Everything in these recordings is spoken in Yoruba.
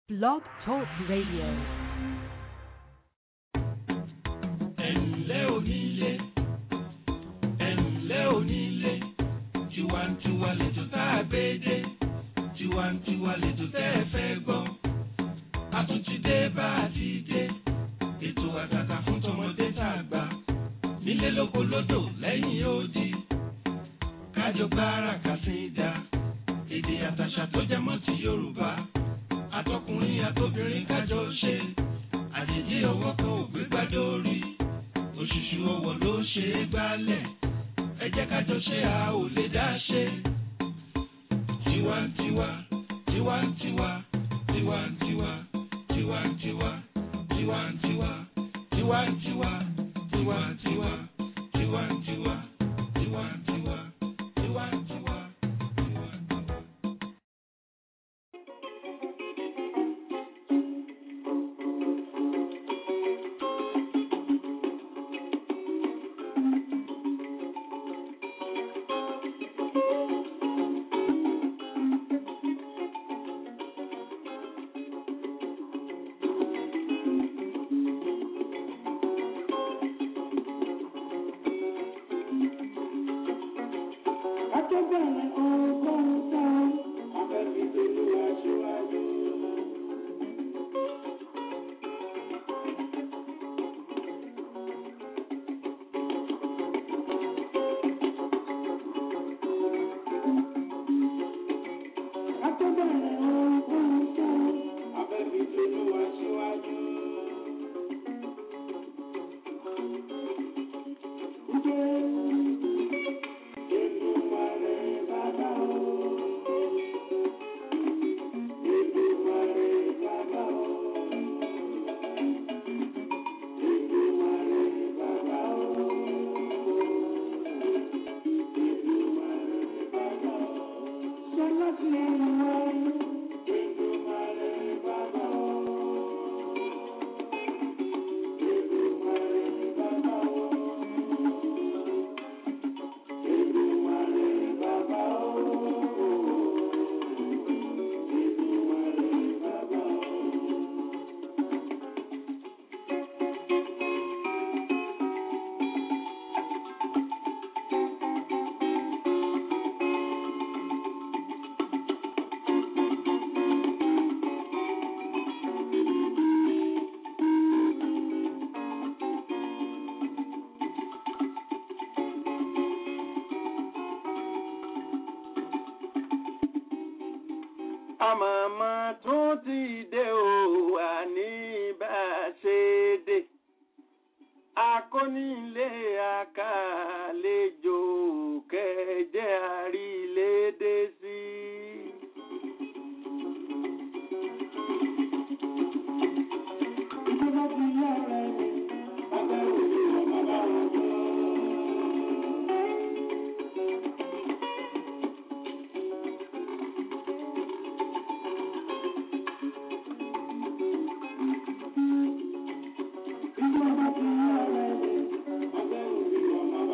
Blog Talk Radio. ẹ̀ǹlẹ́ onílé ẹ̀ǹlẹ́ onílé tiwantiwa lẹ́jọ́ tá a gbé dé tiwantiwa lẹ́jọ́ tẹ́ ẹ fẹ́ gbọ́ a tún ti dé bá a ti dé ètò àtàtà fún tọmọdé tá a gbà nílé lóko lódò lẹ́yìn odi kájọ gbára kàsídà èdè àtàṣà tó jẹ mọ́ ti Yorùbá àtọkùnrin àtobìnrin kájọ ṣe àjèjì ọwọ́ kan ò gbé gbádùn orí òṣùṣù ọwọ́ ló ṣe é gbálẹ̀ ẹ jẹ́ kájọ ṣe a ò lè dá ṣe. tiwantiwa tiwantiwa tiwantiwa tiwantiwa tiwantiwa tiwantiwa tiwantiwa tiwantiwa tiwantiwa tiwantiwa tiwantiwa. Akẹ́bẹ̀rẹ̀ ọgbọ́n tán, abẹ́bí pẹ̀lú aṣíwájú. Akẹ́bẹ̀rẹ̀ ọgbọ́n tán, abẹ́bí pẹ̀lú aṣíwájú. Èdùmàrè bàbá o. Èdùmàrè bàbá o. Èdùmàrè bàbá o. Èdùmàrè bàbá o. Sọlá ti wá. Èdùmàrè bàbá o. Èdùmàrè bàbá o. Èdùmàrè bàbá o. Èdùmàrè bàbá o. àmọ̀mọ́ tún ti dé o wà ní bá a ṣe dé akónílé àkàlejò kẹjẹ àrílédé sí. Ìjọba ti yára ẹ̀ abẹ́ òní ọmọ bá wọn jọ. Ìjọba ti yára ẹ̀ abẹ́ òní ọmọ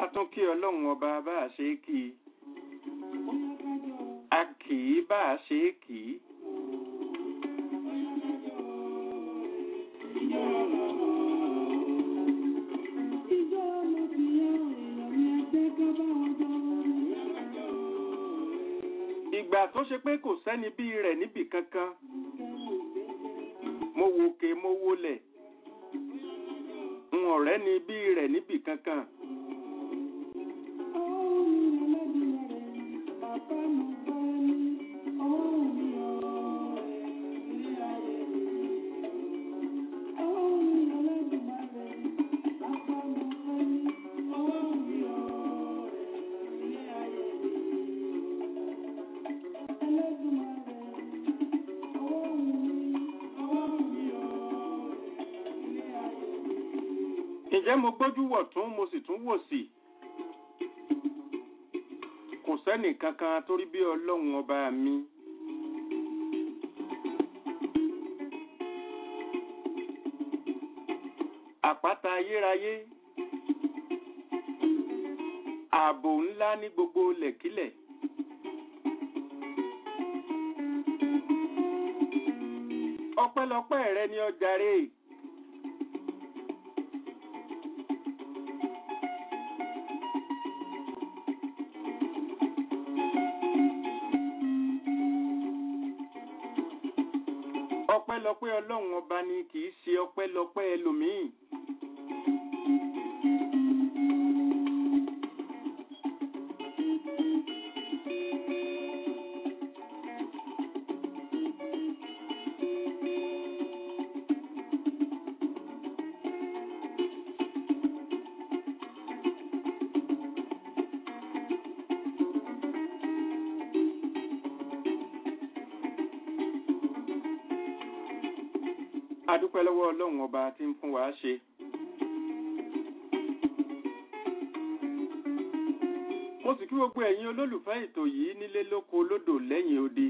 a tún kí ọlọ́run ọba bá a ṣe é kí i a kì í bá a ṣe é kì í. ìgbà tó ṣe pé kò sẹ́ni bí rẹ̀ níbì kankan mo wòkè mo wọlẹ̀ n ọ̀rẹ́ ni bí rẹ̀ níbì kankan. ǹjẹ́ mo gbójú wọ̀ tún mo sì tún wò sí kò sẹ́nì kankan torí bí ọlọ́run ọba mi àpáta ayérayé ààbò ńlá ní gbogbo lẹ̀kílẹ̀ ọpẹ́lọpẹ́ rẹ ni ọjàre. ọpẹ́lọpẹ́ ọlọ́run ọba ni kì í ṣe ọpẹ́lọpẹ́ ẹlòmíì. adúpẹ́ lọ́wọ́ ọlọ́run ọba tí ń fún wa ṣe. mo sì kí gbogbo ẹ̀yin olólùfẹ́ ètò yìí nílé lóko lódò lẹ́yìn odi.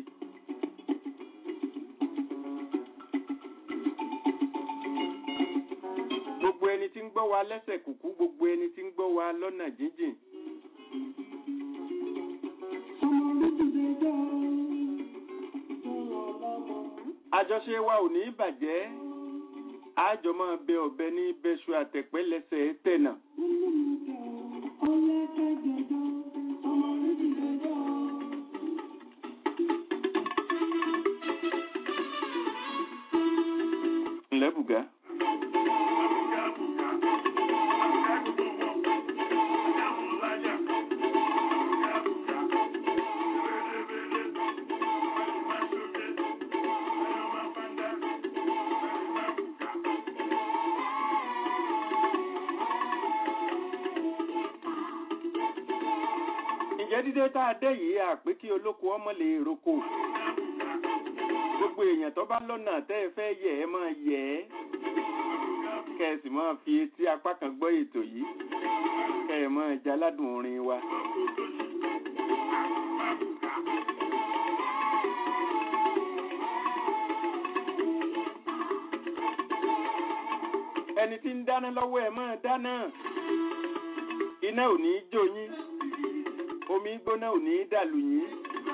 gbogbo ẹni tí ń gbọ́ wa lẹ́sẹ̀ kùkú gbogbo ẹni tí ń gbọ́ wa lọ́nà jíjìn. àjọṣe wa ò ní bàjẹ́ àjọ máa bẹ ọ̀bẹ ní bẹ́ṣu àtẹ̀pẹ́ lẹ́sẹ̀ tẹ̀nà. ǹlẹ́ bùgá. ǹjẹ́ dídé tá a dé yìí àpé kí olóko ọmọ lè roko gbogbo èèyàn tó bá lọ́nà tẹ́ ẹ fẹ́ yẹ̀ ẹ́ máa yẹ̀ ẹ́ kẹ́ ẹ sì máa fi etí apá kan gbọ́ ètò yìí kẹ́ ẹ máa jaládùn orin wa. ẹni tí ń dáná lọ́wọ́ ẹ máa dáná iná ò ní í jó yín omi gbóná ò ní í dàlù yín.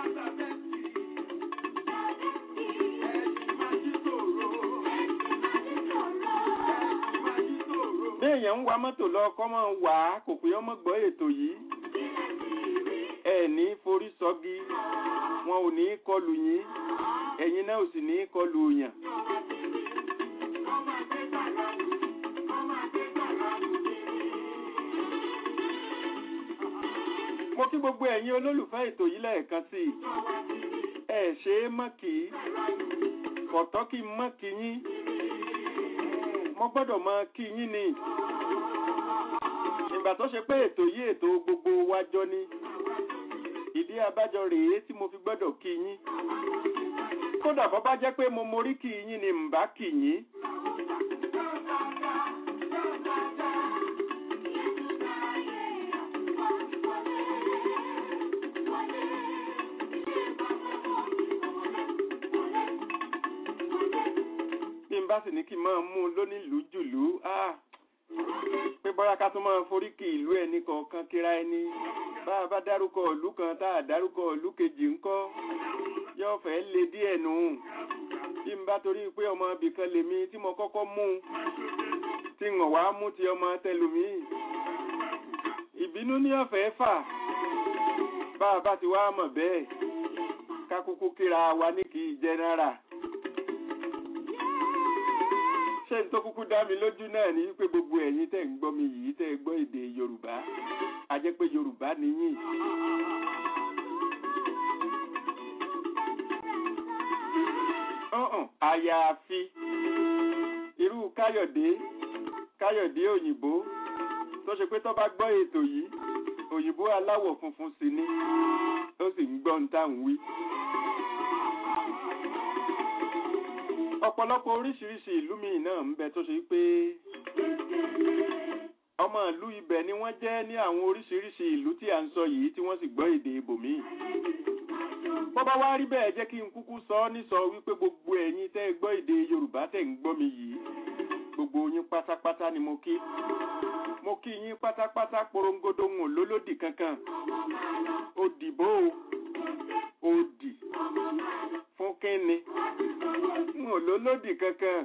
bí èèyàn ń wa mọ́tò lọ kọ́ mọ́ wà á kò pé ọmọ gbọ́ ètò yìí ẹ ní forí sọ́gi wọn ò ní í kọlù yín ẹ̀yin náà ò sì ní í kọlù yàn. mo kí gbogbo ẹ̀yin olólùfẹ́ ètò yìí lẹ́ẹ̀kan sí i ẹ ṣe é mọ́ kì í kọ̀tọ́ kí n mọ́ kí yín mo gbọ́dọ̀ mọ kí yín ni ìgbà tó ṣe pé ètò yìí ètò gbogbo wa jọ ni ìdí abájọ rèé tí mo fi gbọ́dọ̀ kí yín kódà bọ́ bá jẹ́ pé mo morí kí yín ni mbà kí yín. bí n bá sì ní kí n máa mú un lónílùú jùlú pé bóyá ká tún máa foríkì ìlú ẹni kọ̀ọ̀kan kíra ẹni bá a bá dárúkọ ìlú kan tá a dárúkọ ìlú kejì ńkọ́ yóò fẹ́ le díẹ̀ nù bí n bá torí pé ọmọ ibìkan lèmi tí mo kọ́kọ́ mú un tí ń wá mú ti ọmọ tẹlòmíì ìbínú ní ọ̀fẹ́ fà bá a bá ti wá mọ̀ bẹ́ẹ̀ ká kúkú kíra wa ní kì í jẹ́nẹ́rà ṣé n tó kúkú dá mi lójú náà ní pé gbogbo ẹ̀yin tẹ́ ń gbọ́ mi yìí tẹ́ ẹ gbọ́ èdè Yorùbá a jẹ́ pé Yorùbá nìyí. ọ̀hún àyàfi irú Káyọ̀dé Káyọ̀dé òyìnbó tó ṣe pé tó bá gbọ́ ètò yìí òyìnbó aláwọ̀ funfun sì ni ó sì ń gbọ́ ń tà ń wí. ọ̀pọ̀lọpọ̀ oríṣiríṣi ìlú míì náà ń bẹ tó ṣe pé ọmọ ìlú ibẹ̀ ni wọ́n jẹ́ ní àwọn oríṣiríṣi ìlú tí à ń sọ yìí tí wọ́n sì gbọ́ èdè ibòmíì. bó bá wá rí bẹ́ẹ̀ jẹ́ kí n kúkú sọ ọ́ nísọ wípé gbogbo ẹ̀yin tẹ́ ẹ gbọ́ èdè Yorùbá tẹ́ ń gbọ́ mi yìí gbogbo yín pátápátá ni mo kí mo kí yín pátápátá porongodo ń lólódì kankan òdìbò òdì fún kínni ń lólódì kankan.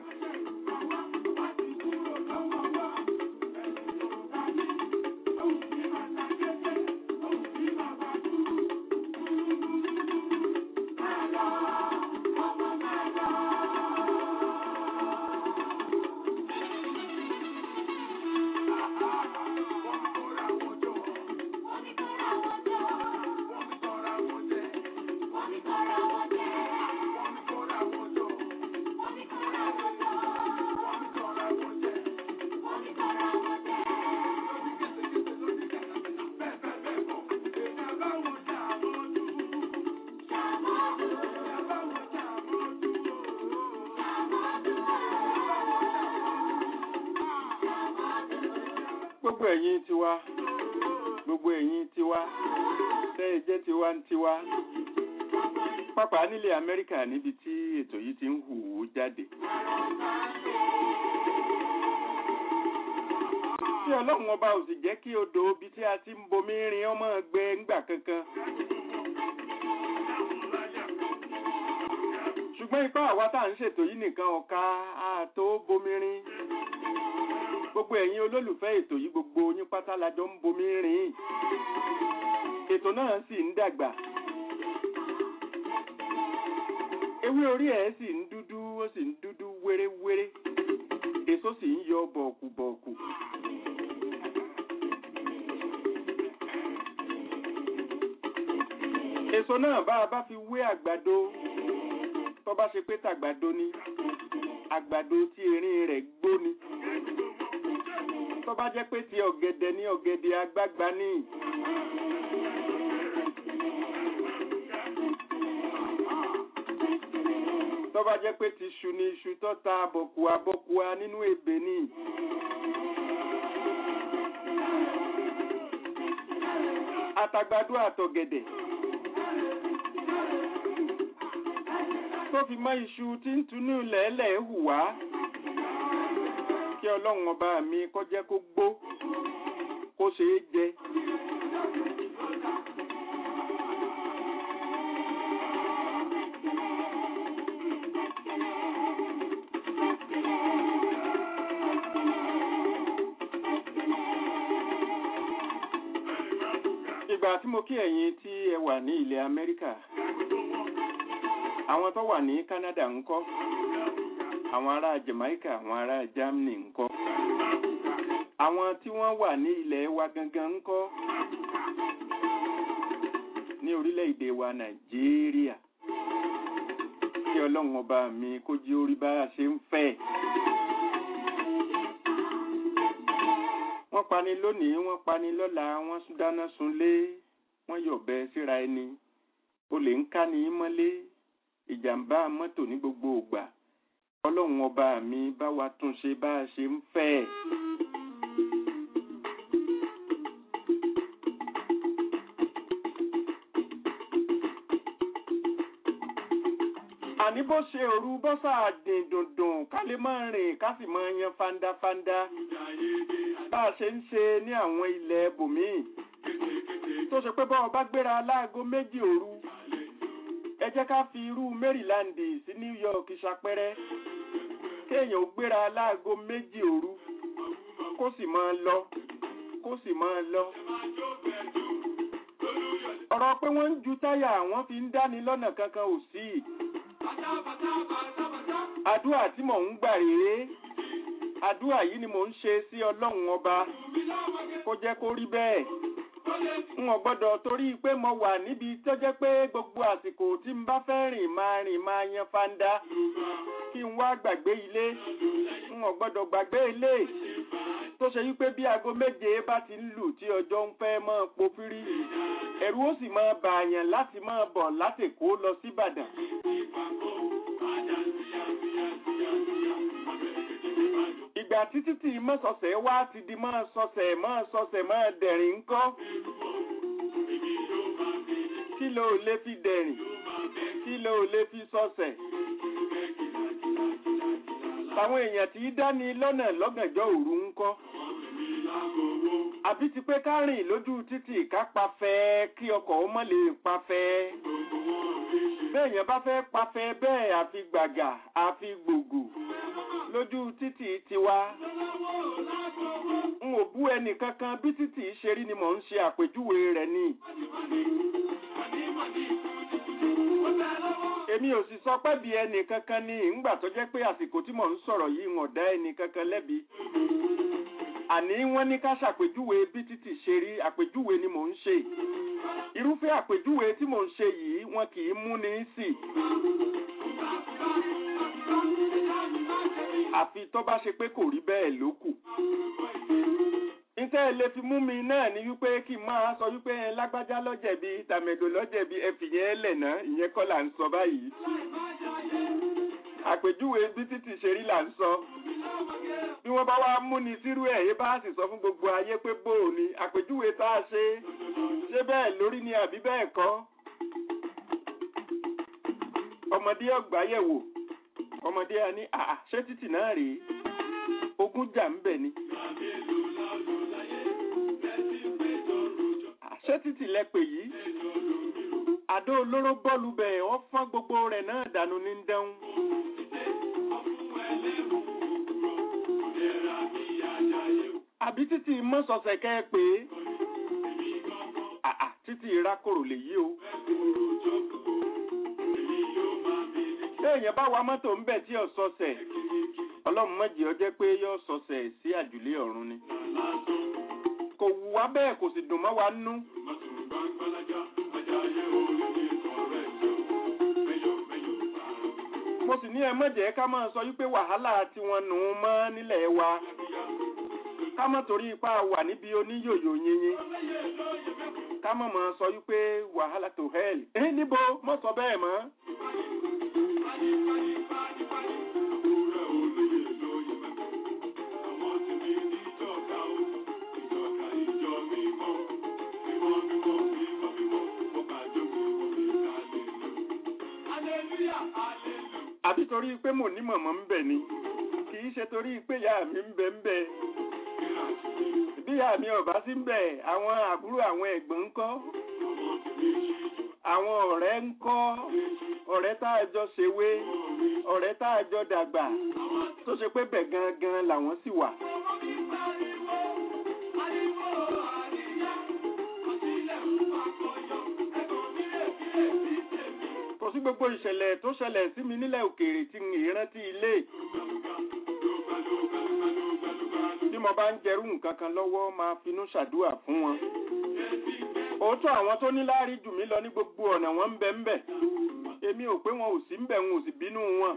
gbogbo ẹ̀yin tiwa gbogbo ẹ̀yin tiwa tẹ́ ẹ jẹ́ tiwa ń tiwa pápá nílẹ̀ Amẹ́ríkà níbi tí ètò yìí ti ń hù ú jáde. tí ọlọ́run ọba ò sì jẹ́ kí odò ibi tí a ti ń bomi rin ọmọ gbẹ ńgbà kankan. ṣùgbọ́n ipá àwa tá à ń ṣètò yìí nìkan ọ̀ka àtó bomi rin gbogbo ẹ̀yin olólùfẹ́ ètò yìí gbogbo yín pátá la jọ ń bomi rìn ètò náà sì ń dàgbà ewé orí ẹ̀ sì ń dúdú ó sì ń dúdú wéréwéré èso sì ń yọ bọ̀ọ̀kù-bọ̀ọ̀kù. èso náà bá a bá fi wé àgbàdo tó bá ṣe pé tàgbàdo ni àgbàdo tí erin rẹ̀ gbó ni tó bá jẹ́ pé ti ọ̀gẹ̀dẹ̀ ní ọ̀gẹ̀dẹ̀ àgbagbà ní. tó bá jẹ́ pé ti iṣu ni iṣu tó ta bọ̀kùà bọ̀kùà nínú ebè ní. àtàgbàdo àtọ̀gẹ̀dẹ̀. tó fi mọ́ iṣu tí ń tunú lẹ́lẹ̀ hù wá kí ọlọ́run ọba mi kó jẹ́ kó gbó kó ṣeé jẹ. ìgbà tí mo kí ẹ̀yin tí ẹ wà ní ilẹ̀ Amẹ́ríkà àwọn tó wà ní Canada ńkọ́ àwọn ará Jamaica àwọn ará Germany ńkọ́ àwọn tí wọ́n wà ní ilẹ̀ wa gangan ńkọ́ ní orílẹ̀-èdè wa Nàìjíríà kí ọlọ́run ọba mi kó jí orí bá a ṣe ń fẹ́. wọ́n pani lónìí wọ́n pani lọ́la wọ́n dáná sunlé wọ́n yọ̀bẹ síra ẹni olè ń ká ní mọ́lé ìjàmbá mọ́tò ní gbogbo ògbà ọlọ́run ọba mi bá wa tún ṣe bá a ṣe ń fẹ́. àní bó ṣe òru bọ́sà dín dùndùn ká lè máa rìn ká sì máa yan fandafanda. bá a ṣe ń ṣe ní àwọn ilẹ̀ bòmíì tó ṣe pé bọ́ọ̀ bá gbéra láago méjì òru ẹ jẹ́ ká fi irú Maryland sí New York ṣàpẹrẹ kéèyàn ó gbéra láago méjì òru kó sì máa lọ kó sì máa lọ. ọ̀rọ̀ pé wọ́n ń ju táyà wọ́n fi ń dáni lọ́nà kankan ò sí. àdúrà tí mò ń gbà rèé àdúrà yìí ni mò ń ṣe sí ọlọ́run ọba kó jẹ́ kó rí bẹ́ẹ̀ n ò gbọ́dọ̀ torí pé mo wà níbi tó jẹ́ pé gbogbo àsìkò tí n bá fẹ́ rìn máa rìn máa yan fanda kí n wá gbàgbé ilé n ò gbọ́dọ̀ gbàgbé ilé tó ṣe wípé bí aago méje bá ti ń lù tí ọjọ́ ń fẹ́ máa pofírí ẹ̀rù ó sì máa bààyàn láti máa bọ̀ látèkó lọ síbàdàn. ìgbà títí tí mọ́sọ̀sẹ̀ wá ti di máa sọsẹ̀ máa sọsẹ̀ máa dẹ̀rìn ńkọ́. kí ló lè fi dẹ̀rìn kí ló lè fi sọsẹ̀. Àwọn èèyàn tí í dání lọ́nà lọ́gànjọ́ òru ńkọ́. Àbí ti pé ká rìn lójú títì ká pafẹ́ kí ọkọ̀ ó mọ́ lè pafẹ́. Béèyàn bá fẹ́ pafẹ́ bẹ́ẹ̀ àfi gbàgà àfi gbògò lójú títì tiwa. N ò bú ẹnì kankan bí títì ṣe rí ni mò ń ṣe àpèjúwe rẹ̀ ni. Èmi ò sì sọ pé bí ẹnì kankan ni ìgbà tó jẹ́ pé àsìkò tí mò ń sọ̀rọ̀ yìí ń ọ̀dá ẹnì kankan lẹ́bi. Àní wọ́n ní ká ṣàpèjúwe bí títì ṣe rí àpèjúwe ni mò ń ṣe. Irúfẹ́ àpèjúwe tí mò ń ṣe yìí wọn kì í mú ní sí. Àfi tó bá ṣe pé kò rí bẹ́ẹ̀ ló kù. Iṣẹ́ lè fi mú mi náà ní wípé kí n máa sọ wípé ẹ lágbájá lọ́jẹ̀bi tàmẹ̀dò lọ́jẹ̀bi ẹ fìyẹn lẹ̀ náà ìyẹn kọ́ là ń sọ báyìí. Àpèjúwe bí títì ṣe rí là ń sọ. Bí wọ́n bá wá mú ni sírú ẹ̀ yé bá sì sọ fún gbogbo ayé pé bóò ni àpèjúwe tá a ṣe ṣé bẹ́ẹ̀ lórí ni àbí bẹ́ẹ̀ kọ́. Ọmọdé ọgbà yẹ̀wò ọmọdé a ní àà ṣé títì náà rèé ogún jà ń bẹ̀ ni. ṣé títì lẹ́pẹ̀ yìí àdó olóró bọ́ọ̀lù bẹ̀ wọ́n fọ́n gbogbo rẹ̀ náà dànù ní dẹ́hùn. àbí títì mọ́sọ̀ọ̀sẹ̀ kẹ́ ẹ pé àà títì ìrákòrò lè yí o. téèyàn bá wa mọ́tò ń bẹ̀ tí ò sọ̀sẹ̀ ọlọ́run mọ̀jì ọ jẹ́ pé yóò sọ̀sẹ̀ sí àjùlé ọ̀run ni kò wù wá bẹ́ẹ̀ kò sì dùn mọ́ wa nú. mo sì ní ẹ mọ̀jẹ̀ ká máa sọ wípé wàhálà tiwọn nù ún mọ́ nílẹ̀ wa ká mọ̀ torí ipá wà níbi oníyòyò yinyin ká mọ̀ mọ̀ sọ wípé wàhálà tó hell ẹ níbo mọ̀ sọ bẹ́ẹ̀ mọ́. àbí torí pé mò ní mọ̀mọ́ ń bẹ̀ ni kì í ṣe torí pé ìyá mi ń bẹ ń bẹ bí ìyá mi ọ̀bá sí ń bẹ àwọn àbúrò àwọn ẹ̀gbọ́n ń kọ́ àwọn ọ̀rẹ́ ń kọ́ ọ̀rẹ́ tá a jọ ṣèwé ọ̀rẹ́ tá a jọ dàgbà tó ṣe pé bẹ̀ gangan làwọn sì wà. kò sí gbogbo ìṣẹ̀lẹ̀ tó ṣẹlẹ̀ sí mi nílẹ̀ òkèèrè tí ń ìrántí ilé. bí mo bá ń jẹrú nǹkan kan lọ́wọ́ máa finú ṣàdúà fún wọn. òótọ́ àwọn tó ní láárí jù mí lọ ní gbogbo ọ̀nà wọn ń bẹ ń bẹ. èmi ò pé wọn ò sí ń bẹ wọn ò sì bínú wọn.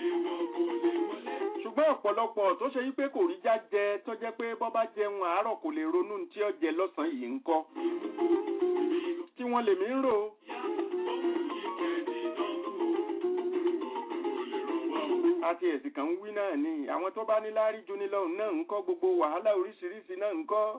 ṣùgbọ́n ọ̀pọ̀lọpọ̀ tó ṣe yí pé kò rí já jẹ tó jẹ́ pé bọ́ bá jẹun àárọ̀ kò lè ronú tí ó jẹ lọ́sàn-án yìí ń kọ́. tí wọ́n lèmi ń rò ó. àti ẹ̀sìn kan ń wí náà ni àwọn tó bá ní láárí ju ní lọ́hùn náà ń kọ́ gbogbo wàhálà oríṣiríṣi náà ń kọ́.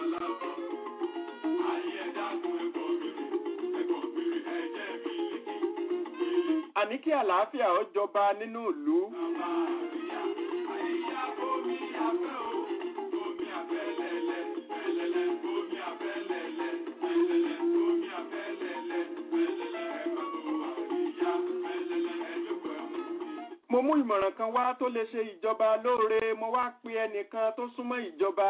àní kí àlàáfíà ó jọba nínú ìlú. mú ìmọ̀ràn kan wá tó lè ṣe ìjọba lóore mo wá pe ẹnìkan tó súnmọ́ ìjọba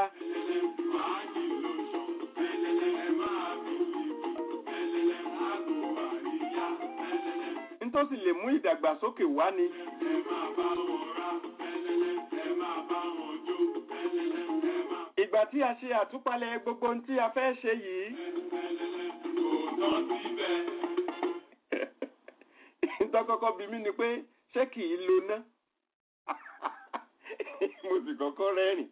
nítòsí lè mú ìdàgbàsókè wá ni ìgbà tí a ṣe àtúpalẹ̀ gbogbo ohun tí a fẹ́ ṣe yìí tọ́kọ́kọ́ bí mí ni pé ṣé kì í lo ná mo sì kọ́kọ́ rẹ́rìn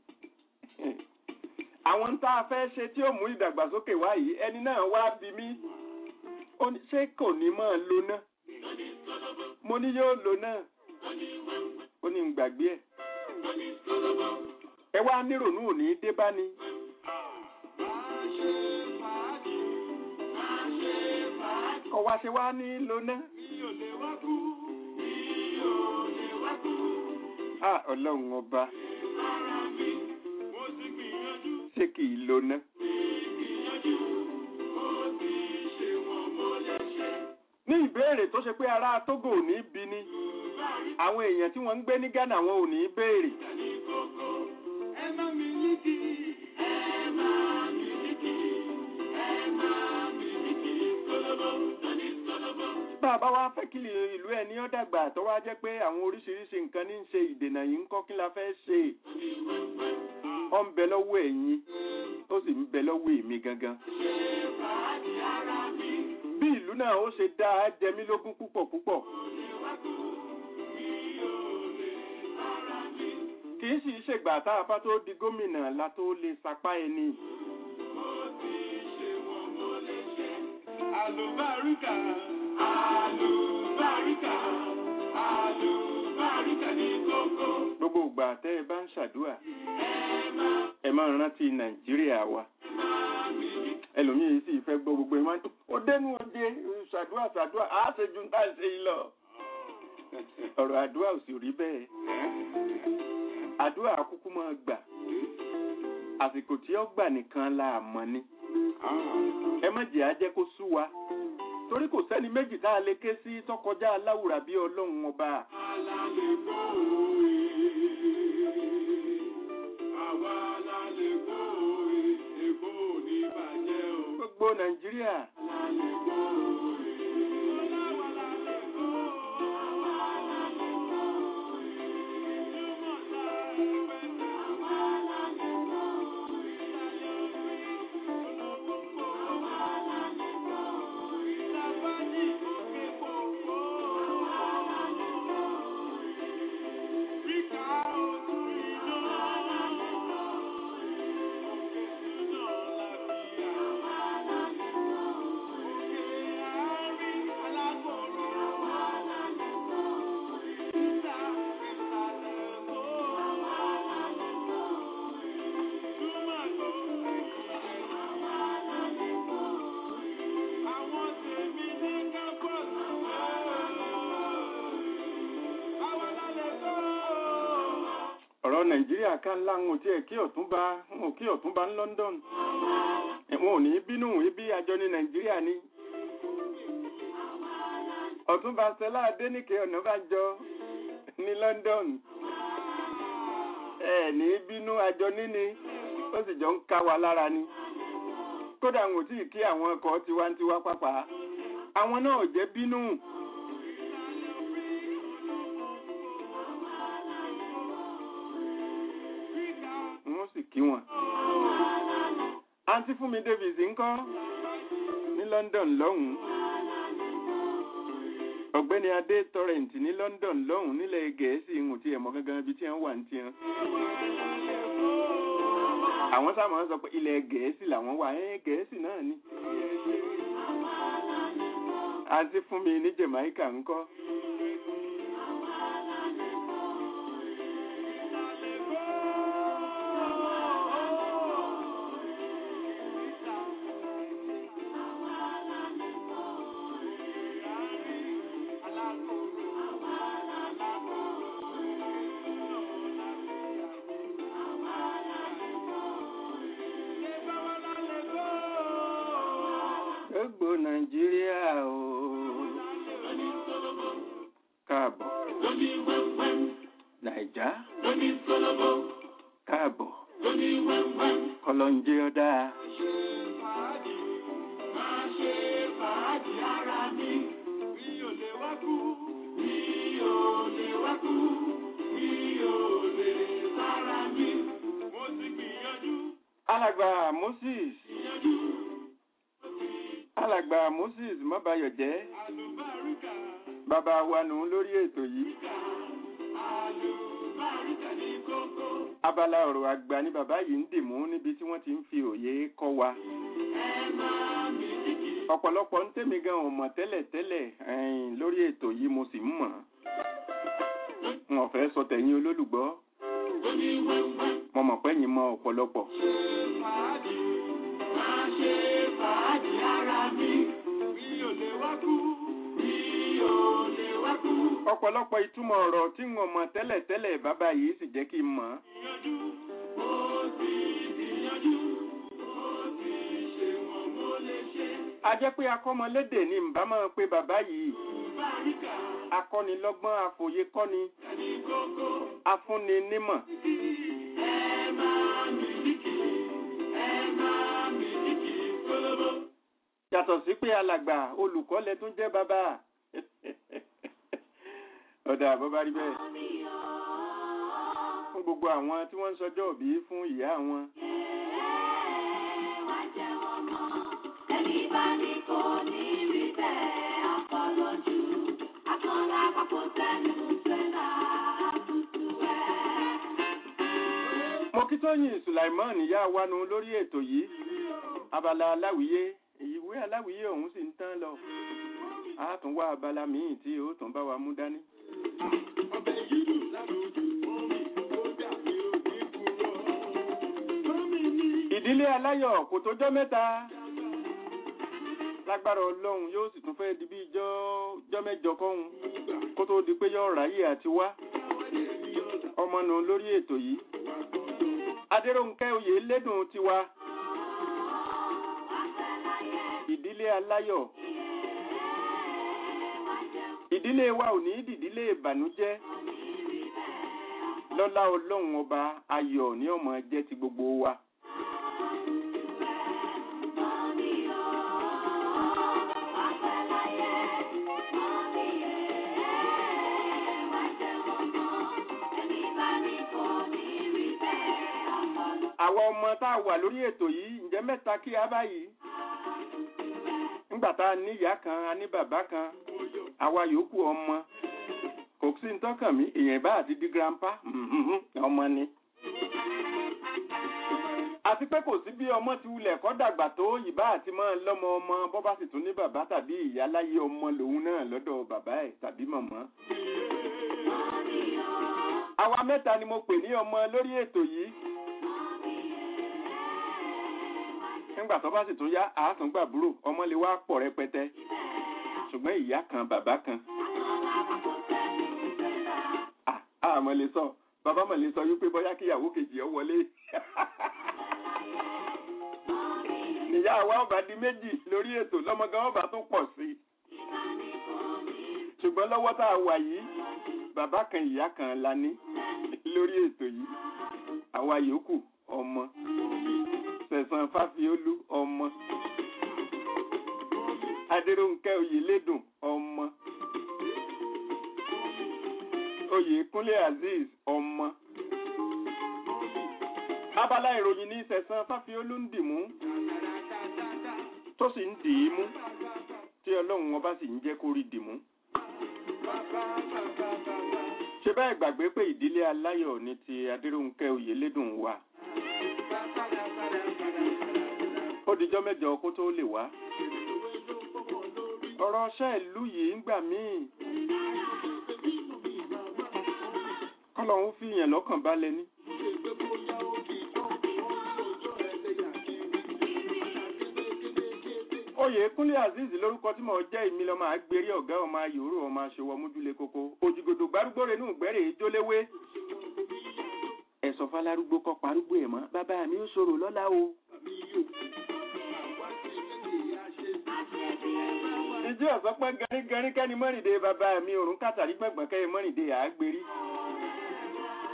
àwọn tá a fẹ́ ṣe tí ó mú ìdàgbàsókè wá yìí ẹni náà wá bí mí ó ní, ṣé kò ní máa lo ná mo ní yóò lo náà ó ní ń gbàgbé ẹ̀ ẹ wá nírònú òní dé bá ni. kọ̀ wá ṣe wá ní lo ná. Ah, ọlọ́run ọba ṣé kì í lo ná. ní ìbéèrè tó ṣe pé ará Tógò ò ní bí ni àwọn èèyàn tí wọ́n ń gbé ní Ghana wọn ò ní béèrè. bá a bá wá fẹ́ kí ìlú ẹ̀ ní ó dàgbà tó wá jẹ́ pé àwọn oríṣiríṣi nǹkan ní ń ṣe ìdènà yìí ń kọ́ kí la fẹ́ ṣe ó ń bẹ lọ́wọ́ ẹ̀yin ó sì ń bẹ lọ́wọ́ èmi gangan. bí ìlú náà ó ṣe dá a jẹ mí lógún púpọ̀ púpọ̀. kì í sì ṣègbà tá a bá tó di gómìnà la tó lè sapá ẹni. Àlùbáríkà, àlùbáríkà, àlùbáríkà ní kókó. gbogbo ìgbà tẹ́ ẹ bá ń ṣàdúrà ẹ máa rántí nàìjíríà wa ẹlòmíín sì fẹ́ gbọ́ gbogbo ẹ máa ń ó dẹnu òde ṣàdúrà ṣàdúrà á ṣe ju tá à ń ṣe yìí lọ ọ̀rọ̀ àdúrà ò sì rí bẹ́ẹ̀ àdúrà kúkú máa gbà àsìkò tí ó gbà nìkan la mọ̀ ni ẹ má jẹ́ á jẹ́ kó sú wa torí kò sẹ́ni méjì tá a lè ké sí tọkọjá aláwùrà bí ọlọ́run ọba. gbogbo nàìjíríà ọ̀rọ̀ nàìjíríà ká ńlá ń tí ẹ̀ kí ọ̀túnba ń kí ọ̀túnba ní London wọn ò ní bínú ibi àjọ ní nàìjíríà ni ọ̀túnba Stella Adéníkè Ọ̀nàbànjọ ní London ẹ ní bínú àjọ níní ó sì jọ ń ká wa lára ni kódà ń ò tí ì kí àwọn ọkọ̀ tiwantiwa pàpà àwọn náà ò jẹ́ bínú. wọ́n sì kí wọn. àǹtí Fúnmi Davis ńkọ́ ní London lọ́hùn-ún. ọ̀gbẹ́ni Adé Torrent ní London lọ́hùn-ún nílẹ̀ Gẹ̀ẹ́sì ń tí ẹ̀mọ́ gangan ibi tí wọ́n wà ní tiẹ̀. àwọn sáà máa ń sọ pé ilẹ̀ Gẹ̀ẹ́sì làwọn wà ẹ́ Gẹ̀ẹ́sì náà ni. àǹtí Fúnmi ní Jamaica ńkọ́. gbogbo nàìjíríà o káàbọ̀. àìjá lóní kólóbó káàbọ̀ lóní wẹ́wẹ́. kọlọ́njẹ́ ọ̀dá Máa ṣe fàájì ara mi, mi ò lè wá kú, mi ò lè wá kú, mi ò lè sára mi. Mo ti gbìyànjú, alàgbà moses gbìyànjú, alàgbà moses mọ́bayọ̀jẹ́ àlùbáríkà, bàbá wa nù lórí ètò yìí àlùbáríkà ní kókó. abala ọ̀rọ̀ àgbà ni bàbá yìí ń dìmú níbi tí wọ́n ti ń fi òye kọ́ wa Ẹ máa mi títì, ọ̀pọ̀lọpọ̀ ń tèmi gan ò mọ̀ tẹ́lẹ̀ tẹ́lẹ̀ ẹ̀yìn lórí ètò yìí mo sì ń mọ̀ n ò fẹ́ sọ tẹ̀yìn olólùgbọ́ lóní wẹ́wẹ́. mo mọ̀ pé yín mọ ọ̀pọ̀lọpọ̀ fàájì máa ṣe fàájì ara mi mi ò lè wá kú mi ò lè wá kú. ọ̀pọ̀lọpọ̀ ìtumọ̀ ọ̀rọ̀ tí n ò mọ̀ tẹ́lẹ̀ tẹ́lẹ̀ bàbá yìí sì jẹ́ kí n mọ̀ gbìyànjú mo ti gbìyànjú mo ti ṣe wọn mo lè ṣe. a jẹ́ pé akọ́mọlédè ni ǹbá máa pe bàbá yìí báríkà akọ́nilọ́gbọ́n àfòyekọ́ni ní kókó afúnni nímọ̀ ẹ máa mi líkì ẹ máa mi líkì kólóbó. yàtọ̀ sí pé alàgbà olùkọ́ lẹ tún jẹ́ bàbá ọ̀dà bó bá rí bẹ́ẹ̀ fún gbogbo àwọn tí wọ́n ń sọjọ́ òbí fún ìyá wọn mo kí tóyìn sulaiman ìyá wanu lórí ètò yìí abala aláwìyé ìwé aláwìyé ọ̀hún sì ń tán lọ a tún wá abala míì tí ó tún bá wa mú dání. ọbẹ̀ yìí dùn lálùjù omi ó dàbí òní kúrò. Tómi ní ìdílé aláyọ̀ kò tójọ́ mẹ́ta lágbára ọlọ́run yóò sì tún fẹ́ di bí ijọ́ ijọ́ mẹ́jọ kọ́hún kó tó di pé yọ ráyè àti wá ọmọ nù lórí ètò yìí adéròǹkẹ́ oyè lédùn tiwa ìdílé aláyọ̀ ìdílé wa ò ní dìdílé ìbànújẹ́ lọ́lá ọlọ́run ọba ayọ̀ ní ọmọ jẹ́ ti gbogbo wa. àwọn ọmọ tá a wà lórí ètò yìí ǹjẹ́ mẹ́ta kí a báyìí nígbà tá a ní ìyá kan a ní bàbá kan àwa yòókù ọmọ kò sí ní tọ́kàn mí èèyàn bá àti di grandpa mhm, ọmọ ni. àti pé kò sí bí ọmọ ti wulẹ̀ kọ́ dàgbà tó ìbá àti máa lọ́mọ ọmọ bọ́ bá sì tún ní bàbá tàbí ìyá láyé ọmọ lòun náà lọ́dọ̀ bàbá ẹ̀ tàbí màmá. àwa mẹ́ta ni mo pè ní ọmọ lórí ètò yìí. nígbà tó bá sì tún yá àátúngbàbúrò ọmọ lè wá pọ̀ rẹpẹtẹ ṣùgbọ́n ìyá kan bàbá kan Ah, ah, mọ̀ lè sọ bàbá mọ̀ lè sọ wípé bóyá kíyàwó kejì ọ wọlé níyà wa ọba di méjì lórí ètò lọ́mọgán ọba tó pọ̀ sí i ṣùgbọ́n lọ́wọ́ tá a wà yìí bàbá kan ìyá kan la ní lórí ètò yìí àwa yòókù ọmọ sẹ̀sán fáfiolú ọmọ adéròǹkẹ́ oyèlédùn ọmọ oyèkúnlé azeez ọmọ abala ìròyìn ní sẹ̀sán fáfiolú ń dìmú tó sì ń dì í mú tí ọlọ́run ọba sì ń jẹ́ kó rí dìmú ṣe báyìí gbàgbé pé ìdílé aláyọ̀ ní ti adéròǹkẹ́ oyèlédùn wà ó dijọ́ mẹ́jọ kó tó lè wá ọ̀rọ̀ ọṣẹ́ ìlú yìí ń gbà míì kọ́lọ́hún fi yàn lọ́kàn balẹ̀ ní. oyè kúnlé azeez lórúkọ tí mo jẹ́ ìmí lọ́mọ àgbèrè ọ̀gá ọmọ ayòrò ọmọ aṣòwò mójúlé koko òjìgòdò gbárùgbò rẹ̀ nù gbẹ́rẹ̀ ìjóléwé ẹ̀sọ̀ falárúgbó kọ́ parúgbó ẹ̀ mọ́ bàbá mi ó ṣòro lọ́la o. ìjọ ọ̀sán pẹ́ gẹ́rígẹ́rí kẹ́ni mọ́rìndé bàbá mi òrùn kàtàrí gbọ̀ngbọ̀n kẹ́yẹ mọ́rìndé àágbérí.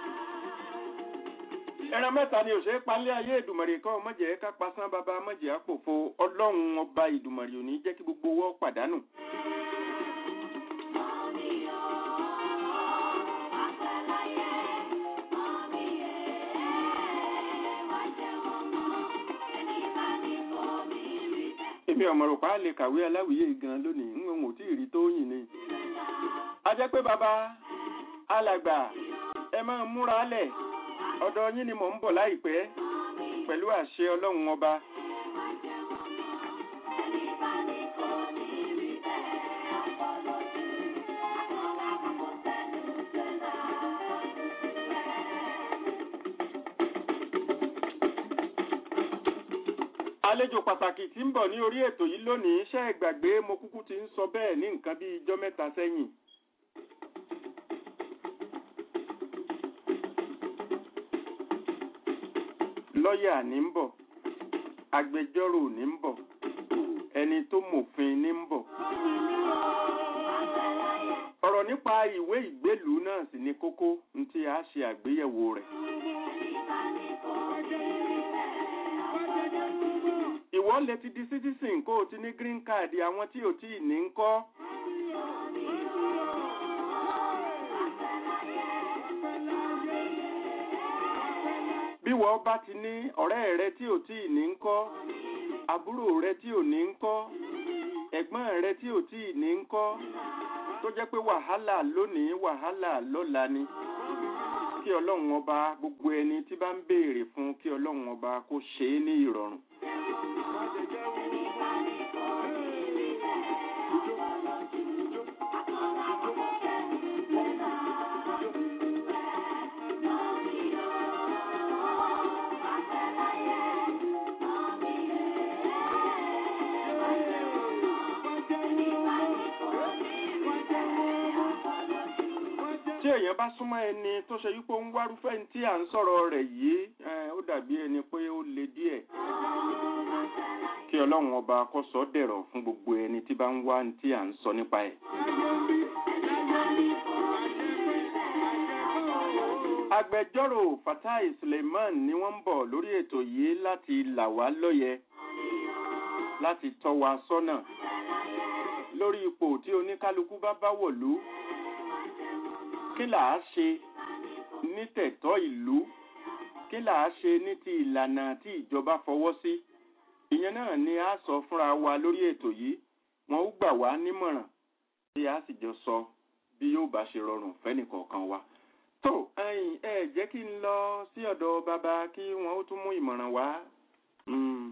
ẹran mẹ́ta ni òṣèré palẹ́ ayé ìdùmọ̀rì kọ́ mọ̀jẹ̀ ká pasán bàbá mọ̀jẹ̀ àpòfo ọlọ́run ọba ìdùmọ̀rì ò ní jẹ́ kí gbogbo wọ́ pàdánù. èmi ọ̀mọ̀rọ̀pá lè kàwé aláwìyé gan lónìí ń wọn ò tí ì rí tó yìn ni. a jẹ́ pé bàbá alàgbà ẹ máa múra lẹ̀ ọ̀dọ̀ yín ni mò ń bọ̀ láìpẹ́ pẹ̀lú àṣẹ ọlọ́run ọba. àlejò pàtàkì tí ń bọ̀ ní orí ètò yìí lónìí iṣẹ́ ìgbàgbé mo kúkú ti ń sọ bẹ́ẹ̀ ní nǹkan bí ijọ́ mẹ́ta sẹ́yìn. lọ́ọ̀yà ní ń bọ̀ agbẹjọ́rò ní ń bọ̀ ẹni tó mòfin ní ń bọ̀. ọ̀rọ̀ nípa ìwé ìgbélùú náà sì ni kókó ní tí a ṣe àgbéyẹ̀wò rẹ̀. ìwọ lè ti di citizen kó o ti ní green card àwọn tí ò tí ì ní ń kọ́. bí wọ́n bá ti ní ọ̀rẹ́ rẹ tí ò tí ì ní ń kọ́ àbúrò rẹ tí ò ní ń kọ́ ẹ̀gbọ́n rẹ tí ò tí ì ní ń kọ́ tó jẹ́ pé wàhálà lónìí wàhálà lọ́la ni kí ọlọ́run ọba gbogbo ẹni tí bá ń béèrè fún kí ọlọ́run ọba kó ṣe é ní ìrọ̀rùn. tí èèyàn bá súnmọ́ ẹni tó ṣe wípé ó ń wárúfẹ́ ní tí à ń sọ̀rọ̀ rẹ̀ yìí eh, ó dàbí ẹni pé ó le díẹ̀ kí ọlọ́run ọba kó sọ dẹ̀rọ̀ fún gbogbo ẹni tí bá ń wá ní tí à ń sọ nípa ẹ̀. agbẹjọ́rò fatai suleiman ni wọ́n ń bọ̀ lórí ètò yìí láti là wá lóye láti tọ́ wa sọ́nà lórí ipò tí oníkálukú bá bá wọ̀lú kí là á ṣe ní tẹ̀tọ́ ìlú kí là á ṣe ní ti ìlànà tí ìjọba fọwọ́ sí ìyẹn náà ni a sọ fúnra wa lórí ètò yìí wọn ó gbà wá nímọ̀ràn tí a sì jọ sọ bí yóò bá ṣe rọrùn fẹ́nìkọ̀ọ̀kan wa. tó ẹ̀yin ẹ jẹ́ kí n lọ sí ọ̀dọ̀ bàbá kí wọ́n ó tún mú ìmọ̀ràn wá. Mm.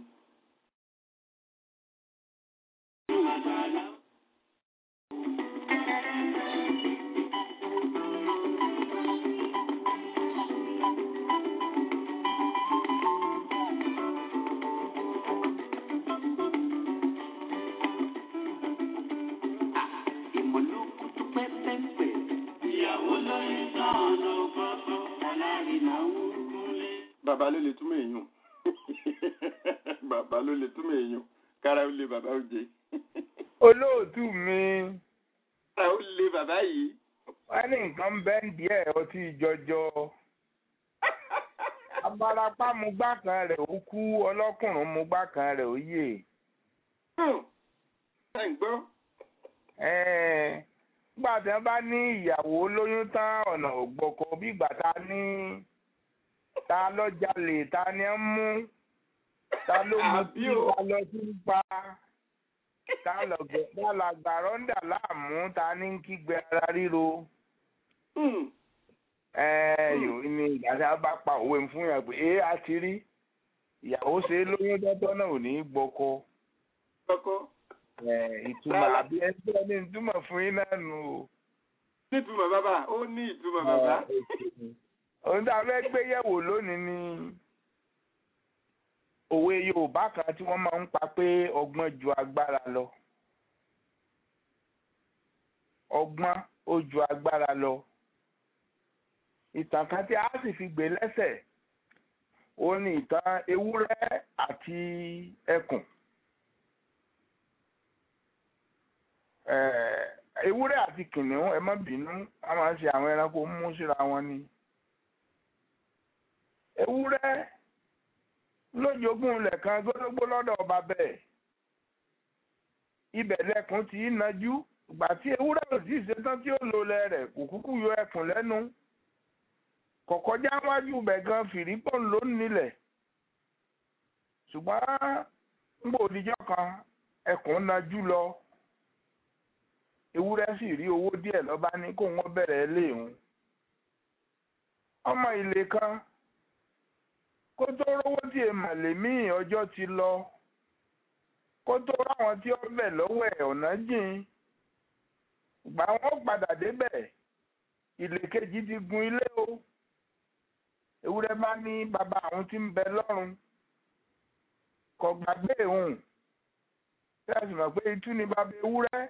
ìmọ̀lókùtù pẹ́pẹ́pẹ́. ìyàwó lóyún náà ló kọ́kọ́ aláìná ń kúnlé. bàbá ló lè túmọ̀ èèyàn bàbá ló lè túmọ̀ èèyàn kára ó lé bàbá ó jẹ olóòtú mi kára ó lé bàbá yìí. wọ́n ní nǹkan bẹ́ẹ̀ díẹ̀ ọtí jọjọ abarapá mu gbá kan rẹ̀ ó kú ọlọ́kùnrin mu gbá kan rẹ̀ ó yè ṣe ń gbọ́. Ẹ̀ẹ́n, nígbà tí wọ́n bá ní ìyàwó lóyún tán ọ̀nà ògbọ́kọ bí ìgbà ta ní ta lọ jalè ta ni ń mú ta ló mú Àbí tí o. ta lọ sí ń pa ta lọ̀gẹ̀ ta làgbà rọ́ńdà láàmú ta ní ń kígbe ara ríro Hmm. yòó ní ìgbà tí wọ́n bá pa òwe fún yàn pé é a ti rí ìyàwó ṣe é lóyún dọ́tọ́ náà ò ní í gbọ́kọ kọ́kọ́ ìtumọ̀ Rárá. àbí ẹgbẹ́ ní ìtumọ̀ fún yín náà nù o. nítumọ̀ bàbá ó ní ìtumọ̀ bàbá. ohun tí a fẹ́ gbé yẹ̀wò lónìí ni òwe Yorùbá kan tí wọ́n máa ń pa pé ọgbọ́n ju agbára lọ. ọgbọ́n ó ju agbára lọ. ìtàn kan tí a sì fi gbé lẹ́sẹ̀ ó ní ìtàn ewúrẹ́ àti ẹkùn. Eh, ewúrẹ́ àti kìnìún ẹ má bínú a máa ń ṣe àwọn ẹranko mú síra wọn ni. ewúrẹ́ lójoogun lẹ̀kan gbódógbó lọ́dọ̀ ọba bẹ́ẹ̀ ibẹ̀ lẹkùn tí í najú ìgbà tí ewúrẹ́ ò sì ṣetán tí ó lò lẹ rẹ̀ kò kúkú yọ ẹkùn lẹ́nu kọ̀kọ́já wájú bẹ̀ gan fìrípọ̀ ló ń nílẹ̀ ṣùgbọ́n ńgbò òdìjọ́ kan ẹkùn najú lọ ewúrẹ́ sì rí owó díẹ̀ lọ́ba ní kó wọ́n bẹ̀rẹ̀ léèhùn ọmọ ilé kan kó tó rówó tí èèmà lèmí ọjọ́ ti lọ kó tó ráwọn tí ó bẹ̀ lọ́wọ́ ẹ̀ ọ̀nà jìn ìgbà wọn padà débẹ̀ ilé kejì ti gun ilé o ewúrẹ́ bá ní bàbá àwọn tí ń bẹ lọ́run kò gbàgbé òun tẹ́sí mọ̀ pé itú ni bàbá ewúrẹ́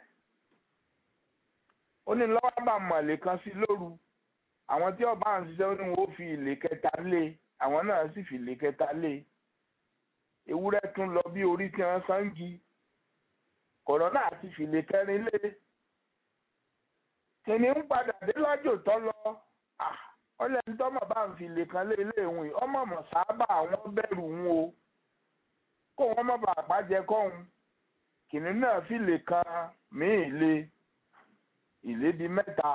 ó ní lọ́wọ́ bá mọ̀lẹ́ kan sí lóru àwọn tí ọba à ń ṣiṣẹ́ ó ní wọn ó fi ilé kẹta lé àwọn náà sì fi ilé kẹta lé ewúrẹ́ tún lọ bí orí tí wọ́n sangi kọ̀rọ̀ náà ti fi ilé kẹrin lé kìnìún ń padà dé lájò tọ́ lọ ọlẹ́ ní tọ́mọ̀ bá ń fi ilé kan lé ilé ìwìn ọmọ mọ̀ sábà àwọn bẹ̀rù ń o kó wọn má bàa pàjẹ́ kọ́hún kìnìún náà fi ilé kan míì lé ilé di mẹ́ta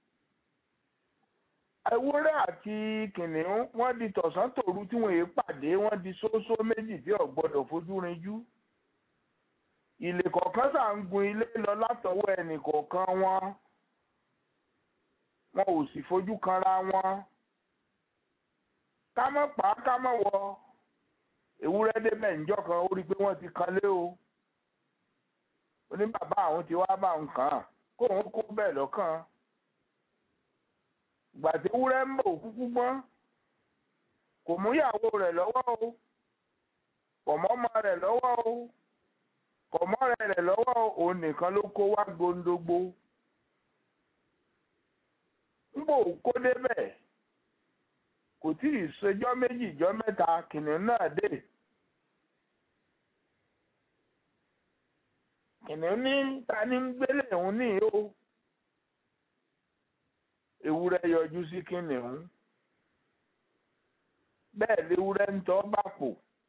ewúrẹ́ àti kìnìún wọ́n di tọ̀sán tòru tí wọ́n yé pàdé wọ́n di ṣóṣó méjì tí ò gbọ́dọ̀ fojú rinjú ilé kọ̀ọ̀kan ṣà ń gun ilé lọ látọwọ́ ẹnì kọ̀ọ̀kan wọn wọn ò sì fojú kanra wọn ká mọ̀ pa ká mọ̀ wọ ewúrẹ́ débẹ̀ ńjọ́ kan ó rí i pé wọ́n ti kan lé o ó ní bàbá àwọn ti wá bá nǹkan kóun kó bẹ́ẹ̀ lọ́kàn gbàtí ewúrẹ́ ń bọ̀ kúkú gbọ́n kò mú ìyàwó rẹ̀ lọ́wọ́ o kò mọ́ ọmọ rẹ̀ lọ́wọ́ o kò mọ́ ọ̀rẹ́ rẹ̀ lọ́wọ́ o òun nìkan ló kó wá gondogbo ń bò kó débẹ̀ kò tí ì ṣèjọ́ méjì ìjọ́ mẹ́ta kìnìún náà dé kìnìún ní ta ní ń gbélé òun ní o ewúrẹ́ yọjú sí kìnìún bẹ́ẹ̀ léwúrẹ́ ń tọ́ bàpò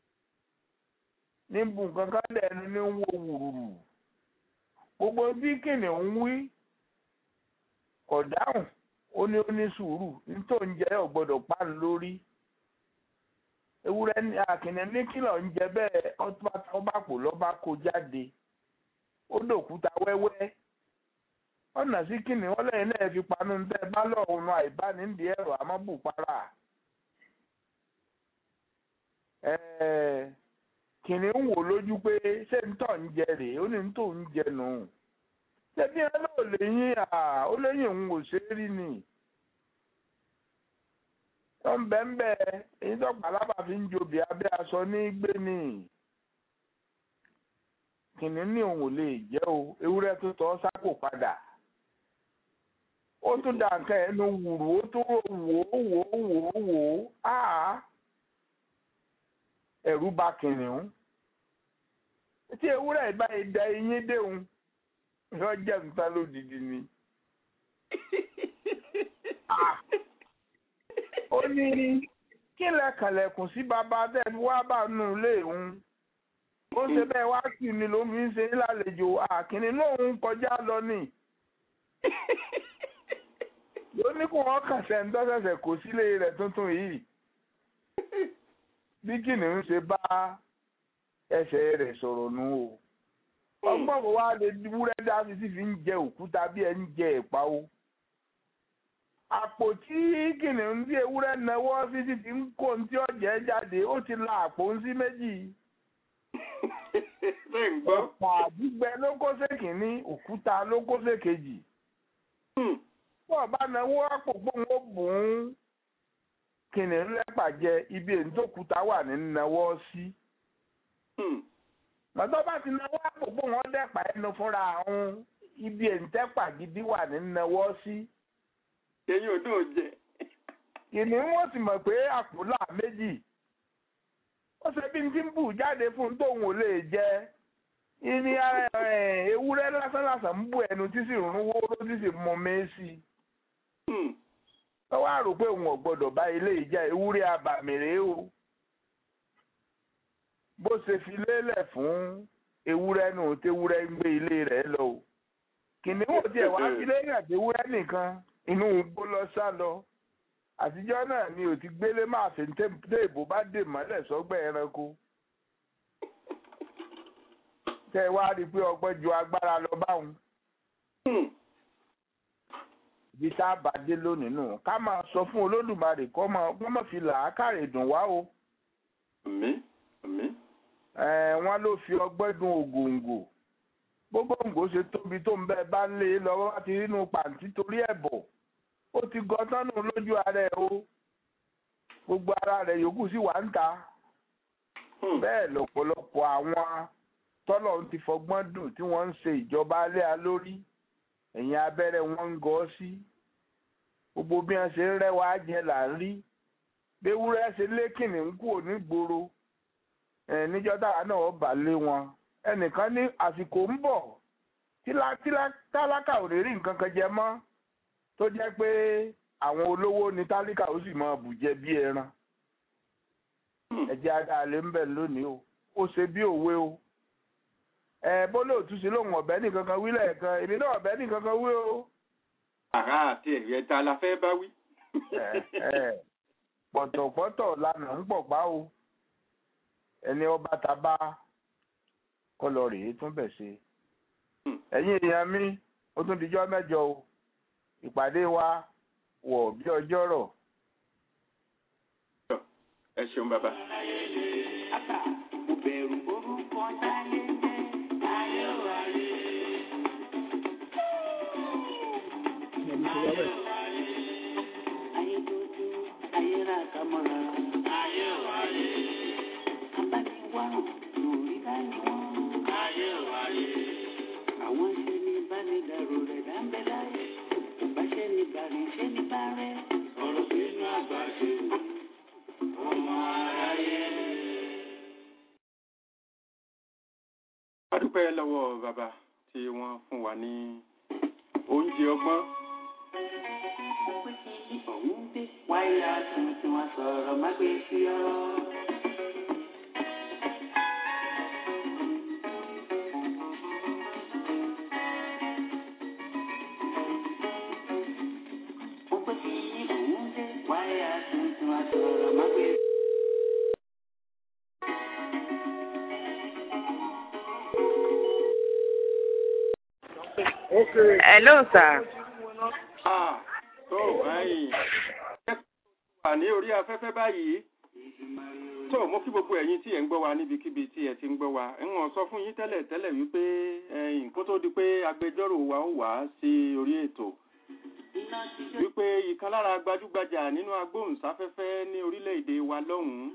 níbu nǹkan kan lẹ́nu ní wo wùrùrù gbogbo bí kìnìún wí kò dáhùn ó ní ó ní sùúrù nítorí oúnjẹ ò gbọ́dọ̀ pa ń lórí ewúrẹ́ ní àkìnìún ní kìlọ̀ ń jẹ bẹ́ẹ̀ ọbàpò lọ́ba kó jáde ó dòkúta wẹ́wẹ́ ọ̀nà sí kìnìún wọn lẹ́yìn náà fi panu tẹ́ bá lọ́ọ̀rùn àìbánidìí ẹ̀rọ amọ́bùpara kìnìún wò lójú pé ṣé ń tọ̀ ń jẹ rèé ó ní ń tò ń jẹ nù ṣebí ẹ lóò léyìn à ó léyìn òun ò ṣe é rí ni tó ń bẹ́ ń bẹ́ èyí tó pàlábà fi ń jobì abẹ́ aṣọ ní gbé ni kìnìún ní òun ò lè jẹ́ o ewúrẹ́ tó tọ́ sápò padà ó tún dà nǹkan ẹnu wùrù ó tún wò ó wò ó wò ó wò ó áá ẹ̀rù bà kìnìún tí ewúrẹ́ ìbáyìí da eyín déhùn yóò jẹ́ nǹkan lódìdí ni. ó ní kí lẹ́kànlẹ̀kùn sí bàbá tẹ́lẹ̀ wá bá nù léhùn ó ṣe bẹ́ẹ̀ wá sí ni ló fi ń ṣe lálejò àkìní lóhùn kọjá lọ ni. ló ní kó wọn kàn sẹ́ńtọ́ ṣẹ̀ṣẹ̀ kó sílé rẹ̀ tuntun yìí bí kìnìún ṣe bá ẹsẹ̀ rẹ̀ sọ̀rọ̀ nù o ọgbọ́n wo wá lè wúrẹ́ dá sí sí fi ń jẹ òkúta bí ẹ ń jẹ ẹ̀pà o àpò tí kìnìún tí ewúrẹ́ náwó sí sí ti ń kó ní tí ọ̀jẹ̀ jáde ó ti la àpò ń sí méjì ọ̀pá gbígbẹ ló kó sékìíní òkúta ló kó sékejì bọ́ọ̀ bá náwó àpò gbóhùn ó bùn ún kìnìún lẹ́pà jẹ ibi èyí tó kúta wà ní náwó sí. lọ́tọ́ bá ti náwó àpòpò wọn dẹ́pà ẹnu fúnra àwọn ibi èyí tẹ́pà gidi wà ní náwó sí. ẹ̀yin ò dùn jẹ. kìnìún wọ́n sì mọ̀ pé àpòlà méjì. ó ṣe bí n ti ń bù jáde fún tóun ò lè jẹ. ìní ewúrẹ́ lásánlàsàn ń bù ẹnu tí sì rún wóró tí sì mọ mẹ́sì wọ́n wá rò pé òun ò gbọ́dọ̀ bá ilé ìjà ewúrẹ́ abàmì rèé o bó ṣe fi lélẹ̀ fún ewúrẹ́ nù tewúrẹ́ ń gbé ilé rẹ̀ lọ o kìnìún ò tiẹ̀ wá fi lélẹ̀ tewúrẹ́ nìkan inú igbó lọ sá lọ àtijọ́ náà ni ò ti gbélé máa fi téèbù bá dè mọ́lẹ̀ sọ́gbẹ́ ẹranko tẹ́ ẹ wá rí i pé ọgbọ́n ju agbára lọ báwọn Hmm. ibi tá a bá dé lónìí nù ká máa sọ fún olódùmarè kọ́ máa wọ́n máa fi làákàrè dùn wá o àmín àmín Eh, wọ́n ló fi ọgbọ́n dun ògòǹgò gbogbo ògò ṣe tóbi tó ń bẹ́ẹ̀ bá ń lé e lọ́wọ́ láti rínú pàǹtí torí ẹ̀bọ̀ ó ti gọtán nù lójú ara ẹ̀ o gbogbo ara rẹ̀ yòókù sì wà ń ta Hmm. bẹ́ẹ̀ lọ́pọ̀lọpọ̀ àwọn tọ́lọ̀ ń ti fọgbọ́n dùn tí wọ́n ń ṣe ìjọba alẹ́ a lórí ẹ̀yìn abẹ́rẹ́ wọn ń gọ́ sí gbogbo bí wọ́n ṣe ń rẹ́wà jẹ là ń rí béwúrẹ́ ṣe lékìnnì ń kú òní gbòòrò ẹ̀ níjọ́ táwa náà ó bà lé wọn ẹnìkan ní àsìkò ń bọ̀ tílá- tílá- tálákà ò lè rí nǹkan kan jẹ mọ́ tó jẹ́ pé àwọn olówó ní tálíkà ó sì máa bùjẹ bí ẹran Hmm. ẹjẹ adáalé ń bẹ lónìí o ó ṣe bí òwe o ẹ bólú òtúnṣe lòun ọbẹ nìkan kan wí lẹ́ẹ̀kan èmi náà ọbẹ nìkan kan wí o àrà àti ẹ̀yẹ ta la fẹ́ bá wí. ẹ ẹ pọ̀tọ̀pọ̀tọ̀ lànà ń pọ̀ pa o ẹni ọba ta bá kọlọ rèé tún bẹ̀ ṣe Hmm. ẹ̀yin èèyàn mi ó tún dijọ́ mẹ́jọ o ìpàdé wa wọ̀ bí ọjọ́ rọ̀ ẹ ṣeun bàbá. Àbá mo bẹ̀rù orúkọ táyé jẹ́ ayé o ayé. Ayé dúdú, ayé rà kámọ́ra. Ayé o ayé. Abániwá lórí báyìí wọ́n. Ayé o ayé. Àwọn ṣe ní ìbánidàrú rẹ̀ dáńbẹ́ láyé. Ìbáṣẹ́ ní bàrí ṣé ní bá rẹ̀. Ọ̀rọ̀ sínú àgbà ṣe wù. Ọmọ aráyé. a dúpẹ́ lọ́wọ́ bàbá tí wọ́n fún wa ní oúnjẹ ọgbọ́n. ọ̀hún dé. wáyà tuntun wọn sọ̀rọ̀ má gbé sí ọ. mo gbé sí ọ̀hún dé. wáyà tuntun wọn sọ̀rọ̀ má gbé sí Hello, sir. Ah, tó báyìí. wà ní orí afẹ́fẹ́ báyìí. tó mo kí gbogbo ẹ̀yin tí ẹ̀ ń gbọ́ wa níbikíbi tí ẹ ti ń gbọ́ wa. ń wọ̀n sọ fún yín tẹ́lẹ̀ tẹ́lẹ̀ wípé ẹ̀yìn kó tó di pé agbẹjọ́rò wa ó wá sí orí ètò. wípé ìkan lára gbajúgbajà nínú agbóhùnsáfẹ́fẹ́ ní orílẹ̀-èdè wa lọ́hùn-ún.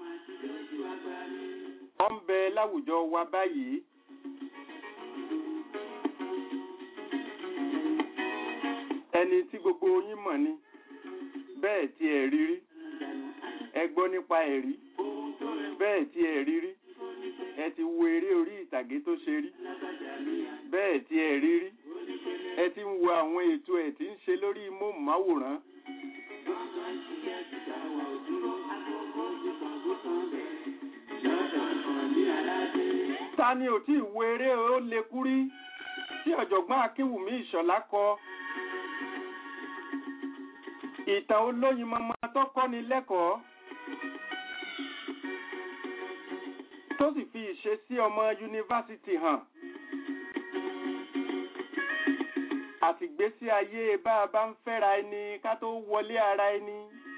wọ́n ń bẹ láwùjọ wa báyìí. ẹni tí gbogbo yín mọ̀ ni bẹ́ẹ̀ tí ẹ rí rí ẹ gbọ́ nípa ẹ̀ rí bẹ́ẹ̀ tí ẹ rí rí ẹ ti wo eré orí ìtàgé tó ṣe rí bẹ́ẹ̀ tí ẹ rí rí ẹ ti ń wo àwọn ètò ẹ̀ tí ń ṣe lórí móhùnmáwòrán ta ni ò tí ì wo eré ó lekú rí tí ọ̀jọ̀gbọ́n akínwùmí ìṣọ̀lá kọ ìtàn olóyin mọmọ tó kọ́ni lẹ́kọ̀ọ́ tó sì fi ìṣesí ọmọ yunifásitì hàn àtìgbésí ayé bá a bá ń fẹ́ra ẹni ká tó wọlé ara ẹni.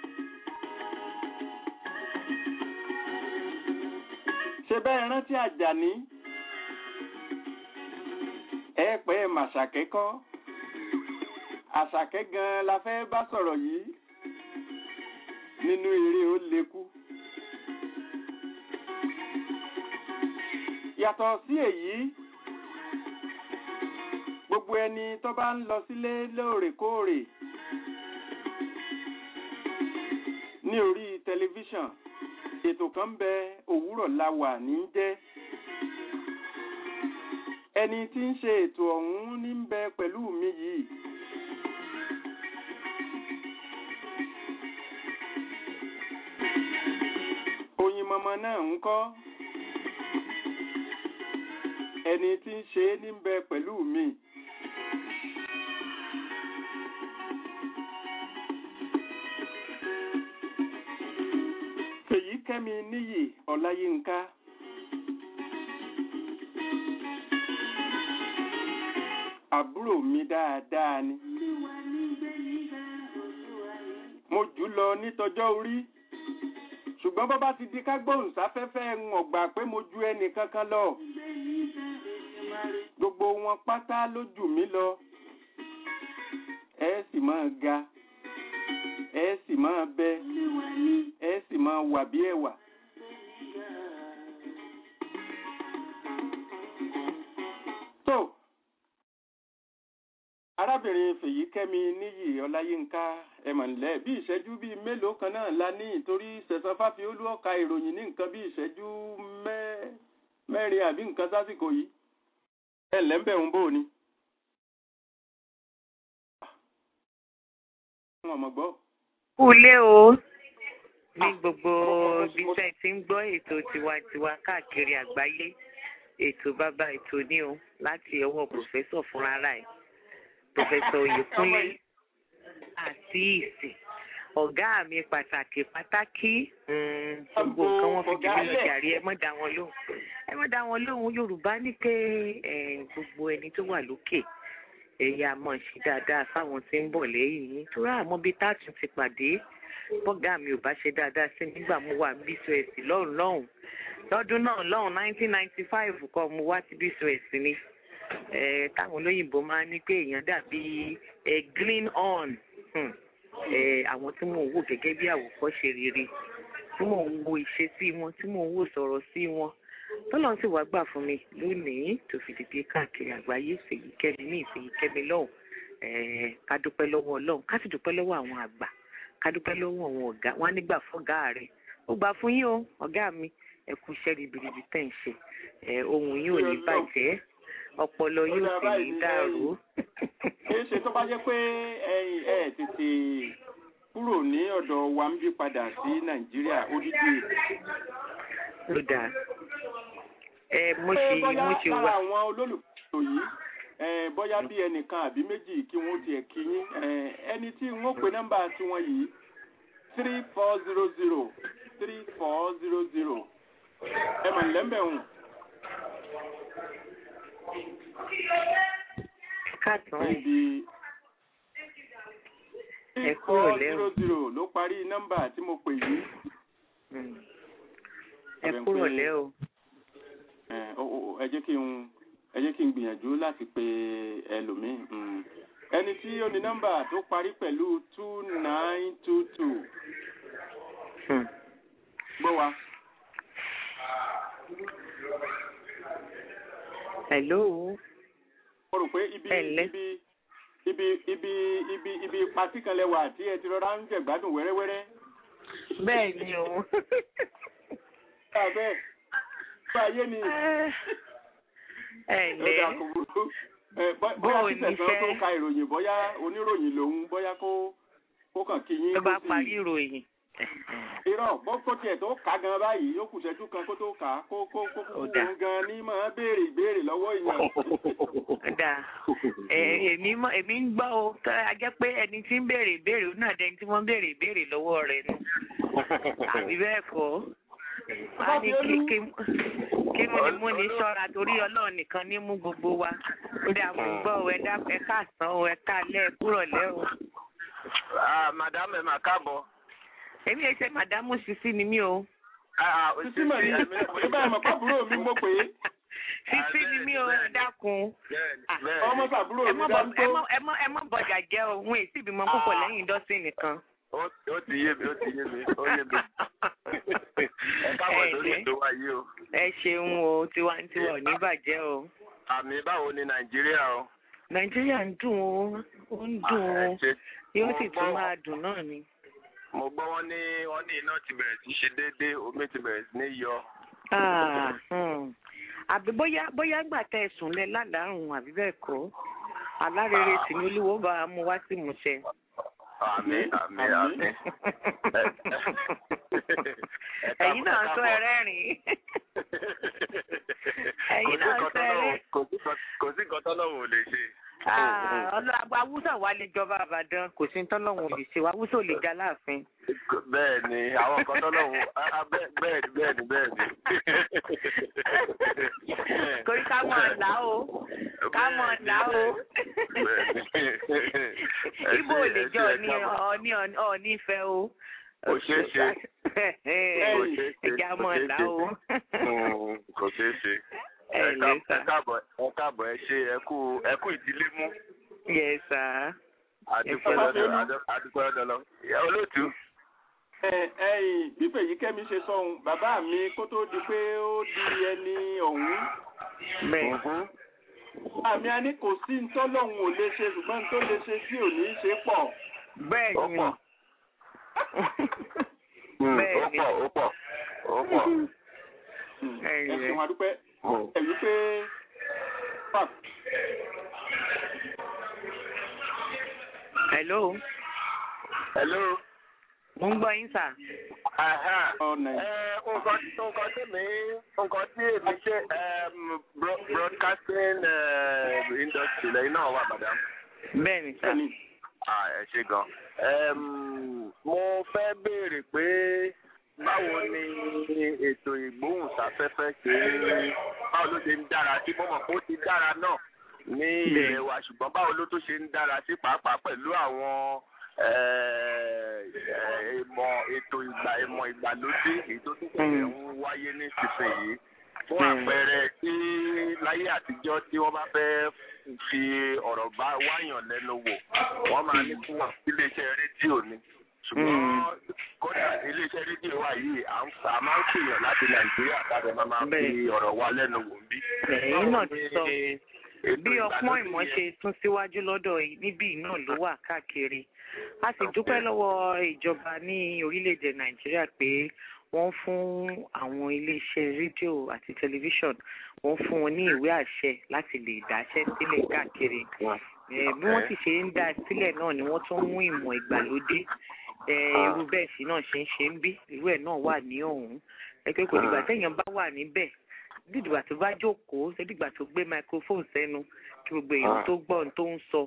ṣe bẹ́ẹ̀ rántí àjàní ẹ pẹ́ màṣàkẹ́ kọ́ àṣàkẹ́ gan la fẹ́ bá sọ̀rọ̀ yìí nínú eré ó lekú. yàtọ̀ sí èyí gbogbo ẹni tó bá ń lọ sílé lóòrèkóòrè ní orí tẹlifíṣàn ètò kan ń bẹ òwúrọ̀ la wà ní jẹ́ ẹni tí ń ṣe ètò ọ̀hún ní ń bẹ pẹ̀lú mi yìí mọmọ náà ń kọ́ ẹni tí ń ṣe é ní bẹ pẹ̀lú mi. Fèyí kẹ́mi níyì Ọláyínká. Àbúrò mi dáadáa ni. Mo jù lọ nítọjọ́ orí. Ṣùgbọ́n bọ́ bá ti di ká gbóhùn sáfẹ́fẹ́ ń ọ̀gbà pé mo ju ẹnì kankan lọ. Gbogbo wọn pátá ló jù mí lọ. Ẹ sì máa ga. Ẹ sì máa bẹ. Ẹ sì máa wà bí ẹ̀wà. tó arábìnrin fèyíkẹ́mi níyì ọláyínká ẹ̀mọ̀nlẹ́ bí ìṣẹ́jú bíi mélòó kan náà la ní ìtorí sẹ̀sán fáfiolú ọ̀ka ìròyìn ní nǹkan bí ìṣẹ́jú mẹ́- mẹ́rin àbí nǹkan sásìkò yìí ẹ̀ ǹlẹ́ ń bẹ̀ ń bò ni. wọn mọ̀ gbọ́. kúlé o ní Ah, gbogbo mo- ibi mo- tẹ́ ẹ ti ń gbọ́ ètò tiwantiwa káàkiri àgbáyé ètò bàbá ètò ní o láti ọwọ́ pòfẹ́sọ̀ fúnra ẹ̀ pòfẹ́sọ̀ oyèkúnlé àti ìsìn ọ̀gá mi pàtàkì pàtàkì mm, gbogbo nǹkan wọn fi jù mí lọ jàre ẹ mọ́ dá wọn lóhùn ẹ mọ́ dá wọn lóhùn yorùbá ní pé eh, gbogbo ẹni tó wà lókè ẹ̀yà mọ̀ ṣe dáadáa fáwọn tí ń bọ̀ lẹ́yìn yín tó rà mọ́ bí táàtún ti pàdé bọ́gà mi ò bá ṣe dáadáa sí mi nígbà mo wà ní bcos lọ́hùn lọ́hùn lọ́dún náà lọ́hùn nineteen ninety five kọ́ mo wá sí bcos ni eh, táwọn olóyìnbó máa ń ní pé èèyàn dàbí eh, green on hmm. eh, àwọn tí mò ń wò gẹ́gẹ́ bí àwòkọ́ṣe rere tí mò ń wo ìṣesí wọn tí mò ń wò sọ̀rọ̀ sí wọn tọ́lọ́n sì wá gbà fún mi lónìí tó fi dìde káàkiri àgbáyé fèyíkẹ́mi ní ìfèyíkẹ́mi lọ́hùn eh, ká dúpẹ́ lọ́wọ́ ọlọ́run ká sì dúpẹ́ lọ́wọ́ àwọn àgbà ká dúpẹ́ lọ́wọ́ àwọn ọ̀gá wọn á nígbà fọ́gá rẹ̀ ó gbà fún yín o ọ̀gá mi ẹ kú iṣẹ́ ribiribi tẹ̀ ń ṣe ẹ ohun yín ò ní bàjẹ́ ọpọlọ yóò sì ní dàrú. kìí ṣe tó bá jẹ́ pé ẹ̀yin ẹ̀ tètè kúrò ní ọ̀dọ̀ wa ń bí padà sí nàìjíríà odidi ló dáa ẹ mo pé ṣe bóyá mo ṣe lára wá àwọn olólùfẹ́ yìí eh, bóyá bí ẹnìkan àbí méjì kí wọ́n tiẹ̀ kí yín eh, ẹni tí wọ́n pe nọ́mbà tiwọn yìí three four zero zero three four zero zero ẹ mọ̀ nílẹ̀ ń bẹ̀ hùn. káàtàn níbi Ẹ three kúrò four lẹ́hùn. zero zero ló parí nọ́mbà tí mo pè yìí. Mm. ẹ kúrò lẹ́ o ẹ ó- ó- ẹ jẹ́ kí n ẹ jẹ́ kí n gbìyànjú láti pe ẹlòmíì mm. ẹni tí ó ní nọ́mbà tó parí pẹ̀lú two nine two two Hmm. gbọ́ wa. hello mo rò pé ibi Ẹ̀lẹ́. ibi ibi ibi ibi ibi patí kan lẹ́wà tí ẹ ti rọra ń jẹ̀gbádùn wẹ́rẹ́wẹ́rẹ́. bẹ́ẹ̀ ni o bá a bẹ́ẹ̀ bá a yé ni ẹ ẹ̀dá ǹlẹ́ kò burú. Ẹ, bọ́- Bó bóyá o kí tẹ̀sán tó níṣẹ́? ka ìròyìn bóyá oníròyìn lòun bóyá kó kó kàn kí yín tó bá kó sì- parí ìròyìn irọ́ bó kó tiẹ̀ tó kà gan báyìí ó kù ṣẹ́jú kan kó tó kà á kó kó kó kó Ó dáa. òun gan ní máa béèrè ìbéèrè lọ́wọ́ èèyàn. ó dáa ẹ èmi mọ èmi ń gbọ́ o tó a jẹ́ pé ẹni tí ń béèrè ìbéèrè ó náà dẹni tí wọ́n ń béèrè ìbéèrè lọ́wọ́ rẹ̀ nu àbí bẹ́ẹ̀ kọ́ a ní kí kí kí mú ni mú ni ṣọ́ra torí ọlọ́run nìkan ní mú gbogbo wa ó dáa mo gbọ́ o ẹ dá ẹ káàsán o ẹ káalẹ́ ẹ kúrọ̀lẹ́ o Ah, madam ẹ mà káàbọ̀. èmi ẹ ṣe màdámù sisi ni mí o Ah, ah, Sísí mọ̀ ní nígbà ìmọ̀ pàbúrò mi mo pè é sisi ni mí o ẹ dákun Bẹ́ẹ̀ni, Ah, bẹ́ẹ̀ni. ọmọ sàbúrò ẹ mi mọ dá bọ ń ẹ tó. mọ ẹ mọ ẹ mọ bọjà jẹ o wọn èsì ìbímọ púpọ̀ lẹ́yìn dọ́sìn nìkan. Ó ó ti yé mi, ó ti yé mi, ó yé mi. Ẹ káàbọ̀ Ẹ sórí ǹlẹ́. ètò wa yìí o. ẹ ṣeun o tiwantiwa ò ní bàjẹ́ o. Àmì báwo ni Nàìjíríà o? nàìjíríà ń dùn o ó ń dùn Ah, ẹ o ṣe- yóò mo sì gbọ́- tún máa dùn náà ni. Mo gbọ́ wọ́n ní wọ́n ní iná ti bẹ̀rẹ̀ sí ṣe déédéé, omi ti bẹ̀rẹ̀ sí ní yọ. Ah, hmm. àbí bóyá bóyá gbà tẹ ẹsùn lẹ ládàárùn àbí bẹ́ẹ̀ kọ́ alárèrè sì ni olúwo bá a mú wá sí ìmúṣẹ. àmì àmì àmì. ẹ̀yin náà sọ ẹrẹ́rìn ẹ̀yin náà sọ ẹrẹ́. kò sí nǹkan tọ́lọ́wọ́ ò lè ṣe. ọlọ́gbà awúsà wa lè jọba àbàdàn kò sí tọ́lọ́wọ́ ò lè ṣe awúsà ò lè já láàfin. bẹ́ẹ̀ ni àwọn nǹkan tọ́lọ́wọ́ bẹ́ẹ̀ ni bẹ́ẹ̀ ni bẹ́ẹ̀ ni. torí ká mọ̀ ọ̀la o ká mọ̀ ọ̀la o. ibo ò lè jọ ní ọ̀ní ọ̀ní ìfẹ́ o. kò ṣeé ṣe. ẹja mọ̀ ọ̀la o. kò ṣeé ṣe ẹ káàbọ̀ ẹ káàbọ̀ ẹ ṣe ẹ kú ẹ kú ìdílé mú. yes sir. adúpẹ́ lọ́dọ̀ adúpẹ́ lọ́dọ̀ lọ. olóòtú. ẹyìn bí Fèyíkẹ́mi ṣe sọ ohun bàbá mi kó tó di pé ó di ẹni ọ̀hún. bẹ́ẹ̀. àmì a ní kò sí ntọ́lọ́hún ò lè ṣe ṣùgbọ́n tó lè ṣe tí ò ní í ṣe pọ̀. bẹ́ẹ̀ ni. ó pọ̀ ó pọ̀ ó pọ̀. ẹ ṣeun adúpẹ́ ẹ̀yí pé hello. hello. mo ń gbọ́ yín sà. nǹkan nǹkan tí mi nǹkan tí èmi ṣe broadcasting industry lẹ́yìn náà wà madam. bẹ́ẹ̀ ni sà. ẹ ṣe gan. mo fẹ́ béèrè pé báwo ni ètò ìgbóhùnsáfẹ́fẹ́ ṣe báwo ló ṣe ń dára sí mo mọ̀ pé ó ti dára náà ní ilẹ̀ wa ṣùgbọ́n báwo ló tó ṣe ń dára sí pàápàá pẹ̀lú àwọn ìmọ̀ ètò ìgbà ìmọ̀ ìgbàlódé èyí tó tún tẹ̀lé ń wáyé ní sísìnyí fún àpẹẹrẹ tí láyé àtijọ́ tí wọ́n bá fẹ́ fi ọ̀rọ̀ bá wáyàn lẹ́nu wò wọ́n máa ní fún wọn iléeṣẹ́ rédíò ni ṣùgbọ́n kódà iléeṣẹ́ rédíò wa yìí a máa ń pèèyàn láti nàìjíríà tàbí máa máa fi ọ̀rọ̀ wa lẹ́nu wò ń bí. ẹ̀yin náà ti sọ bí ọpọ́n ìmọ̀ ṣe tún síwájú lọ́dọ̀ níbí náà ló wà káàkiri a sì dúpẹ́ lọ́wọ́ ìjọba ní orílẹ̀-èdè nàìjíríà pé wọ́n fún àwọn iléeṣẹ́ rédíò àti tẹlifíṣọ̀n wọ́n fún wọn ní ìwé àṣẹ láti lè dáṣẹ́ sílẹ̀ káàkiri bí wọ́n sì ṣe ń dá sílẹ̀ náà ni wọ́n tún mú ìmọ̀ ìgbàlódé irú bẹ́ẹ̀ sí náà ṣe ń ṣe ń bí irú ẹ̀ náà wà ní ọ̀hún ẹgbẹ́ kò dìgbà téèyàn bá wà níbẹ̀ dídìgbà tó bá jókòó dídìgbà tó gbé microphone sẹ́nu kí gbogbo èèyàn tó gbọ́ ohun tó ń sọ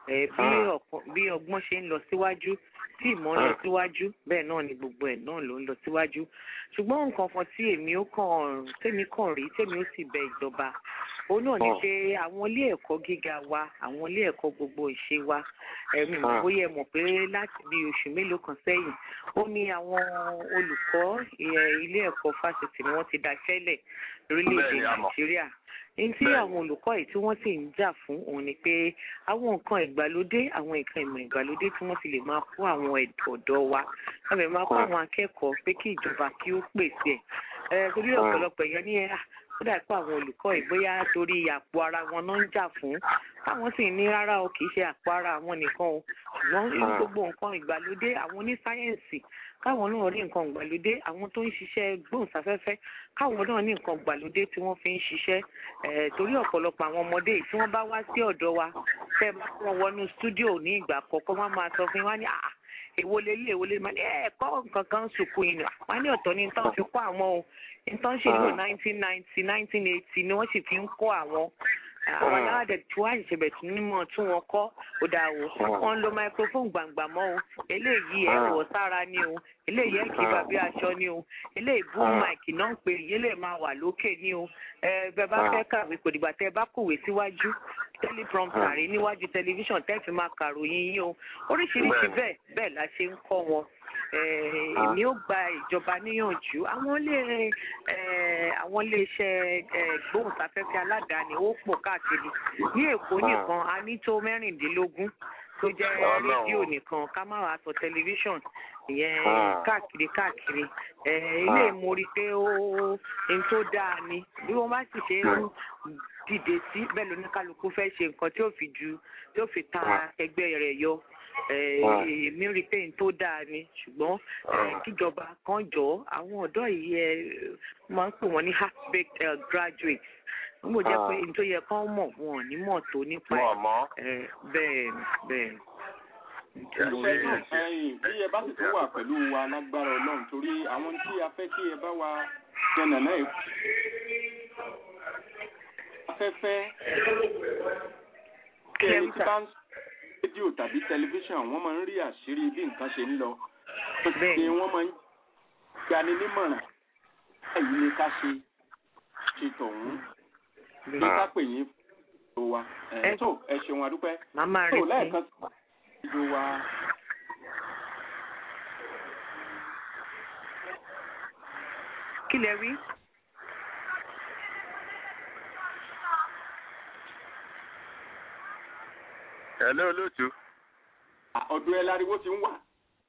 bí ọgbọ́n ṣe ń lọ síwájú tí ìmọ̀ ń lọ síwájú bẹ́ẹ̀ náà ni gbogbo ẹ̀ náà ló ń lọ síwájú ṣùgbọ́n nǹkan kan tí èmi ó kàn tèmi kàn rí tèmi ó sì bẹ ìjọba òun náà ni pé àwọn ilé ẹ̀kọ́ gíga wa àwọn ilé ẹ̀kọ́ gbogbo ìṣe wa ẹ̀mí mọ̀ bóyá ẹ mọ̀ pé láti bí oṣù mélòó kan sẹ́yìn ó ní àwọn olùkọ́ ilé ẹ̀kọ́ fásitì ni wọ́n ti daṣẹ́lẹ̀ lórílẹ̀‐èdè nàìjíríà ní tí àwọn olùkọ́ yìí tí wọ́n sì ń jà fún òun ni pé àwọn nǹkan ìgbàlódé àwọn nǹkan ìmọ̀ ìgbàlódé tí wọ́n fi lè máa kó àwọn ọ̀dọ́ wa wọ́n lè máa kó àwọn akẹ́kọ̀ọ́ pé kí ìjọba kí ó pèsè ẹ̀ torí ọ̀pọ̀lọpọ̀ èèyàn ní ẹ̀ ó dà pé àwọn olùkọ́ yìí bóyá torí àpò ara wọn náà ń jà fún táwọn sì ní rárá o kì í ṣe àpò ara àwọn nìkan o ṣùgbọ́n gbogbo nǹkan ìgbàlódé àwọn onísáyẹ̀nsì káwọn náà rí nǹkan ìgbàlódé àwọn tó ń ṣiṣẹ́ gbóhùnsáfẹ́fẹ́ káwọn náà ní nǹkan ìgbàlódé tí wọ́n fi ń ṣiṣẹ́ torí ọ̀pọ̀lọpọ̀ àwọn ọmọdé yìí tí wọ́n bá wá sí ọ̀dọ̀ wa tẹ́ bá wọn wọnú stúdíò ní ìgbà kọ̀ọ̀kan wọ́n máa sọ fún wa ní àà èwo lélẹ̀ èwo lélẹ̀ máa ní ẹ̀ẹ́kọ́ nǹkan kan sùkú yìí wọ́n ní ọ̀tọ̀ ní tán fi kọ́ àwọn o nǹkan ṣe ní nineteen ninety nineteen eighty ni wọ́n sì fi ń kọ́ àwọn àwọn aláwàdẹ tí wọ́n àṣìṣe bẹ̀ tún nímọ̀ tí wọ́n kọ́ ó dáa wò wọ́n ń lo microphone gbàngbà mọ́ o eléyìí ẹ̀ wọ̀ sára ni o eléyìí ẹ̀ kí bàbí aṣọ ni o eléyìí boom mic náà ń pè eléyìí máa wà lókè ni o ẹ bẹ bá fẹ́ kàwé kò dìgbà tẹ́ bá kòwé síwájú teleprompter rí níwájú tẹlifíṣàn tẹ́ fi máa kàròyìn yín o oríṣiríṣi bẹ́ẹ̀ bẹ́ẹ̀ la ṣe ń kọ́ wọn èmi ó gba ìjọba níyànjú àwọn ilé àwọn iléeṣẹ́ gbóhùnsáfẹ́fẹ́ aládàáni ó pọ̀ káàkiri ní èkó nìkan a ní tó mẹ́rìndínlógún tó jẹ́ rédíò nìkan ká má wàá sọ tẹlifíṣàn ìyẹn káàkiri káàkiri ilé ìmórí pé ó ń tó dáa ni bí wọ́n bá sì ṣe ń dìde sí bẹ́ẹ̀ lóníkálukú fẹ́ ṣe nǹkan tí ó fi ju tí ó fi ta ẹgbẹ́ rẹ̀ yọ èmi rí pé n tó dáa ni ṣùgbọ́n kíjọba kan jọ àwọn ọ̀dọ́ yìí ẹ máa ń pè wọ́n ní half baked graduates wọ́n mọ̀ jẹ́ pé n tó yẹ kán mọ̀ wọn ò ní mọ̀ tó nípa ẹ̀ bẹ́ẹ̀ bẹ́ẹ̀. olùfẹ́ náà ẹ̀yìn bí ẹ bá sì tún wà pẹ̀lú wa lágbára ọlọ́run torí àwọn tí a fẹ́ kí ẹ bá wa yànnà náà afẹ́fẹ́ kí ẹni tí bá ń sọ rédíò tàbí tẹlifíṣàn wọ́n máa ń rí àṣírí bí nǹkan ṣe ń lọ Bẹ́ẹ̀ni. ni wọ́n máa ń gbani nímọ̀ràn báyìí ni ká ṣe ṣe tọ̀hún ní ká pè yín fún wa ẹ̀ Ẹ- tó ẹ ṣeun adúpẹ́ màá máa tó retí. lẹ́ẹ̀kan sí ìlú wa. kí lẹ wí. Hello olóòtú. ọ̀dọ̀ ẹ láriwo ti ń wà.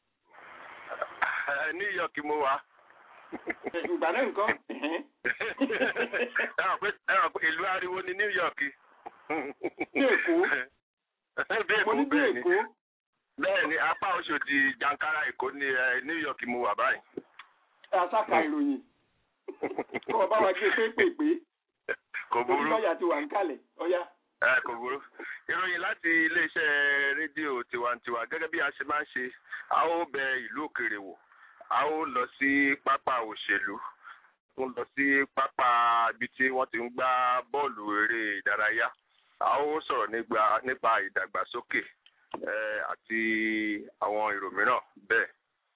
Ẹ, New York mo wà. ìgbà náà nǹkan. ẹ̀hẹ́n. Ẹ hàn pé ẹ hàn pé ìlú ariwo ni New York. Ní Èkó. Bí mo Èkó ní bí bẹ́ẹ̀ ni. Èkó. Bẹ́ẹ̀ ni apá Oṣòdì Jankara Èkó ní ẹ, New York mo wà báyìí. aṣáka ìròyìn kọ́ ọ bá wa gbé pépèpé Kò burú. olùsọ̀yà ti wà ń kalẹ̀ ọ̀yá. Ẹ kò burú. Ìròyìn láti iléeṣẹ́ rédíò tiwantiwa gẹ́gẹ́ bí a ṣe máa ń ṣe, a ó bẹ ìlú òkèèrè wò, a ó lọ sí pápá òṣèlú, a ó lọ sí pápá ibi tí wọ́n ti ń gbá bọ́ọ̀lù eré ìdárayá, a ó sọ̀rọ̀ nígbà nípa ìdàgbàsókè eh, àti àwọn èrò mìíràn bẹ́ẹ̀.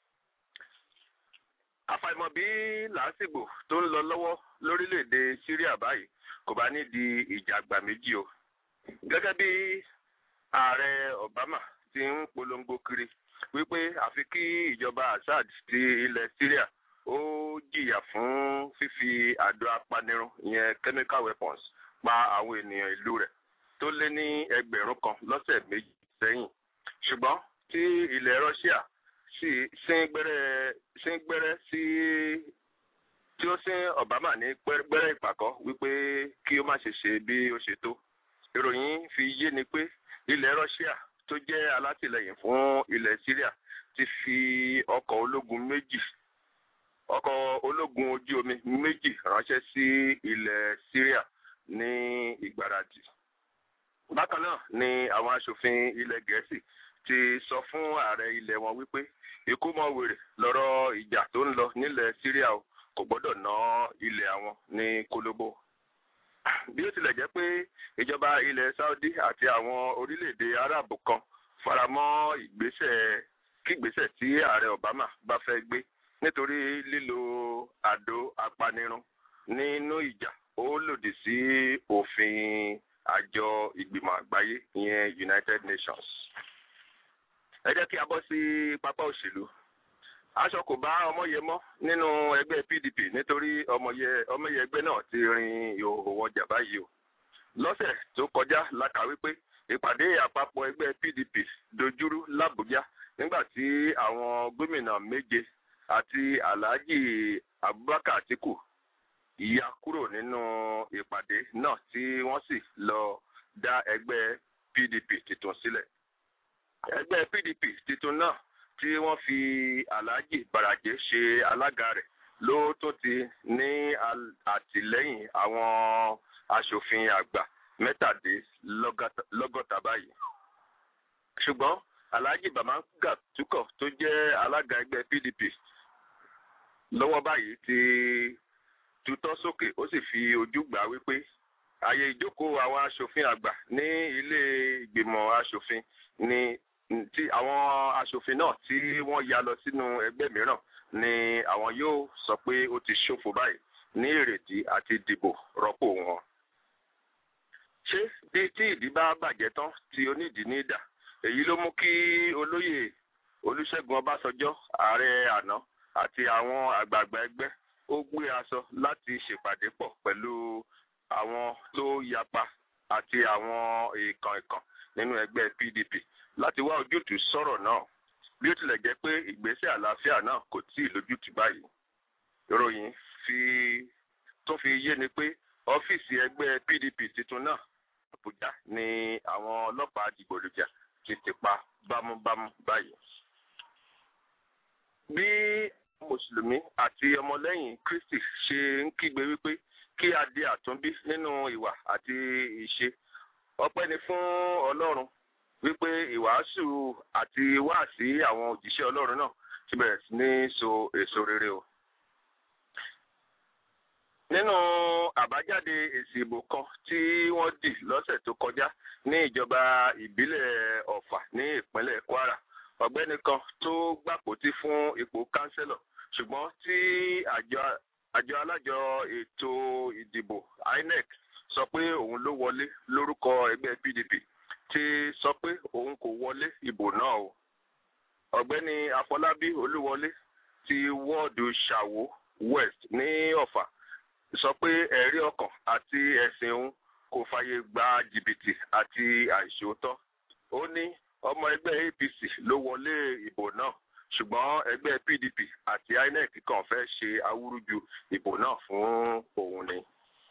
Àfàìmọ̀ bí làásìgbò tó ń lọ lọ́wọ́ lórílẹ̀‐èdè Syria báyìí kò bá ní di ìjà àgbà méjì o gẹ́gẹ́ bí ààrẹ Obama ti ń polongo kiri wípé àfi kí ìjọba Assad ti ilẹ̀ Syria ó jìyà fún fífi àdó apanirun ìyẹn chemical weapons pa àwọn ènìyàn ìlú rẹ̀ tó lé ní ẹgbẹ̀rún kan lọ́sẹ̀ méjì sẹ́yìn ṣùgbọ́n tí ilẹ̀ Russia sì sín gbẹ́rẹ́ sín gbẹ́rẹ́ sí tí ó sín Obama ní gbẹ́rẹ́ ìpàkọ́ wípé kí ó má ṣe ṣe bí ó ṣe tó ìròyìn fi yé ni pé ilẹ̀ Russia tó jẹ́ alátìlẹyìn fún ilẹ̀ Syria ti fi ọkọ̀ ológun méjì ọkọ̀ ológun ojú omi méjì ránṣẹ́ sí ilẹ̀ Syria ní ìgbáradì. bákan náà ni àwọn aṣòfin ilẹ̀ Gẹ̀ẹ́sì ti sọ fún ààrẹ ilẹ̀ wọn wípé ikú mọ́ wèrè lọ́rọ̀ ìjà tó ń lọ nílẹ̀ Syria o kò gbọ́dọ̀ ná ilẹ̀ àwọn ní kólóbó bí ó tilẹ̀ jẹ́ pé ìjọba ilẹ̀ Saudi àti àwọn orílẹ̀-èdè Arab kan faramọ́ ìgbésẹ̀ kígbésẹ̀ tí ààrẹ Obama bá fẹ́ gbé nítorí lílo àdó apanirun nínú ìjà ó lòdì sí òfin àjọ ìgbìmọ̀ àgbáyé ìyẹn United Nations. ẹ jẹ́ kí a bọ́ sí pápá òṣèlú aṣọ kò bá ọmọye mọ́ nínú ẹgbẹ́ PDP nítorí ọmọye ọmọye ẹgbẹ́ náà ti rin ìhòòhò wọn jà báyìí o lọ́sẹ̀ tó kọjá la kà wípé ìpàdé àpapọ̀ ẹgbẹ́ PDP dojúrú l'Àbújá nígbà tí àwọn gómìnà méje àti Alhaji Abubakar Atiku ya kúrò nínú ìpàdé náà tí wọ́n sì lọ dá ẹgbẹ́ PDP tuntun sílẹ̀ ẹgbẹ́ PDP tuntun náà tí wọ́n fi Alhaji Baraje ṣe alága rẹ̀ ló tó ti ní àtìlẹ́yìn àwọn aṣòfin àgbà mẹ́tàdínlọ́gọ́ta báyìí. ṣùgbọ́n Alhaji Bamanga Tukọ̀ tó jẹ́ alága ẹgbẹ́ PDP lọ́wọ́ báyìí ti tutọ́ sókè ó sì fi ojú gbà wípé ààyè ìjókòó àwọn aṣòfin àgbà ní ilé ìgbìmọ̀ aṣòfin ni tí àwọn aṣòfin náà tí wọ́n ya lọ sínú ẹgbẹ́ mìíràn ni àwọn yóò sọ pé ó ti ṣòfò báyìí ní ìrètí àti dìbò rọ́pò wọn. ṣé bí tí ìdí bá bàjẹ́ tán tí onídìí ní ìdà èyí ló mú kí olóyè Olúṣẹ́gun Ọbásanjọ́ ààrẹ àná àti àwọn àgbààgbà ẹgbẹ́ ó gbé aṣọ láti ṣèpàdé pọ̀ pẹ̀lú àwọn tó yapa àti àwọn èèkàn èèkàn nínú ẹgbẹ́ PDP láti wá ojútùú sọ̀rọ̀ náà bí ó tilẹ̀ jẹ́ pé ìgbésẹ̀ àlàáfíà náà kò tí ì lójútùú báyìí. ìròyìn fi tó fi yé ni pé ọ́fíìsì ẹgbẹ́ PDP tuntun náà Àbújá ni àwọn ọlọ́pàá dìgbòlùjà ti ti pa bámúbámú báyìí. bí mùsùlùmí àti ọmọlẹ́yìn Kristi ṣe ń kígbe wípé kí a di àtúnbí nínú ìwà àti ìṣe ọpẹ́ ni fún Ọlọ́run wípé ìwàásù àti wáàsí àwọn òjíṣẹ́ ọlọ́run náà ti bẹ̀rẹ̀ sí ní so èso rere o. nínú àbájáde èsì ìbò kan tí wọ́n dì lọ́sẹ̀ tó kọjá ní ìjọba ìbílẹ̀ ọ̀fà ní ìpínlẹ̀ kwara ọ̀gbẹ́ni kan tó gbàpótí fún ipò kánsẹ́lọ̀ ṣùgbọ́n tí àjọ àjọ alájọ ètò ìdìbò inec sọ pé òun ló wọlé lórúkọ ẹgbẹ́ pdp ti sọ pé òun kò wọlé ìbò náà o ọ̀gbẹ́ni afọlábí olúwọlé ti wọ́ọ̀dù ṣàwó west ní ọ̀fà sọ pé ẹ̀rí ọkàn àti ẹ̀sìn òun kò fàyè gba jìbìtì àti àìṣòótọ́ ó ní ọmọ ẹgbẹ́ apc ló wọlé ìbò náà ṣùgbọ́n ẹgbẹ́ pdp àti inec kàn fẹ́ ṣe awúrúju ìbò náà fún òun ni.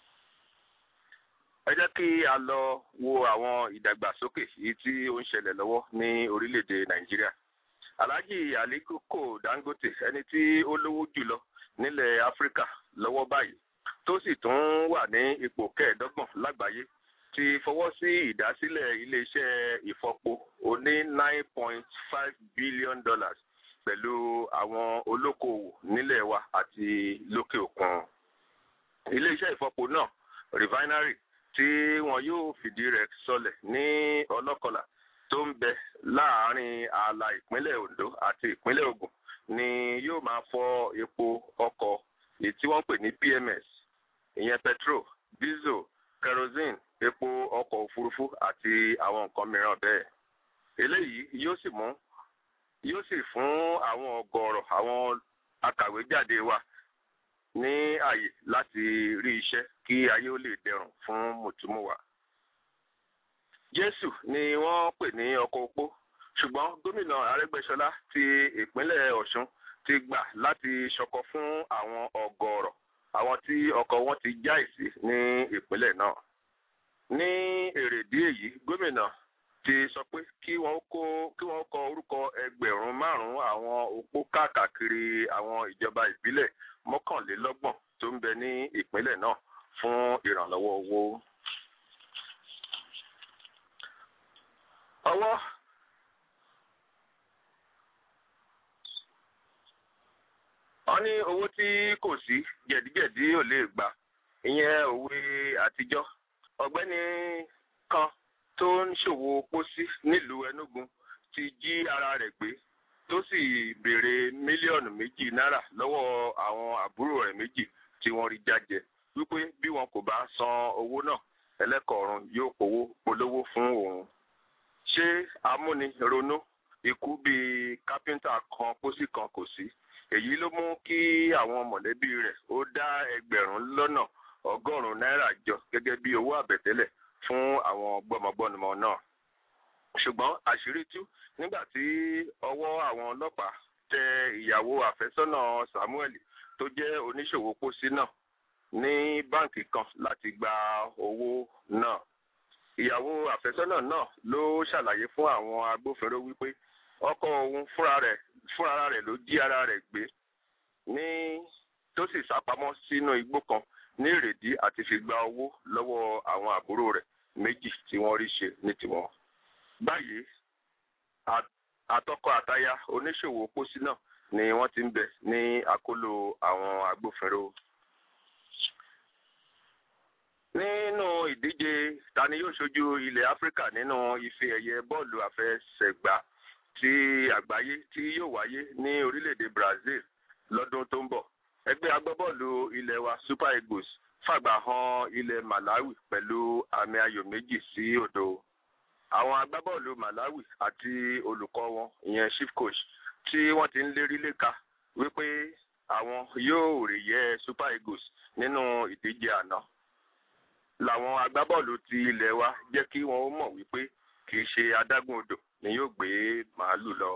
ẹ jẹ́ kí a lọ wo àwọn ìdàgbàsókè yìí tí ó ń ṣẹlẹ̀ lọ́wọ́ ní orílẹ̀-èdè nàìjíríà. alhaji aliko dangote ẹni tí ó lówó jùlọ nílẹ̀ áfíríkà lọ́wọ́ báyìí tó sì tún wà ní ipò kẹẹ̀ẹ́dọ́gbọ̀n lágbàáyé ti fọwọ́ sí ìdásílẹ̀ iléeṣẹ́ ìfọpo oní nine point five billion dollars pẹ̀lú àwọn olókoòwò nílẹ̀ wa àti lókè òkun. iléeṣẹ́ ìfọpo náà refinery tí wọn yóò fìdí rẹ̀ sọlẹ̀ ní ọlọ́kọlà tó ń bẹ láàárín ààlà ìpínlẹ̀ ondo àti ìpínlẹ̀ ogun ni yóò máa fọ epo ọkọ̀ èyí tí wọ́n pè ní pms ìyẹn petrol diesel kerosene epo ọkọ̀ òfurufú àti àwọn nǹkan mìíràn bẹ́ẹ̀. eléyìí yóò sì mú yóò sì fún àwọn ọgọ́rọ̀ àwọn akàwéjáde wa ní àyè láti rí iṣẹ́ kí ayé ó lè dẹrùn fún mùtúmùwà. jésù ni wọ́n pè ní ọkọ̀ opó ṣùgbọ́n gómìnà arẹ́gbẹ́ṣọlá ti ìpínlẹ̀ ọ̀ṣun ti gbà láti ṣọkọ fún àwọn ọgọ́rọ̀ àwọn tí ọkọ̀ wọn ti já ìsí ní ìpínlẹ̀ náà ní èrèdí èyí gómìnà ti sọ pé kí wọn kó kí wọn kọ orúkọ ẹgbẹ̀rún márùnún àwọn opó káàkiri àwọn ìjọba ìbílẹ̀ mọ́kànlélọ́gbọ̀n tó ń bẹ ní ìpínlẹ̀ náà fún ìrànlọ́wọ́ owó. ọwọ́ wọ́n ní owó tí kò sí jẹ̀díjẹ̀dí ò lè gbà ìyẹn òwe àtijọ́ ọ̀gbẹ́ni kan tó ń ṣòwò pósí nílùú enugu ti jí ara rẹ̀ gbé tó sì béèrè mílíọ̀nù méjì náírà lọ́wọ́ àwọn àbúrò rẹ̀ méjì tí wọ́n rí jájẹ wípé bí wọn kò bá san owó náà ẹlẹ́kọ̀ọ́rùn yóò powó polówó fún òun. ṣé amúnironú ikú bíi kápẹ́ńtà kan pósí kan kò sí èyí ló mú kí àwọn mọ̀lẹ́bí rẹ̀ ó dá ẹgbẹ̀rún lọ́nà ọgọ́rùn-ún náírà jọ gẹ́gẹ́ bí owó àbẹ̀tẹ́lẹ̀ fún àwọn gbọ́mọgbọ́nmọ náà. ṣùgbọ́n àṣírí tú nígbà tí ọwọ́ àwọn ọlọ́pàá tẹ ìyàwó àfẹ́sọ́nà samuel tó jẹ́ oníṣòwò pósí náà ní báǹkì kan láti gba owó náà. ìyàwó àfẹ́sọ́nà náà ló ṣàlàyé fún àwọn agbófinró wípé ọkọ òun fúnra rẹ̀ fúnra rẹ̀ ló jí ara rẹ̀ gbé ní tó sì sápamọ́ sínú igbó kan ní ìrèdí àti fi gba owó lọ́wọ́ àwọn àbúrò rẹ̀ méjì tí wọ́n rí ṣe ní tiwọn. báyìí àtọkọ àtaya oníṣòwò pósí náà ni wọ́n ti ń bẹ ní àkólò àwọn agbófinró. nínú ìdíje tani yóò ṣojú ilẹ̀ áfíríkà nínú ife ẹ̀yẹ bọ́ọ̀lù àfẹsẹ̀gbá ti àgbáyé tí yóò wáyé ní orílẹ̀-èdè brazil lọ́dún tó ń bọ̀ ẹgbẹ́ agbábọ́ọ̀lù ilẹ̀ wa super eagles fàgbà han ilẹ̀ malawi pẹ̀lú àmì ayò méjì sí òdo àwọn agbábọ́ọ̀lù malawi àti olùkọ́ wọn ìyẹn chief coach tí wọ́n ti ń lérí léka wípé àwọn yóò rí yẹ super eagles nínú ìdíje àná làwọn agbábọ́ọ̀lù ti ilẹ̀ wa jẹ́ kí wọ́n ó mọ̀ wípé kì í ṣe adágún odò ni yóò gbé màálù lọ.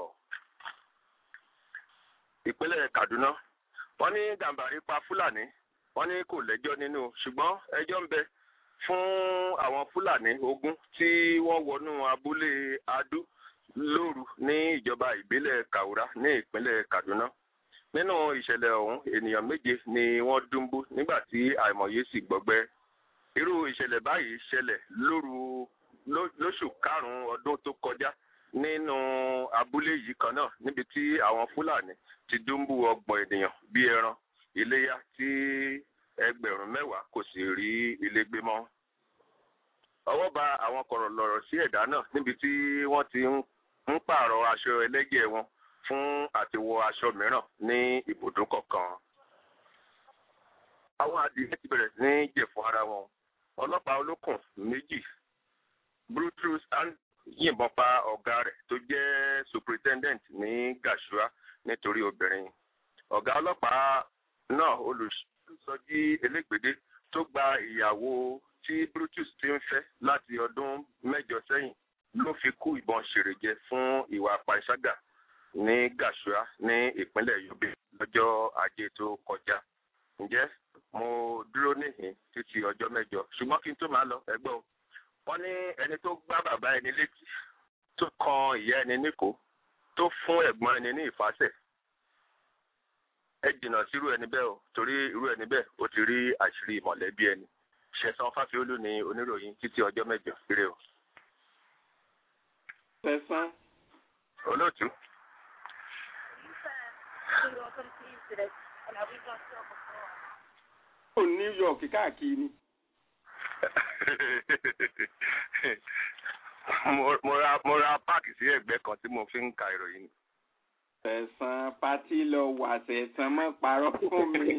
ìpínlẹ̀ kaduna wọ́n ní gàmbàrí pa fúlàní wọ́n ní kò lẹ́jọ́ nínú ṣùgbọ́n ẹjọ́ ń bẹ fún àwọn fúlàní ogún tí wọ́n wọnú abúlé adú lóru ní ìjọba ìbílẹ̀ kaura ní ìpínlẹ̀ kaduna nínú ìṣẹ̀lẹ̀ ọ̀hún ènìyàn méje ni wọ́n dúnbú nígbà tí àìmọye sì gbọgbẹ́ irú ìṣẹ̀lẹ̀ báyìí ṣẹlẹ̀ lóru ló- lóṣù karùn-ún ọdún tó kọjá nínú abúlé yìí kan náà níbi tí àwọn fúlàní ti dúnbù ọgbọ̀n ènìyàn bíi ẹran iléyà tí ẹgbẹ̀rún mẹ́wàá kò sì rí ilé gbé mọ́. ọwọ́ ba àwọn kọ̀rọ̀lọ̀rọ̀ sí ẹ̀dá náà níbi tí wọ́n ti ń ń pààrọ̀ aṣọ ẹlẹ́gẹ̀ẹ́ wọn fún àtiwọ aṣọ mìíràn ní ibùdó kọ̀ọ̀kan. àwọn adìyẹ ti bẹ̀rẹ̀ sí ní jẹ̀ fún ara wọn. ọlọ́pàá olókùn méjì brutus and yìnbọn pa ọ̀gá rẹ̀ tó jẹ́ superintendent ní gashua nítorí obìnrin. ọ̀gá ọlọ́pàá náà olùsọjí elégbèdé tó gba ìyàwó tí brutus ti ń fẹ́ láti ọdún mẹ́jọ sẹ́yìn ló fi kú ìbọn ṣèrèjẹ fún ìwà pàṣágà ní gashua ní ìpínlẹ̀ yobe lọ́jọ́ ajé tó kọjá. ǹjẹ́ mo dúró níhìn títí ọjọ́ mẹ́jọ ṣùgbọ́n kí n tó máa lọ ẹgbẹ́ o wọ́n ní ẹni tó gbá bàbá ẹni létí tó kan ìyá ẹni níkò tó fún ẹ̀gbọ́n ẹni ní ìfàsẹ̀ ẹ jìnnà sírú ẹni bẹ́ẹ̀ o torí irú ẹni bẹ́ẹ̀ ó ti rí àṣírí mọ̀lẹ́bí ẹni ṣẹ̀san fáfiolú ni oníròyìn títí ọjọ́ mẹ́jọ péré o. Sẹ̀sán. olóòtú Ó New York káàkiri ni. mo mo ra mo ra páàkì sí ẹ̀gbẹ́ kan tí mo fi ń ka ìròyìn. Sẹ̀sán pátí lọ wà sẹ̀sán mọ́ parọ́ fún mi.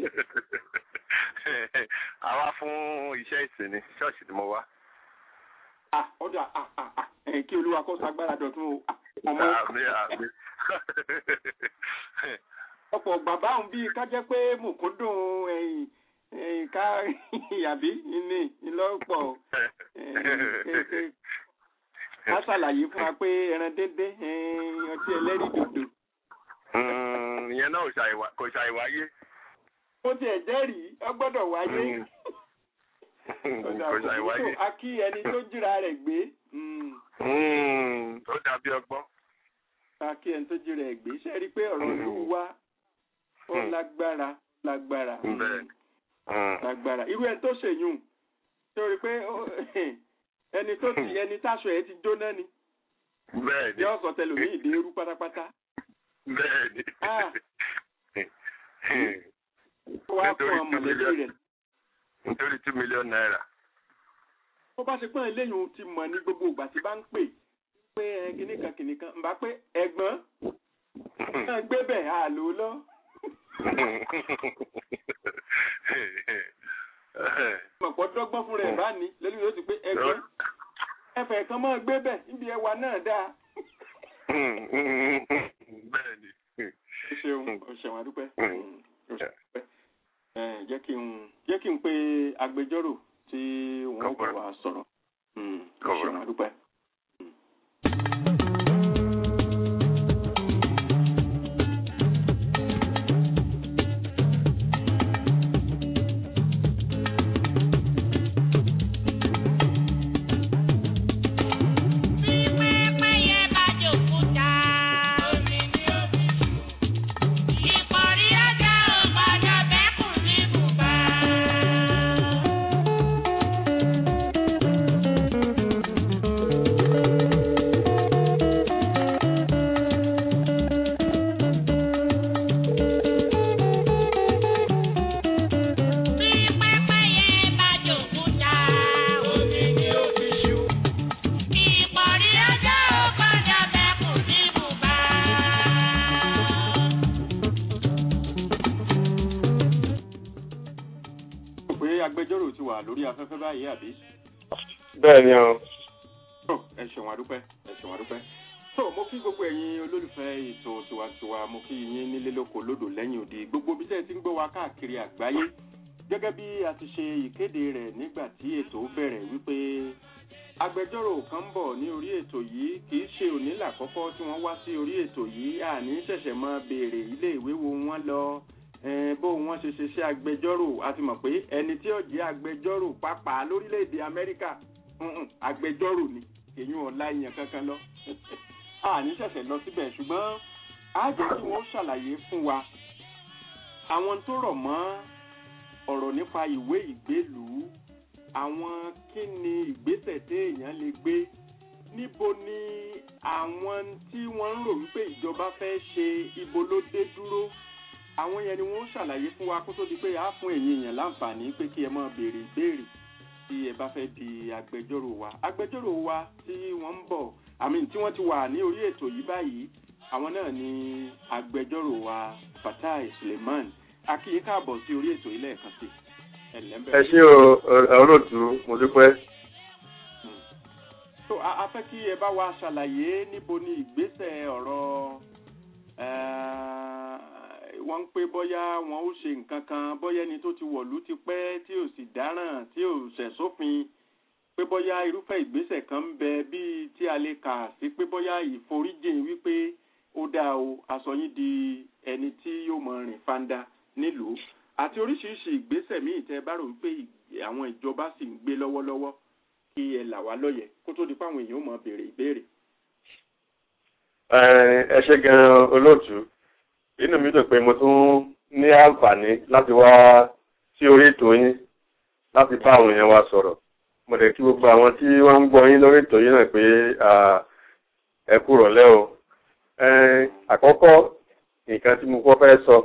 àwa fún iṣẹ́ ìsìn ní ṣọ́ọ̀ṣì ni mo wá. Ah, ọ̀dọ̀ ah, ah, ah, ẹ̀ kí olúwa kó sagbára dọ̀tún o. Ah, Ọmọ àmì àmì. ọ̀pọ̀ bàbá òun bíi ká jẹ́ pé mùkúndùn ẹ̀yìn ẹ̀yìn ká àbí ní ìlọ́pọ̀ ká ṣàlàyé fún wa pé ẹran dédé ẹ̀yìn ọtí ẹlẹ́rìí dòdò. Mm, ìyẹn náà ò ṣàìwá- kò ṣàìwáyé. ó tiẹ̀ jẹ́rìí ọ gbọ́dọ̀ wáyé. Mm. Ọ̀dà kò kò ṣàìwáyé. ní tó a kí ẹni tó jíra rẹ̀ gbé. Mm. Mm, ó dàbí ọgbọ́n. a kí ẹni tó jíra rẹ̀ gbé ṣe rí i pé ọ̀rọ̀ ìlú wa ó Mm. lágbára lágbára. Mm. Bẹ́ẹ̀ni. Mm. lágbára irú ẹni tó ṣèyún tó rí i pé ó- ẹni tó ti ẹni táṣọ ẹ ti jóná ni Bẹ́ẹ̀ni. yóò sọ tẹlòmíì ìdí eru pátápátá Bẹ́ẹ̀ni. Ah. ó wá fún Nítorí ọ two mọ̀lẹ́bí million- rẹ̀ nítorí two million naira. bó bá ṣe pọ́n eléyìí ó ti mọ̀ ní gbogbo ìgbà tí bá ń pè pé ẹ kìnnìkan kìnnìkan ń bá pé ẹ̀gbọ́n náà gbé bẹ̀ á lò ó lọ mọ̀pọ̀ dọ́gbọ́n fún rẹ̀ bá ní lẹ́nu yóò ti pé ẹ̀gbọ́n ẹ̀fẹ̀ kan máa gbé bẹ̀ níbi ẹwà náà dáa. Bẹ́ẹ̀ni. ó ṣeun ó ṣeun adúpẹ́. Mm. Mm, ó ṣeun adúpẹ́. Ẹ, jẹ́ kí n jẹ́ kí n pe agbẹjọ́rò tí wọ́n bá wa sọ̀rọ̀. Mm, ó Kọ̀wé. ṣeun adúpẹ́. Mo rò pé agbẹjọ́rò ti wà lórí afẹ́fẹ́ báyìí àbí? Bẹ́ẹ̀ni o. Tó, ẹ ṣeun adúpẹ́ ẹ ṣeun adúpẹ́. tó mo kí gbogbo ẹ̀yin olólùfẹ́ ètò tiwantiwa mo kí yín nílé lóko lódò lẹ́yìn òde gbogbo bí tẹ́ ẹ ti ń gbọ́ wa káàkiri àgbáyé gẹ́gẹ́ bí a ti ṣe ìkéde rẹ̀ nígbà tí ètò bẹ̀rẹ̀ wípé agbẹjọ́rò kan ń bọ̀ ní orí ètò yìí kì í ṣe òní làkọ́kọ́ tí wọ́n wá sí orí ètò yìí àní ṣẹ̀ṣẹ̀ máa béèrè ilé ìwé wo wọ́n lọ eh, bó wọ́n ṣe ṣe ṣe agbẹjọ́rò a ti mọ̀ pé ẹni tí ó jẹ́ agbẹjọ́rò pàápàá lórílẹ̀‐èdè amẹ́ríkà mm-mm, agbẹjọ́rò ni èyí ò la ìyàn kankan lọ àní ṣẹ̀ṣẹ̀ lọ síbẹ̀ ṣùgbọ́n á jẹ́ kí wọ́n ṣàlàyé fún wa àwọn tó rọ̀ mọ́ ọ̀rọ̀ nípa ìwé ìgbélùú àwọn kí ni ìgbésẹ̀ téèyàn lè gbé àwọn tí wọ́n ń rò wípé ìjọba fẹ́ ṣe ibo ló dé dúró àwọn yẹn ni wọ́n ṣàlàyé fún wa kó tó di pé a fún ẹ̀yin èèyàn láǹfààní pé kí ẹ máa béèrè ìbéèrè tí ẹ bá fẹ́ di agbẹjọ́rò wa agbẹjọ́rò wa tí wọ́n ń bọ̀ àmì tí wọ́n ti wà ní orí ètò yìí báyìí àwọn náà ni agbẹjọ́rò wa fatai suleiman akíyí káàbọ̀ sí orí ètò yìí lẹ́ẹ̀kan sí ẹ̀lẹ́mbẹ̀. ẹ ṣé o olóòtú mo dúpẹ́. so a a fẹ́ kí ẹ bá wa ṣàlàyé níbo ni ìgbésẹ̀ ọ̀rọ̀ wọ́n ń pé bóyá wọn ó ṣe nǹkan kan bóyá ẹni tó ti wọ̀lú ti pẹ́ tí ò sì dáràn tí ò ṣẹ̀ sófin pé bóyá irúfẹ́ ìgbésẹ̀ kan ń bẹ bíi tí a lè kà sí pé bóyá ìforíjìn wípé ó dáa o aṣọ yín di ẹni tí yóò mọ rìn fanda nílùú àti oríṣiríṣi ìgbésẹ̀ míì tẹ́ bá rò wípé àwọn ìjọba sì ń gbé lọ́wọ́lọ́wọ́ kí ẹ là wá lọ́yẹ̀ kó tó di pé àwọn èèyàn ó mọ béèrè ìbéèrè. ẹ ṣe gan olóòtú inú mi dùn pé mo tún ní àǹfààní láti wá sí orí ètò yín láti bá àwọn èèyàn wa sọ̀rọ̀ mo dẹ̀ kí gbogbo àwọn tí wọ́n ń gbọ́ yín lórí ètò yín náà pé ẹ kú rọ̀lẹ́ o àkọ́kọ́ nǹkan tí mo kọ́ fẹ́ sọ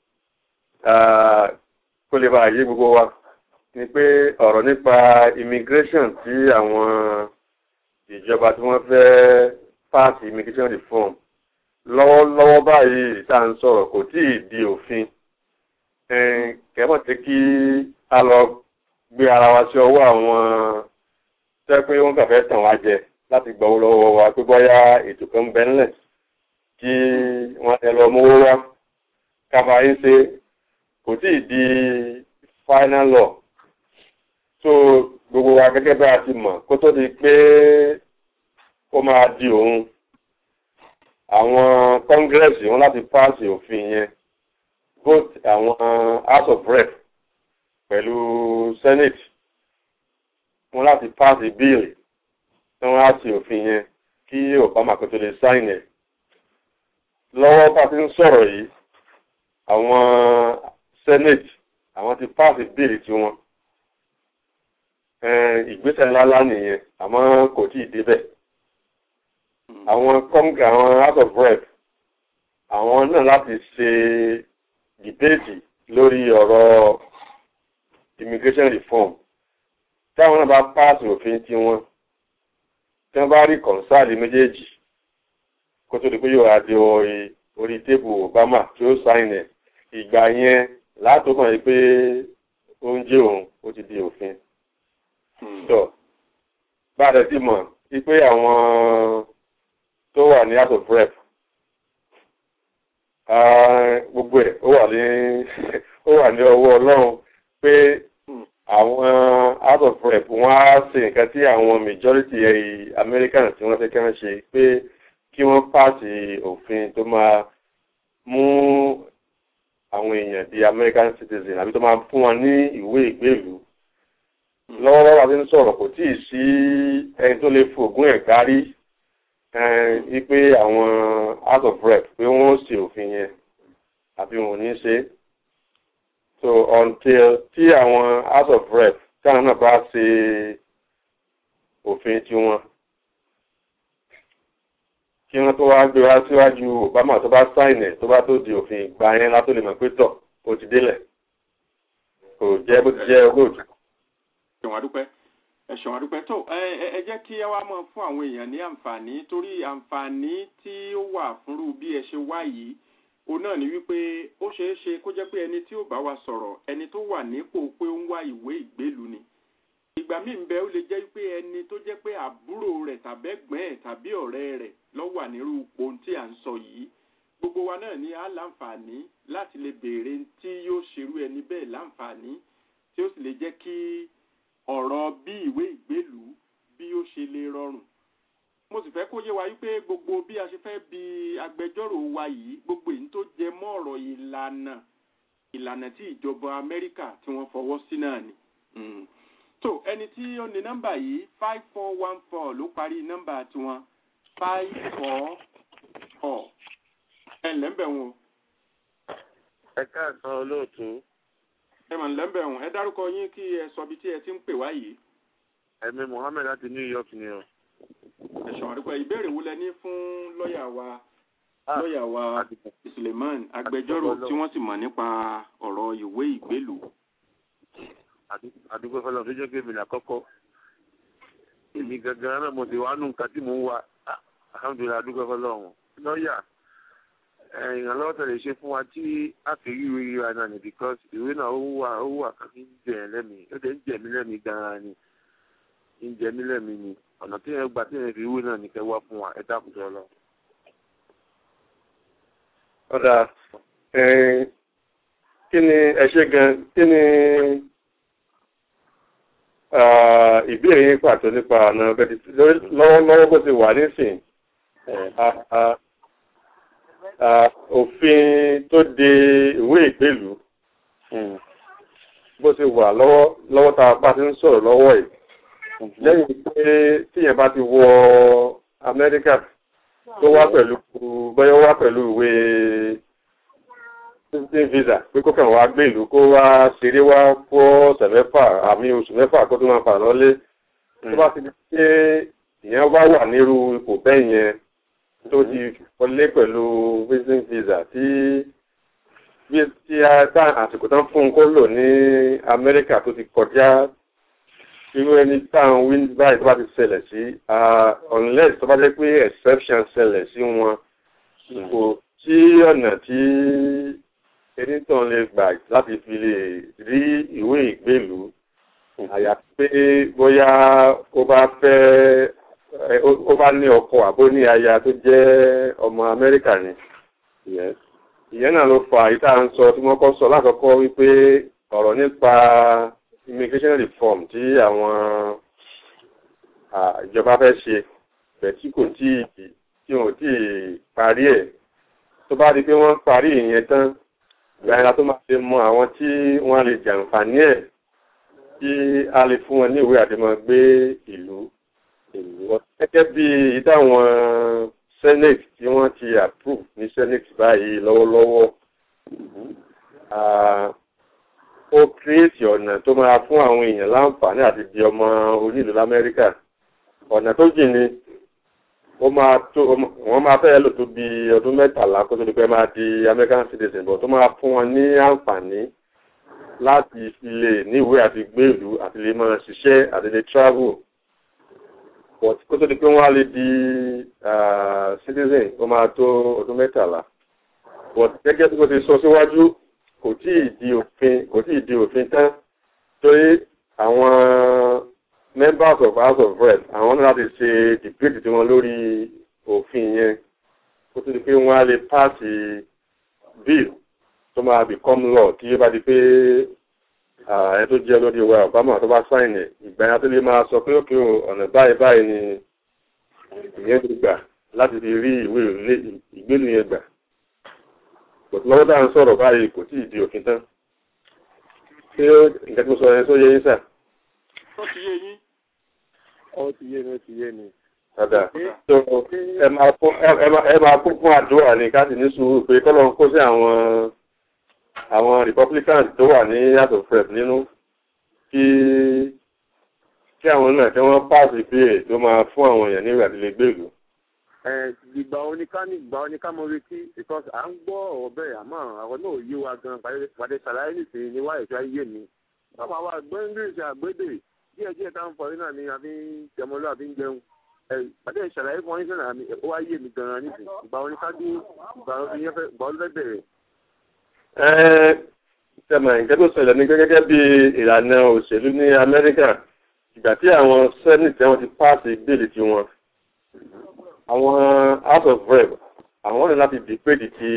kó lè bá yé gbogbo wa ni pé ọ̀rọ̀ nípa immigration tí àwọn ìjọba tí wọ́n fẹ́ pass immigration reform lọ́wọ́lọ́wọ́ báyìí tá à ń sọ̀rọ̀ kò tí ì di òfin kẹ́mọ̀ tí kí a lọ gbé ara wa sí ọwọ́ àwọn tẹ́ pé wọ́n kàn fẹ́ tàn wá jẹ láti gbọ́ lọ́wọ́ wa pé bóyá ètò kan bẹ́ ńlẹ̀ kí wọ́n ẹ lọ mówó wá káfa yín ṣe kò tí ì di final law so gbogbo wa gẹ́gẹ́ bá a ti mọ̀ kó tó di pé ó máa di òun àwọn congress wọn láti pass òfin yẹn vote àwọn house of rep pẹ̀lú senate wọn láti pass bill tí wọ́n á ti òfin yẹn kí obama kò tó lè sign ẹ̀ lọ́wọ́ bá ti ń sọ̀rọ̀ yìí àwọn senate àwọn ti pass bill tiwọn ìgbésẹ̀ ńláńlá nìyẹn àmọ́ kò tí ì débẹ̀ àwọn kọ́ńgà àwọn house of rep àwọn náà láti ṣe dìbéètì lórí ọ̀rọ̀ immigration reform táwọn náà bá pass òfin tiwọn tí wọ́n bá rí kọ̀ǹsáàlì méjèèjì kó tó di pé yóò wá di orí tébù obama tí ó sáìn ẹ̀ ìgbà yẹn látò kàn yí pé oúnjẹ òun ó ti di òfin. tó bá a dẹ̀ ti mọ̀ wípé àwọn tó wà ní house of rep gbogbo ẹ̀ ó wà ní ó wà ní ọwọ́ ọlọ́run pé àwọn house of rep wọ́n á ṣe nǹkan tí àwọn majority american tí wọ́n fẹ́ kí wọ́n ṣe pé kí wọ́n pàṣẹ òfin tó máa mú àwọn èèyàn di american citizen àbí tó máa fún wọn ní ìwé ìgbélú lọ́wọ́lọ́wọ́ àti ń sọ̀rọ̀ kò tíì sí ẹni tó lè fògùn ẹ̀ kárí wípé àwọn house of rep pé wọ́n ṣe òfin yẹn àbí wọn ò ní ṣe so until tí àwọn house of rep táwọn náà bá ṣe òfin tiwọn kí wọ́n tó wá gbé wá síwájú obama tó bá sáìn ẹ̀ tó bá tó di òfin ìgbà yẹn látó lè mọ̀ pé tọ̀ ó ti délẹ̀ kò jẹ́ bó ti jẹ́ olóòtú. ẹ̀sùn àdúpẹ́ ẹ̀sùn àdúpẹ́ tó ẹ jẹ́ kí ẹ wá mọ̀ fún àwọn èèyàn ní àǹfààní torí àǹfààní tí ó wà fúnrú bí ẹ ṣe wá yìí òun náà ni wípé ó ṣeé ṣe kó jẹ́ pé ẹni tí ó bá wa sọ̀rọ̀ ẹni tó wà nípò pé ó ń wá ìwé ìgbélú ni ìgbà míì ń bẹ ó lè jẹ́ pé ẹni tó jẹ́ pé àbúrò rẹ̀ tàbẹ́gbẹ́ ẹ̀ tàbí ọ̀rẹ́ rẹ̀ ló wà nírú ipò tí à ń sọ yìí gbogbo wa náà ní á láǹfààní láti lè béèrè tí yóò ṣerú ẹni bẹ́ẹ̀ láǹfààní tí ó sì lè jẹ́ kí ọ̀rọ̀ bí ìwé ìgbélú bí ó ṣe lè rọrùn mo sì fẹ́ kó yé wa wípé gbogbo bí a ṣe fẹ́ bi agbẹjọ́rò wa yìí gbogbo èyí tó jẹ mọ́ ọ̀rọ̀ ìlànà ìlànà tí ìjọba amẹ́ríkà tí wọ́n fọwọ́ sí náà ni. tó ẹni tí ó ní nọ́mbà yìí five four one four ló parí nọ́mbà tiwọn five four four ẹ lẹ́ńbẹ̀ wọn. ẹ káàsán olóòtú. ẹ mà lẹ́ńbẹ̀ wọn ẹ dárúkọ yín kí ẹ sọ bí tí ẹ ti ń pè wá yìí. ẹ̀mí mohammed láti new york ni o. ẹ̀sùn àdúgbò ìbéèrè wo lẹ ní fún lọ́ọ̀yà wa lọ́ọ̀yà wa Suleiman agbẹjọ́rò tí wọ́n sì mọ̀ nípa ọ̀rọ̀ ìwé ìgbélú. àdúgbò fọlọ́ tó jẹ́ pé èmi làkọ́kọ́ èmi gangan náà mo ti wá nù nǹkan tí mò ń wá alhamdulilayi àdúgbò fọlọ́ wọn lọ́ọ̀yà ìrànlọ́wọ́ tẹ̀lé ṣe fún wa tí a fi rí ìwé yíra náà ni because ìwé náà ó wà ó wà kan ní jẹ lẹ́mìí ó dẹ̀ ń jẹ mí lẹ́mìí gan-an ni ń jẹ mí lẹ́mìí ni ọ̀nà tí yẹn gbà tí yẹn fi ìwé náà ní kẹ́ wá fún wa ẹ dákun tó lọ. ọ̀dà kí ni ẹ ṣe gan kí ni ìbéèrè yín pàtó nípa ọ̀nà lọ́wọ́lọ́wọ́ bó ti wà nísìn òfin tó de ìwé ìgbélú bó ti wà lọ́wọ́ lọ́wọ́ tá a bá ti ń sọ̀rọ̀ lọ́wọ́ yìí lẹ́yìn pé tíyẹn bá ti wọ Amẹ́ríkà tó wá pẹ̀lú bọ́yọ́ wá pẹ̀lú ìwé visiting visa pé kó kàn wá gbé ìlú kó wá ṣeré wá kó ọ̀sẹ̀ mẹ́fà àmì oṣù mẹ́fà kó tó máa fà lọ́lé tó bá ti di pé ìyẹn bá wà nírú ipò bẹ́ẹ̀ yẹn tó ti wọlé pẹ̀lú visiting visa tí bí tí a tá àsìkò tán fún un kó lò ní Amẹ́ríkà tó ti kọjá irú ẹni táwọn wí báyìí tó bá ti ṣẹlẹ̀ sí unless tó bá jẹ́ pé exception ṣẹlẹ̀ sí wọn kò sí ọ̀nà tí enítàn lè gbà láti fi lè rí ìwé ìgbélú àyàfi pé bóyá ó bá fẹ́ ó bá ní ọkọ àbó ní aya tó jẹ́ ọmọ Amẹ́ríkà ni ìyẹn náà ló fa ìta ń sọ tí wọ́n kọ́ sọ lákọ̀ọ́kọ́ wípé ọ̀rọ̀ nípa immigration reform tí àwọn ìjọba fẹ́ ṣe bẹ̀ tí kò tí tí wọn ò tí parí ẹ̀ tó bá di pé wọ́n parí ìyẹn tán ìgbàyànlá tó máa ṣe mọ àwọn tí wọ́n lè jàǹfààní ẹ̀ tí a lè fún wọn ní ìwé àdèmọ̀ gbé ìlú gẹ́gẹ́ bí ìdáwọn senate tí wọ́n ti approve ní senate báyìí lọ́wọ́lọ́wọ́ ó kírèsì ọ̀nà tó máa fún àwọn èèyàn láǹfààní àti di ọmọ onílù lamẹ́ríkà ọ̀nà tó jìn ni ó máa tó wọ́n máa fẹ́ lò tó bí ọdún mẹ́tàlá kó tó di pé máa di American citizen bọ̀ tó máa fún wọn ní àǹfààní láti fi lè níwèé àti gbèlú àti lè máa ṣiṣẹ́ àti lè travel but kó tó di pé wọ́n á lè di citizen ó máa tó ọdún mẹ́tàlá but gẹ́gẹ́ bí mo ti sọ síwájú kò tí ì di òfin kò tí ì di òfin tán torí àwọn members of house of rep àwọn náà láti ṣe debate tí wọ́n lórí òfin yẹn kó tó di pé wọ́n á lè paasi bill tó máa become law tí ó bá di pé ẹ tó jẹ́ lórí wa Obama tó bá sáìn ẹ̀ ìgbà yẹn tó lè máa sọ pé òkè ọ̀nà báyìí báyìí ni ìyẹn ti gbà láti fi rí ìwé ìgbélu yẹn gbà lọ́wọ́ tá à ń sọ̀rọ̀ báyìí kò tí ì di òfin tán ṣé nǹkan tí mo sọ yẹn tó yé yín sà. ó ti yé yín. ó ti yé mi ó ti yé mi. Dada so ẹ máa kún ẹ máa kún fún àdúrà ní ká sì ní sùúrù pé kọ́lọ́ ń kó sí àwọn àwọn Republicans tó wà ní house of rep nínú kí kí àwọn náà kí wọ́n pàṣẹ ìbéèrè tó máa fún àwọn èèyàn ní ìrìnàdílé gbèrú ìgbà oníká ní ìgbà oníká mo retí because à ń gbọ́ ọ̀rọ̀ bẹ́ẹ̀ àmọ́ àwọn náà yé wa gan pàdé ṣàlàyé nìsín ní wáyé tó yé mi. báwo àwa gbọ́ english àgbédè díẹ̀ díẹ̀ táwọn fọ̀rí náà ni àfi ń jẹmọlú àfi ń jẹun. pàdé ṣàlàyé fún ọ́nìṣẹ́ náà ó wá yé mi gan nìsín ìgbà oníká dúró ìgbà olùfẹ́ bẹ̀rẹ̀. ẹ tẹmọ nǹkan tó ṣẹlẹ̀ ní gẹ́gẹ́ bí ìlànà òṣèlú ní Amẹ́ríkà ìgbà tí àwọn senate wọn ti pàṣẹ bíìlì tiwọn àwọn house of rep àwọn ní láti dìpéjì ti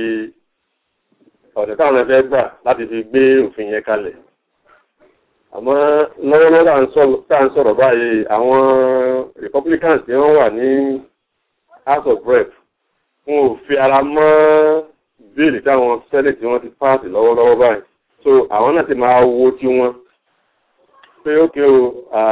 ọ̀dẹ̀ táwọn ẹgbẹ́ gbà láti fi gbé òfin yẹn kalẹ̀ àmọ́ lọ́wọ́lọ́wọ́ tá à ń sọ̀rọ̀ báyìí àwọn republicans tí wọ́n wà ní house of rep wọn ò fi ara mọ́ bíìlì táwọn senate tí wọ́n ti pass lọ́wọ́lọ́wọ́ báyìí so àwọn náà ti máa wo tí wọ́n pé ókè o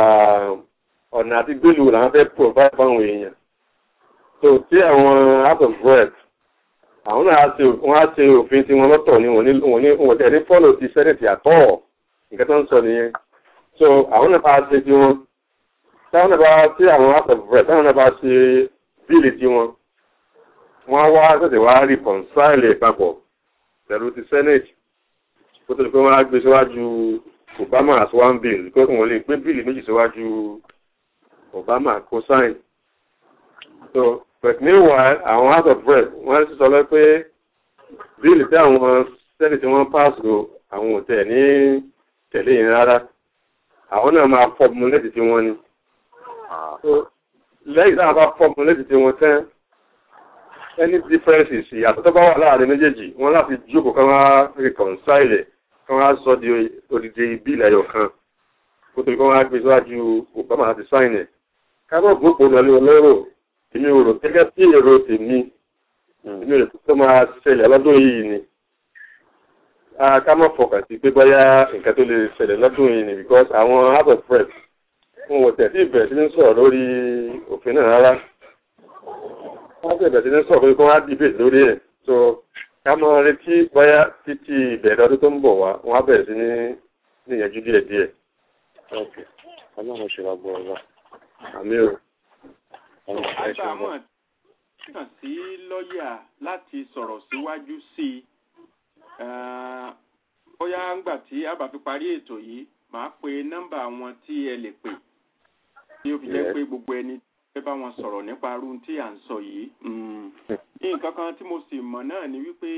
ọ̀nà àti gbèlú làwọn fẹ́ provide fáwọn èèyàn so tí àwọn house of rep àwọn náà wọ́n á ṣe òfin tí wọ́n lọ́tọ̀ ní wọ́n ní wọ́n tẹ̀ ní fọ́lọ̀ ti senate àtọ́ nǹkan tó ń sọ nìyẹn so àwọn náà bá ṣe tí wọ́n táwọn náà bá tí àwọn house of rep táwọn náà bá ṣe bíìlì tí wọn wọ́n wá ṣẹ̀ṣẹ̀ wá reconcile papọ̀ pẹ̀lú ti senate kó tó di pé wọ́n á gbé síwájú obama as one bill because wọ́n lè gbé bíìlì méjì síwájú obama kó sign so but meanwhile àwọn house of rep wọ́n ti sọ lọ pé bíìlì tí àwọn senate wọ́n pass o àwọn ò tẹ̀ ní tẹ̀lé yẹn rárá àwọn náà máa formulate tí wọ́n ní so lẹ́yìn tí wọ́n bá formulate tí wọ́n tán any differences ìyàtọ̀ tó bá wà láàrin méjèèjì wọ́n láti jókòó kan wá reconcile kan wá sọ di odidi bíìlì ẹyọ kan kó tó kí wọ́n wá gbé síwájú obama láti sign ẹ̀ kábọ̀ gbogbo lọ́lé olóró èmi ò rò gẹ́gẹ́ sí èrò tèmi èmi ò rò tó máa ṣẹlẹ̀ lọ́dún yìí ni ká má fọkàn sí pé bóyá nǹkan tó lè ṣẹlẹ̀ lọ́dún yìí ni because àwọn house of press wọn ò tẹ̀sí ìbẹ̀rẹ̀ sí ní sọ̀rọ̀ lórí òfin náà rárá wọ́n sì bẹ̀rẹ̀ sí ní sọ̀rọ̀ pé kí wọ́n á dìbè lórí ẹ̀ so ká mọ retí bóyá títí ìbẹ̀rẹ̀ ọdún tó ń bọ̀ wá wọ́n á bẹ̀rẹ̀ sí ní níyànjú díẹ̀ díẹ̀. ọlọ́run ṣe wá gbọ́ ọ̀rọ̀ àmì o. àbámọ̀ kàn sí lọ́ọ̀yà láti sọ̀rọ̀ síwájú sí i bóyá ńgbà tí a bá fi parí ètò yìí màá pe nọ́mbà wọn tí ẹ lè pè tí ó fi jẹ́ pé gbogbo ẹni fẹ́ bá wọn sọ̀rọ̀ nípa arú tí à ń sọ yìí. nǹkan kan tí mo sì mọ̀ náà ni wípé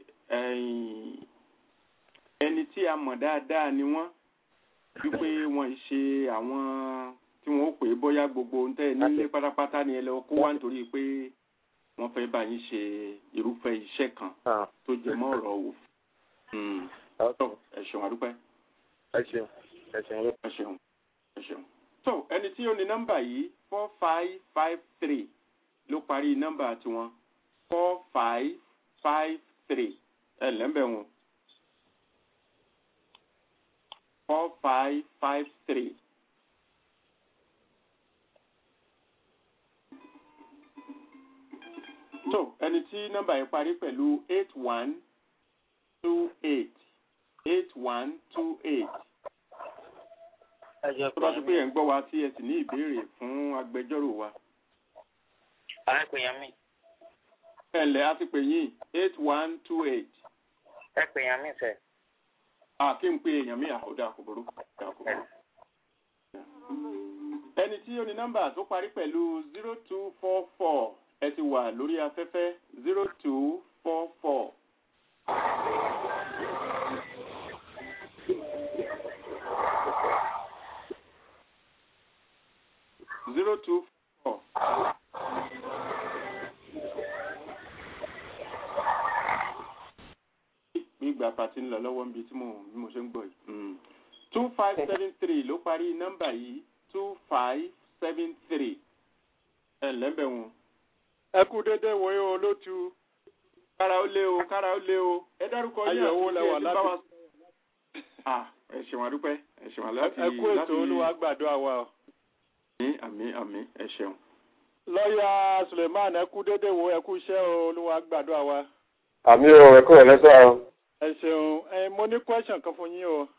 ẹni tí a mọ̀ dáadáa ni wọ́n wípé wọ́n ṣe àwọn tí wọ́n ó pè é bóyá gbogbo ń tẹ́ ẹ nílé pátápátá ni ẹ lọ kó wá nítorí pé wọ́n fẹ́ bá yín ṣe irúfẹ́ iṣẹ́ kan tó jẹ mọ́ ọ̀rọ̀ òfin. ẹ ṣeun adúpẹ́. ẹ ṣeun ẹ ṣeun ẹ ṣeun ẹ ṣeun. so ẹni tí ó ní nọ́mbà yìí four five five three ló parí nọ́mbà tiwọn four five five three ẹ lẹ́mbẹ̀ wọn four five five three. so ẹni tí nọ́mbà yìí parí pẹ̀lú eight one two eight eight one two eight tó bá tó pé ẹ̀ ń gbọ́ wa tí ẹ sì ní ìbéèrè fún agbẹjọ́rò wa. àwọn ẹ̀pẹ̀ yẹn mi. ẹ ǹlẹ́ a ti pè yín eight one two eight. ẹ pè yẹn mi sẹ. a kí n pe èèyàn mi àkọ́dá àkọ́bọ̀rọ̀ àkọ́bọ̀rọ̀. ẹni tí ó ní nọ́mbà tó parí pẹ̀lú zero two four four ẹ ti wà lórí afẹ́fẹ́ zero two four four. zero two four. gbígbà pàtí ń lọ lọ́wọ́ níbi tí mo bí mo ṣe ń gbọ́ yìí. two five seven three ló parí nọ́mbà yìí two five seven three. ẹ lẹ́bẹ̀ wọn. ẹ kú dédé wo yóò lótú. kára ó lé o kára ó lé o. ẹ dárúkọ yín àti ilé ẹ ti bá wa. ẹ ṣeun àdúpẹ́ ẹ ṣeun àláti. ẹ kú ètò olúwa gbàdúrà wa o àmì àmì àmì ẹ ṣeun. lọ́ọ̀yà suleiman ẹ kú dédé wo ẹ kú iṣẹ́ olúwa gbàdúrà wa. àmì o ẹ kúrò lẹ́sọ̀ o. ẹ ṣeun ẹ mo ní question kan fún yín o.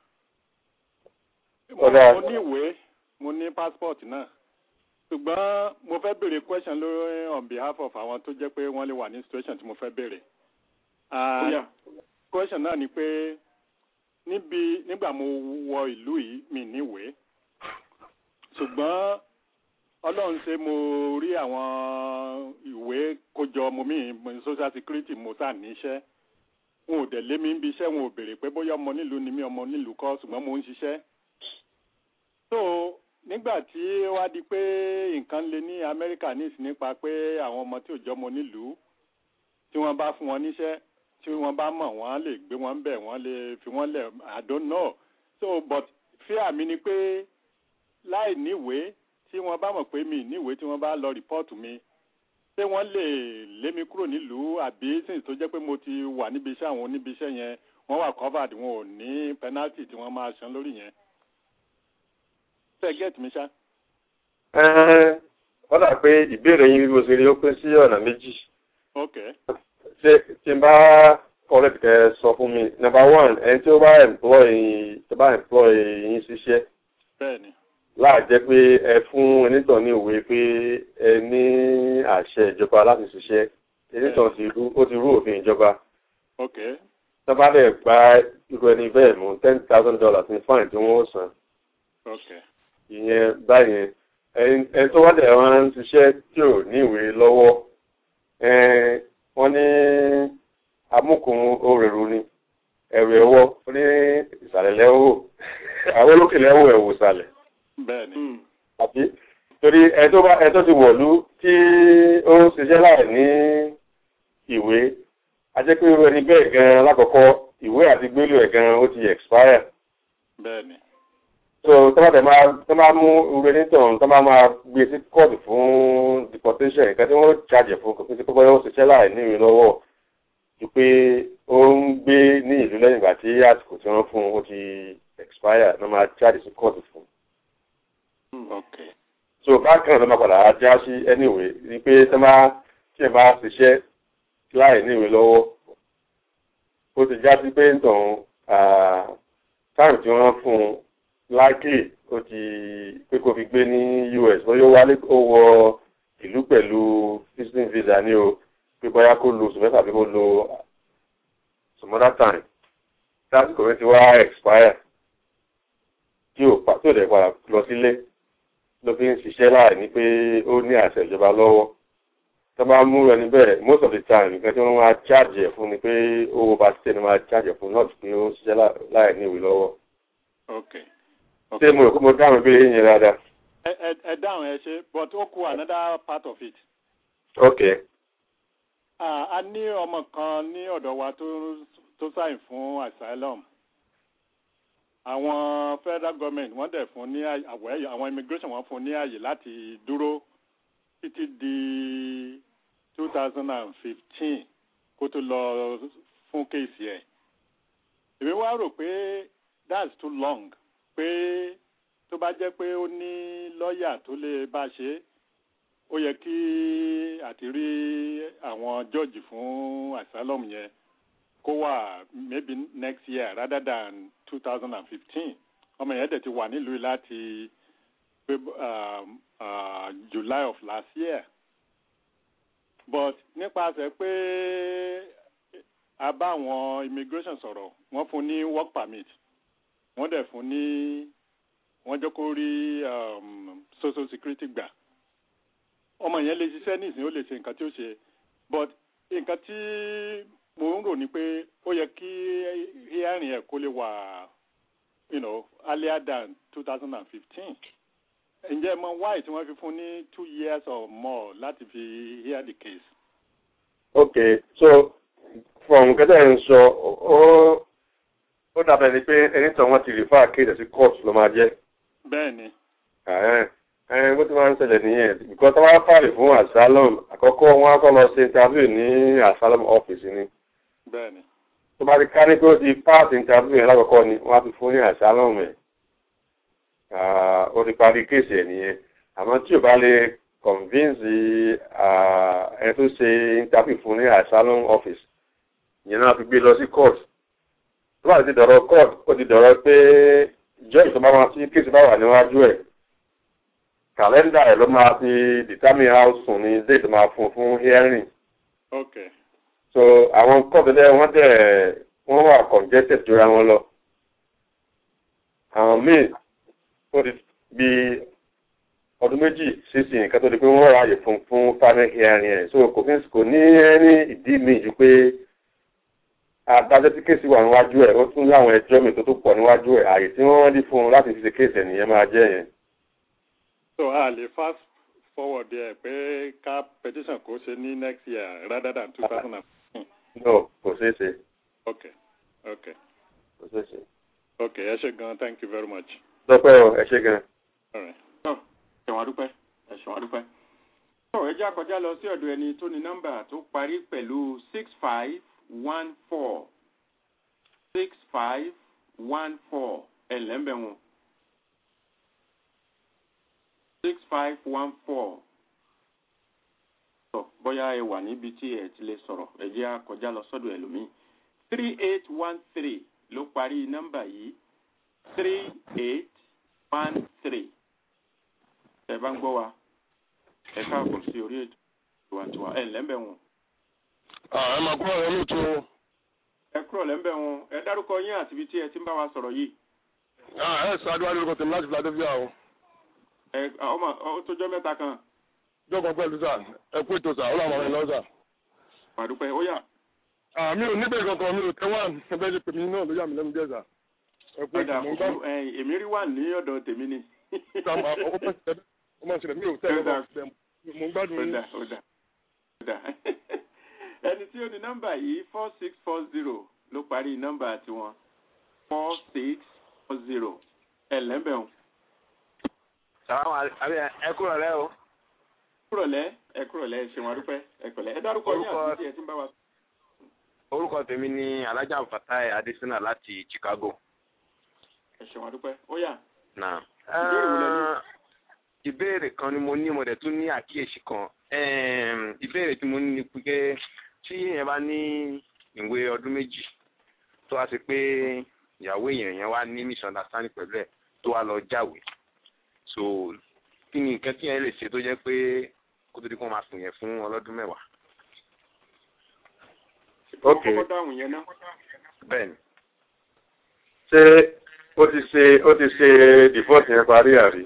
Ó dáa. mo ní ìwé mo ní passport náà ṣùgbọ́n mo fẹ́ béèrè question lórí on behalf of àwọn tó jẹ́ pé wọ́n lè wà ní situation tí mo fẹ́ béèrè. Ah, Bóyá. question náà ni pé níbi nígbà mo wọ ìlú yìí mi níwèé ṣùgbọ́n ọlọ́run ṣe mo rí àwọn ìwé kójọ mo mí mo social security mo sà níṣẹ́ wọn ò dẹ̀ lé mi níbi iṣẹ́ wọn ò béèrè pé bóyá ọmọ nílùú ni mí ọmọ nílùú kọ́ ṣùgbọ́n mo ń ṣiṣẹ́. so nígbà tí ó wá di pé nǹkan le ní amẹ́ríkà nísìn nípa pé àwọn ọmọ tí ò jọmọ nílùú tí wọ́n bá fún wọn níṣẹ́ tí wọ́n bá mọ̀ wọ́n lè gbé wọn bẹ̀ wọ́n lè fi wọ́n lẹ̀ i don't know so but fear mi ni pé láì níwèé tí wọ́n bá mọ̀ pé mi níwèé tí wọ́n bá lọ rìpọ́ọ̀tù mi ṣé wọ́n lè lé mi kúrò nílùú àbí since tó jẹ́ pé mo ti wà níbi iṣẹ́ àwọn oníbi iṣẹ́ yẹn wọ́n wà covered wọn ò ní penalty tí wọ́n máa san lórí yẹn. ṣé get mi ṣá. Ẹ́ẹ́, wọ́n dà pé ìbéèrè yín bí mo ṣe rí ó pín sí ọ̀nà méjì. ok ṣé tí n bá correct kẹ́ sọ fún mi number one ẹni tí ó bá employ tó bá employ yín ṣiṣẹ́ bẹ́ẹ̀ni láì jẹ́ pé ẹ fún ẹnìtàn ní òwe pé ẹ ní àṣẹ ìjọba láti ṣiṣẹ́ ẹnìtàn ti rú ó ti rú òfin ìjọba ok tọ́ba lè gba irú ẹni bẹ́ẹ̀ mú ten thousand dollars ní fáìn tí wọ́n ó san ok ìyẹn báyẹn ẹni ẹni tó wá dẹ̀ wọ́n ń ṣiṣẹ́ tí ò ní ìwé lọ́wọ́ ẹn, wọ́n ní amúkùn orèrú ni ẹ̀rù ẹ̀wọ́ ó ní ìsàlẹ̀ lẹ́wọ́ àwọn olókè lẹ́wọ́ ẹ̀wò ìsàlẹ̀ bẹ́ẹ̀ ni àbí torí ẹ tó bá ẹ tó ti wọ̀lú tí ó ń ṣiṣẹ́ láì ní ìwé a jẹ́ pé irú ẹni bẹ́ẹ̀ gan lákọ̀ọ́kọ́ ìwé àti gbélú ẹ̀ gan ó ti expire bẹ́ẹ̀ ni so tọ́ba tẹ̀ máa tọ́ máa mú irú ẹni tàn tọ́ máa máa gbé sí kóòtù fún deportation nǹkan tí wọ́n charge fún kò sí pé bóyá ó ṣiṣẹ́ láì ní ìwé lọ́wọ́ ju pé ó ń gbé ní ìlú lẹ́yìn ìgbà tí àsìkò tí wọ́n fún un ó ti expire náà máa charge sí kóòtù fún un ok so bákan náà ló máa padà já sí anyway ni pé tẹ́ máa tí ẹ bá ṣiṣẹ́ láì ní ìwé lọ́wọ́ ó ti já sí pé nǹkan táìmù tí wọ́n fún un likely ó ti pé kó fi gbé ní US bóyá ó wálé ó wọ ìlú pẹ̀lú visiting visa ní o pé bóyá kó lo oṣù mẹ́fà bí kó lo some other time lásìkò rẹ ti wá expire tí ò pa tí ò dẹ̀ padà lọ sílé ló fi ń ṣiṣẹ́ láì ní pé ó ní àṣẹ ìjọba lọ́wọ́ tó bá mú ẹni bẹ́ẹ̀ most of the time nǹkan tí wọ́n máa charge ẹ̀ fún ni pé owó bá ti tẹ́ni máa charge ẹ̀ fún náà pé ó ń ṣiṣẹ́ lá- láì ní ìwé lọ́wọ́. ok ṣé mo rò pé mo dáhùn ìbéèrè yẹn dáadáa? ẹ ẹ ẹ dáhùn ẹ ṣe but ó kù another part of it. ok Ah, a ní ọmọ kan ní ọ̀dọ̀ wa tó tó sign fún asylum àwọn federal government wọ́n dẹ̀ fún ní àyè- àwẹ̀ àwọn immigration wọ́n fún ní àyè láti dúró títí di two thousand and fifteen kó tó lọ fún kéèsì ẹ̀ èmi wá rò pé that's too long pé tó bá jẹ́ pé ó ní lọ́ọ̀yà tó lè bá ṣe é ó yẹ kí àti rí àwọn jọ́ọ̀jì fún asylum yẹn kó wà maybe next year rather than two thousand and fifteen ọmọ yẹn dẹ̀ ti wà nílùú yìí láti Feb- um, uh, July of last year but nípasẹ̀ pé a bá àwọn immigration sọ̀rọ̀ wọ́n fún ní work permit wọ́n dẹ̀ fún ní wọ́n jẹ́ kó rí um, social security gbà ọmọ yẹn lè ṣiṣẹ́ nísìnyí ó lè ṣe nǹkan tí ó ṣe but nǹkan tí mo ń rò ni pé ó yẹ kí hearing ẹ̀ kó lè wà you know, earlier than two thousand and fifteen ǹjẹ́ mọ why tí wọ́n fi fún ní two years or more láti fi hear the case. ok so from nǹkan tẹ́ ẹ̀ ń sọ ó ó dàbẹ̀ ni pé ẹni tàn wọ́n ti refer kéde sí court ló máa jẹ́. bẹ́ẹ̀ ni Ẹ̀hẹ́n. ẹ̀hẹ́n bó ti máa ń ṣẹlẹ̀ nìyẹn because tó bá fàlè fún asylum àkọ́kọ́ wọn á kọ́ lọ ṣe interview ní asylum office ni bẹ́ẹ̀ ni tó bá ti ká ní pé ó ti pass interview yẹn lákọ̀ọ́kọ́ ni wọ́n á ti fún ní asylum ẹ̀ Ah, ó ti parí kéèsì ẹ̀ nìyẹn àmọ́ tí ò bá lè convince ah, ẹni tó ṣe interview fún ní asylum office ìyẹn náà fi gbé lọ sí court tó bá ti dọ̀rọ̀ court ó ti dọ̀rọ̀ pé judge tó bá máa sí kéèsì bá wà níwájú ẹ̀ kàlẹ́ndà ẹ̀ ló máa fi determine how soon ni date máa fún fún hearing ok so àwọn court dẹ́ wọ́n dẹ̀ wọ́n wà congested jura wọn lọ àwọn míì ó ti bí ọdún méjì sísìn nǹkan tó di pé wọ́n ráàyè fún fún final hearing ẹ̀ so kò fi kò ní ẹni ìdí mi ju pé adájọ́ tí kéèsì wà níwájú ẹ̀ ó tún láwọn ẹjọ́ mi tó tó pọ̀ níwájú ẹ̀ àyè tí wọ́n rí fún un láti fi ṣe kéèsì ẹ̀ nìyẹn máa jẹ́ yẹn. so a lè fast forward ẹ pé ká petition kó ṣe ní next year rather than two thousand and fifteen. no kò ṣeé ṣe ok ok kò ṣeé ṣe. ok ẹ ṣe gan thank you very much. lọ́pẹ́ o ẹ ṣe gan. All right. ẹ̀wọ̀n adúpẹ́ ẹ̀ṣọ́ adúpẹ́. tó ẹ jẹ́ àkọjá lọ sí ọ̀dọ̀ ẹni tó ní nọ́mbà tó parí pẹ̀lú six five one four six five one four ẹ̀ lẹ́mbẹ̀ wọn. six five one four. tó bóyá ẹ wà níbi tí ẹ ti lè sọ̀rọ̀ ẹ jẹ́ àkọjá lọ sọ́dọ̀ ẹlòmíì. three eight one three ló parí nọ́mbà yìí three eight one three bá ń gbọ́ wa ẹ káàbọ̀ sí orí ètò tiwantiwa ẹ ǹlẹ́ ń bẹ̀ wọ̀n. ẹ máa kúrò rẹ lóòótọ́ ẹ kúrò lẹ́ńbẹ̀ wọn ẹ dárúkọ yín àti ibi tí ẹ ti ń bá wa sọ̀rọ̀ yìí. ẹ ṣáájú wá lórúkọ tèmi láti Philadelphia o. ẹ ọmọ ó tó jọ mẹ́ta kan. jọ́kọ̀ pẹ̀lú sà ẹ kú ètò sà ó làwọn ọmọ rẹ lọ sà. pàdúpẹ́ ó yà. mi ò níbẹ̀ kankan mi ò tẹ́ wà ẹgbẹ́ ṣe pèmí náà ló yà mí lẹ́nu díẹ̀ sà. ẹ kú ètò mọ̀ ń gbà. èmi rí wà ní ọ̀dọ̀ tèmi ni. ó máa ń ṣẹlẹ̀ mi ò tẹ́ ẹ mo ń gbádùn yín. ó dà ó dà ẹni tí ó ní nọ́mbà yìí four six four zero ló parí nọ́mbà tiwọn four six four zero ẹ lẹ́mbẹ̀rún. sàwọn ẹ kúrò lẹ́ o. kúrò lẹ́ ẹ kúrò lẹ́ ṣe wọn dúpẹ́ ẹ pẹ̀lẹ́ ẹ dárúkọ yín àti tí ẹ ti ń bá wa. orúkọ tèmi ni alájà fatai adesina láti Chicago. ẹ ṣe wọn dúpẹ́ ó yá. náà ìbéèrè kan ni mo ní mo dẹ̀ tún ní àkíyèsí kan ìbéèrè tí mo ní ni pé tí èèyàn bá ní ìwé ọdún méjì tó wá sí pé ìyàwó èèyàn yẹn wá ní misunderstanding pẹ̀lú ẹ̀ tó wá lọ jáwé so kí ni nǹkan tí yẹn lè ṣe tó jẹ́ pé kó tó di kó máa sùn yẹn fún ọlọ́dún mẹ́wàá. ok bẹ́ẹ̀ni. ṣé ó ti ṣe ó ti ṣe divorce yẹn parí àrí.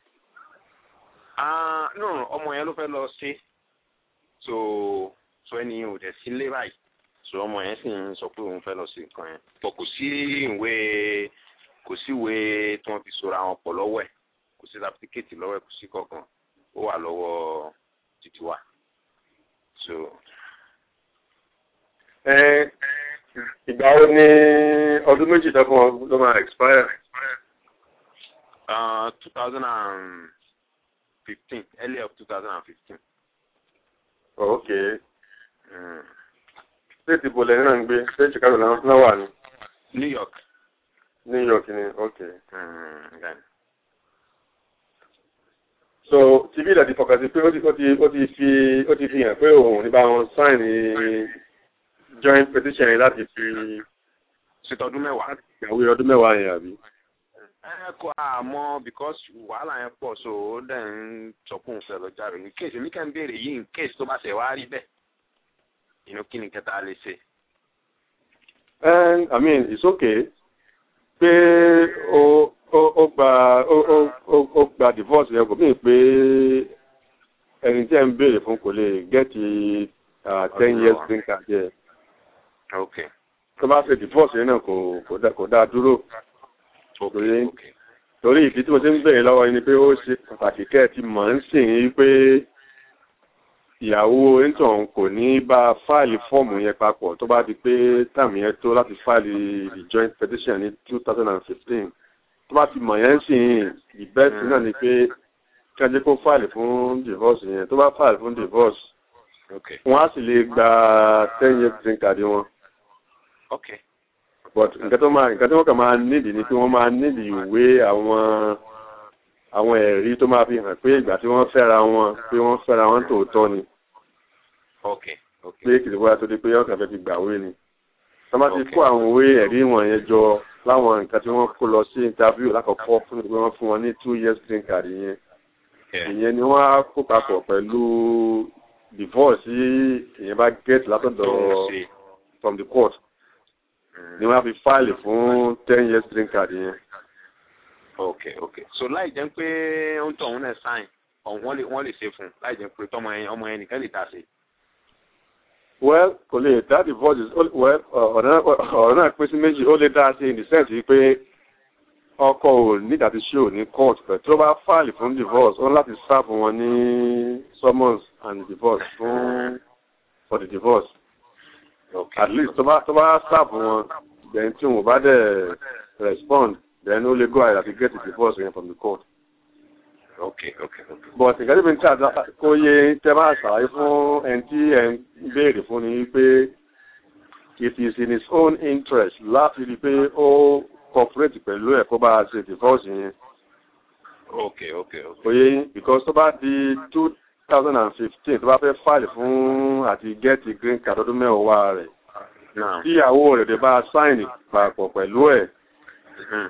ah no ọmọ yẹn ló fẹ́ lọ ṣe so so ẹni ò dẹ̀ sí lé báyìí so ọmọ yẹn sì ń sọ pé òun fẹ́ lọ sí nǹkan yẹn pọ̀ kò sí ìwé kò sí ìwé tí wọ́n fi sora wọn pọ̀ lọ́wọ́ ẹ̀ kò sí sáfítíkẹ́ẹ̀tì lọ́wọ́ ẹ̀ kò sí kankan ó wà lọ́wọ́ títí wa so. ẹ ìgbà wo ni ọdún méjì tó fún ọ ló máa expire. Uh, two thousand and fifteen early of two thousand and fifteen. ok state ibo lẹ́yìn náà ń gbé state Chicago náà wà ní. New York. New York ni ok. Mm, then. so tv ìdàdí fọkàn sí pé ó ti ó ti ó ti fi ó ti fi hàn pé òun ní bá wọn sign joint petition yẹn láti fi ṣètọ́dún mẹ́wàá. ìyàwó ọdún mẹ́wàá yẹn àbí. ẹ kọ àmọ́ because wàhálà yẹn pọ̀ so ó dẹ̀ ń sọkún fẹ́ lọ jáde ní kéèsì mi kàn ń béèrè yìí in case tó bá ṣe wá rí bẹ́ẹ̀ inú kí ni kẹta lè ṣe. and i mean it's okay pé o o o gba o o o o gba divorce yẹn kò mí pé ẹni tí ẹ ń béèrè fún kò lè gẹ́tì ten years green card yẹ. okay. tó bá ṣe divorce yẹn náà kò kò dá kò dá dúró. okay okay. torí ìdí tí mo ti ń béèrè lọ́wọ́ yín ni pé ó ṣe pàtàkì kẹ́ ẹ ti mọ̀ ń sìn yín pé ìyàwó intan kò ní bá fáìlì fọ́ọ̀mù yẹn papọ̀ tó bá di pé táàmù yẹn tó láti fáìlì the joint petition ní two thousand and fifteen tó bá ti mọ̀ yẹn sìn ìbẹ́sì náà ni pé kí wọ́n jẹ́ kó fáìlì fún divorce yẹn tó bá fáìlì fún divorce okay. wọ́n á sì lè gba ten years green card wọn. okay. but nǹkan tó máa nǹkan tó wọ́n kàn máa nídìí ni pé wọ́n máa nídìí ìwé àwọn àwọn ẹ̀rí tó máa fi hàn pé ìgbà tí wọ́n fẹ́ra wọn pé wọ́n fẹ́ra wọn tòótọ́ ni. okay okay. pé kìlì bóyá tó di pé ọ̀sán fẹ́ ti gbàwé ni. wọ́n bá ti kó àwọn ìwé ẹ̀rí wọ̀nyẹn jọ láwọn nǹkan tí wọ́n kó lọ sí interview lákọ̀ọ́kọ́ fún ìgbé wọn fún wọn ní two years green card yẹn. ìyẹn ni wọ́n á kó papọ̀ pẹ̀lú divorce tí ìyẹn bá get látọ̀dọ̀ from the court ni wọ́n á fi fáìlì fún ten years green card yẹn ok ok so láì jẹ́ pé ó ń tọ̀ òun náà sáìn wọ́n lè wọ́n lè ṣe fún un láì jẹ́ pé tọmọ yẹn ọmọ yẹn nìkan lè ta sí. well kò lè dá divorce well ọ̀rọ̀ náà pín sí méjì ó lè dá sí in the sense pé ọkọ ò ní ìdàtí ṣó ní court pẹ̀ tó bá fáìlì fún divorce ó láti serve wọn ní summons and divorce fún for the divorce okay. at least tó bá tó bá serve wọn then tí wọn bá dẹ̀ respond then ó lè go ahead and get the divorce yẹn from the court. okay okay okay. but nǹkan tí mi ń tà kó yé tẹ́ bá ṣàlàyé fún ẹni tí ẹ̀ ń béèrè fún ni pé it is in his own interest láti rí i pé ó cooperate pẹ̀lú ẹ̀ kó bá a ṣe divorce yẹn. okay okay okay. kò yé yín because tó bá di two thousand and fifteen tó bá fẹ́ file fún àti get the green card ọdún mẹ́wàá rẹ̀ now tíyàwó rẹ̀ dé bá a sign papọ̀ pẹ̀lú ẹ̀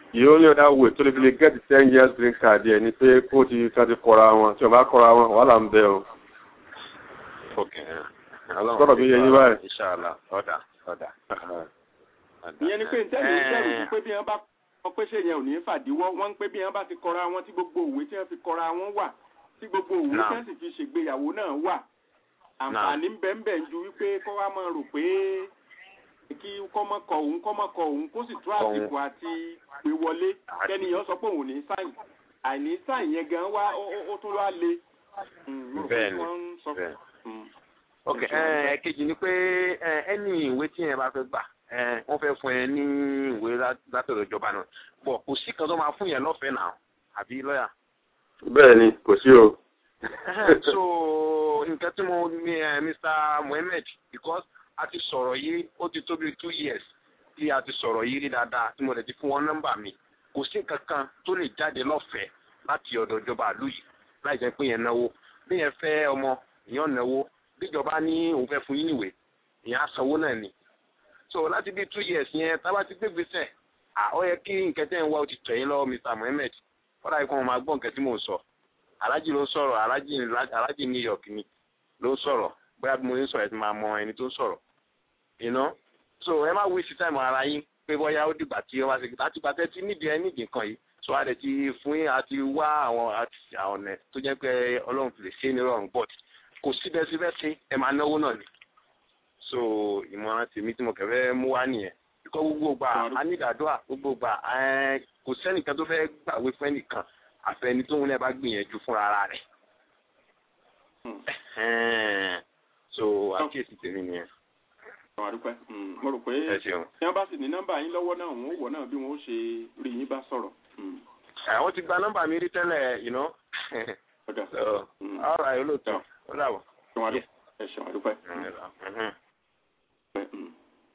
the only other way tó lè fi lè get the ten years green card yẹn ni pé kó ti kan ti kọra wọn tí wọn bá kọra wọn wàhálà ń bẹ o. ok Sọ̀rọ̀ mi yẹ yín báyìí. inshallah ọ̀dà ọ̀dà. ìyẹn ni pé ntẹ́ni ìṣẹ́rù sí pé bí wọ́n bá kọ́ pé ṣé yẹn ò ní fàdíwọ́ wọ́n ń pé bí wọ́n bá ti kọra wọn tí gbogbo òwe tí wọ́n fi kọra wọn wà tí gbogbo òwe tí Naam. wọ́n sì fi ṣègbéyàwó náà wà àǹfààní ń bẹ ń bẹ ju wípé kọ́ wa máa rò pé kí kọ́mọkọ òun kọ́mọkọ òun kó sì tó àsìkò àti pé wọlé kẹ́niyàn sọ pé òun ò ní sáyìn àìní sáyìn yẹn gan wá ó- ó- ó tún wá le. Mm, mo rò pé Bẹ́ẹ̀ni, wọ́n ń sọ bẹ́ẹ̀ni. Mm. ok ẹ̀ẹ́kejì ni pé ẹ, ẹni ìwé tí yẹn bá fẹ́ gbà ẹ, wọ́n fẹ́ fún ẹ ní ìwé lá- látọ̀dọ̀ ìjọba náà bọ̀ kò sí kan tó máa fún yẹn lọ́fẹ̀ẹ́ náà àbí lọ́yà. bẹ́ẹ̀ ni kò sí o. so nǹkan tí mo ní ẹ Mr. Mohammed because a ti sọ̀rọ̀ yìí ó ti tó bí two years tí a ti sọ̀rọ̀ yìí rí dáadáa tí mo lè ti fún wọn nọ́mbà mi kò sí nǹkan kan tó lè jáde lọ́fẹ̀ẹ́ láti ọ̀dọ̀ ìjọba àlú yìí láì jẹ́ pé yẹn náwó bí yẹn fẹ́ ọmọ èèyàn náwó bíjọba ní òun fẹ́ fún yín níwèé ìyẹn á sanwó náà ni so láti bí two years yẹn tábà ti gbégbèsè à ó yẹ kí nǹkan tẹ́ ń wá ó ti tẹ̀ yín lọ́wọ́ Mr. Mohammed kọ́dà yìí kó wọn máa gbọ́ nǹkan tí mò ń sọ alájì ló ń sọ̀rọ̀ alájì alájì New York ni ló ń sọ̀rọ̀ bóyá bí mo ń sọ̀rọ̀ ẹ ti máa mọ ẹni tó ń sọ̀rọ̀ you know so ẹ má waste time ara yín pé bóyá ó dìgbà tí wọ́n bá ṣe láti gbà tẹ́ tí nídìí ẹ nídìí nǹkan yìí so a lè ti fún yín àti wá àwọn àti àwọn ọ̀nà tó jẹ́ pé ọlọ́run fi lè ṣe é ní rọrùn but kò síbẹ̀síbẹ̀ ṣe ẹ máa náwó náà ni so ìmọ̀ràn tèmi tí mo kẹ̀fẹ́ mú wá nìyẹn kíkọ́ gbogbo gbà á ní ìdádúrà gbogbo gbà ẹ kò sẹ́nìkan tó fẹ́ gbàwé fún ẹnìkan àfẹni tóun náà bá gbìyànjú fúnra ara rẹ̀ Ẹ̀hẹ́n. so àkíyèsí tèmi nìyẹn àwọn àdúpẹ́ Mm, mo rò pé ẹ ṣeun. tí wọ́n bá sì ní nọ́mbà yín lọ́wọ́ náà wọ́n ó wọ̀ náà bí wọ́n ó ṣe rí yín bá sọ̀rọ̀. Mm. àwọn ti gba nọ́mbà mi rí tẹ́lẹ̀ you know ọ̀dà so all right olóòótọ́ ó dàbọ̀. ṣeun àdúpẹ́ ẹ ṣeun àdúpẹ́. Mhm. Mm.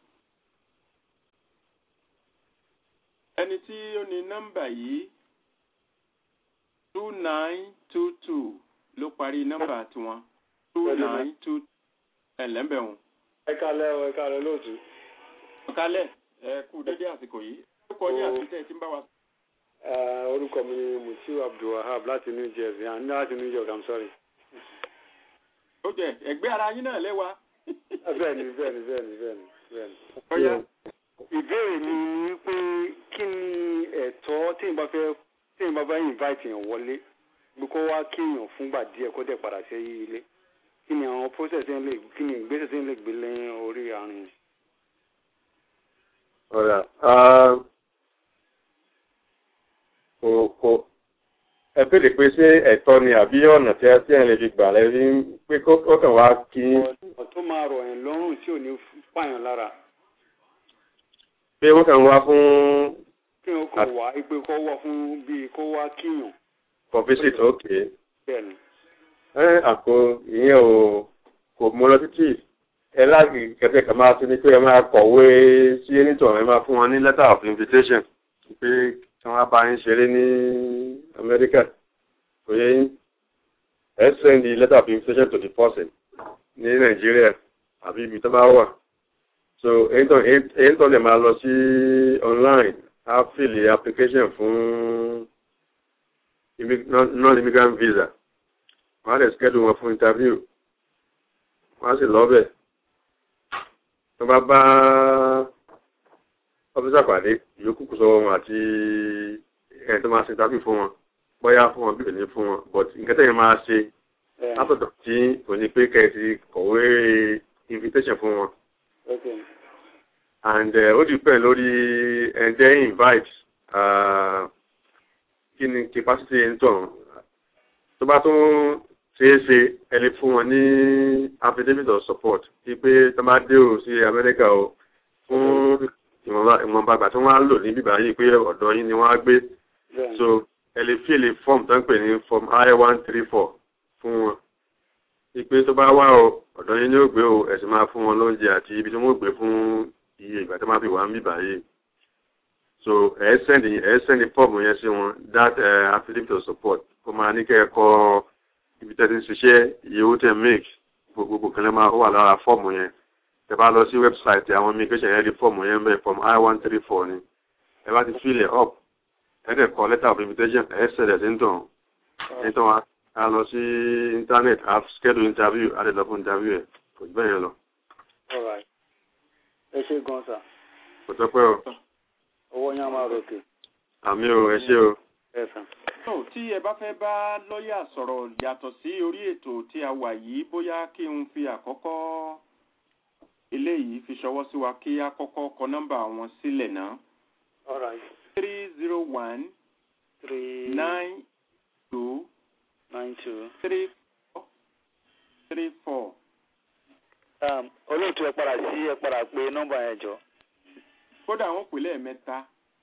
ẹni tí ó ní nọ́mbà yìí two nine two two ló parí nọ́mbà tiwọn two nine two ẹ̀lẹ́mbẹ̀hún. ẹ kálẹ́ o ẹ kálẹ́ lóòtú. ọ̀kálẹ̀ ẹ kú dédé àsìkò yìí ó kọ ní àtúntẹ̀ tí ń bá wa. Eh, orúkọ mi ni mutiu abdulwahab láti new jersey and láti new york i'm sorry. ó jẹ ẹgbẹ́ ara yín náà lẹ́wà. bẹ́ẹ̀ni bẹ́ẹ̀ni bẹ́ẹ̀ni bẹ́ẹ̀ni bẹ́ẹ̀ni. ọ̀yá ìbéèrè mi ni pé kí ni ẹ̀tọ́ tí n bá fẹ́ tí n bá fẹ́ invite èèyàn wọlé bí kò wá kí èèyàn fúngbà díẹ̀ kó dẹ̀ padà sí ilé kí ni àwọn process yẹn lè kí ni ìgbésẹ̀ yẹn lè gbé lẹ́yìn orí àárín yẹn. ọ̀rà kò kò ẹ béèrè pé ṣé ẹ̀tọ́ ni àbí ọ̀nà tí ẹ tí ẹ lè fi gbà lẹ́yìn pé kó kó kàn wá kí ọ̀nà tó máa rọ̀ yẹn lọ́rùn tí ò ní pààyàn lára pé wọ́n kàn wá fún kí wọ́n kò wá ipe kó wá fún bíi kó wá kíyàn for visit okay bẹ́ẹ̀ ni. ẹ àpò ìyẹn ò kò mú lọ títì ẹ láti kẹsẹ̀ kan máa tún ní pé ẹ máa kọ̀wé sí ẹnìtọ̀ ẹ máa fún wọn ní letter of invitation pé kí wọ́n bá yín ṣeré ní Amẹ́ríkà kò yẹ yín ẹ send the letter of invitation to the person ní Nàìjíríà àbí ibi tó bá wà so ẹnìtọ̀ lè máa lọ sí online á fill the application fún immi- non- non-immigrant visa wọ́n á lè schedule wọn fún interview wọ́n á sì lọ́bẹ̀ tó bá bá ọ́fíìsà pàdé ìyókù kù sọ́wọ́ wọn àti ẹni tó máa ṣe interview fún wọn bóyá fún wọn bí òní fún wọn but nǹkan tẹ̀yìn máa ṣe látọ̀dọ̀ tí kò ní pé kẹ́ẹ̀sì kọ̀wé invitation fún wọn Okay. and uh, ó depend lórí ẹ̀ǹdẹ́ invite uh, kí ni capacity ẹni tọ̀ tó bá tún ṣeé ṣe ẹ lè fún wọn ní affidavit of support sí pé tó bá dé o sí Amẹ́ríkà o fún ìwọ̀nba ìwọ̀nba àgbà tí wọ́n á lò ní bíbá yìí pé ọ̀dọ̀ yín ni wọ́n á gbé bẹ́ẹ̀ so ẹ lè fi èlè form tó ń pè ní form I one three four fún wọn ipe tó bá wá o ọ̀dọ̀ yín ni ó gbé o ẹ̀sìn máa fún wọn lóúnjẹ àti ibi tí wọ́n gbé fún iye ìgbà tó máa fi wà ń bíbá yìí so ẹ send ẹ send form yẹn sí wọn that uh, affidavit of support kó máa ní kẹ́ ẹ kọ ibi tẹ́ ti ń ṣiṣẹ́ iye owó tẹ́ make gbogbo kan lè máa wà lára fọ́ọ̀mù yẹn tẹ́ bá lọ sí website àwọn immigration yẹn rí fọ́ọ̀mù yẹn bẹ́ẹ̀ form I one three four ni ẹ bá ti fill it up ẹ̀ẹ́dẹ̀ kọ letter of invitation ẹ̀ ṣẹlẹ̀ sí ń tàn nítorí wọn a lọ sí internet a schedule interview a lè lọ fún interview ẹ̀ kò jù bẹ́ẹ̀ yẹn lọ all right ẹ ṣe gan sà kò tọ́pẹ́ o owó yẹn á máa ròkè àmì o ẹ ṣé o. ẹ sàn. tó tí ẹ bá fẹ́ bá lọ́ọ̀yà sọ̀rọ̀ yàtọ̀ sí orí ètò tí a wà yìí bóyá kí n fi àkọ́kọ́ eléyìí fi ṣọwọ́ sí wa kí a kọ́kọ́ kọ nọ́mbà wọn sílẹ̀ náà all right three zero one three nine two nine two. three four three four. Um, olóòtú ẹ padà sí ẹ padà pé nọ́mbà yẹn jọ. kódà wọn pè lẹ́ẹ̀mẹ́ta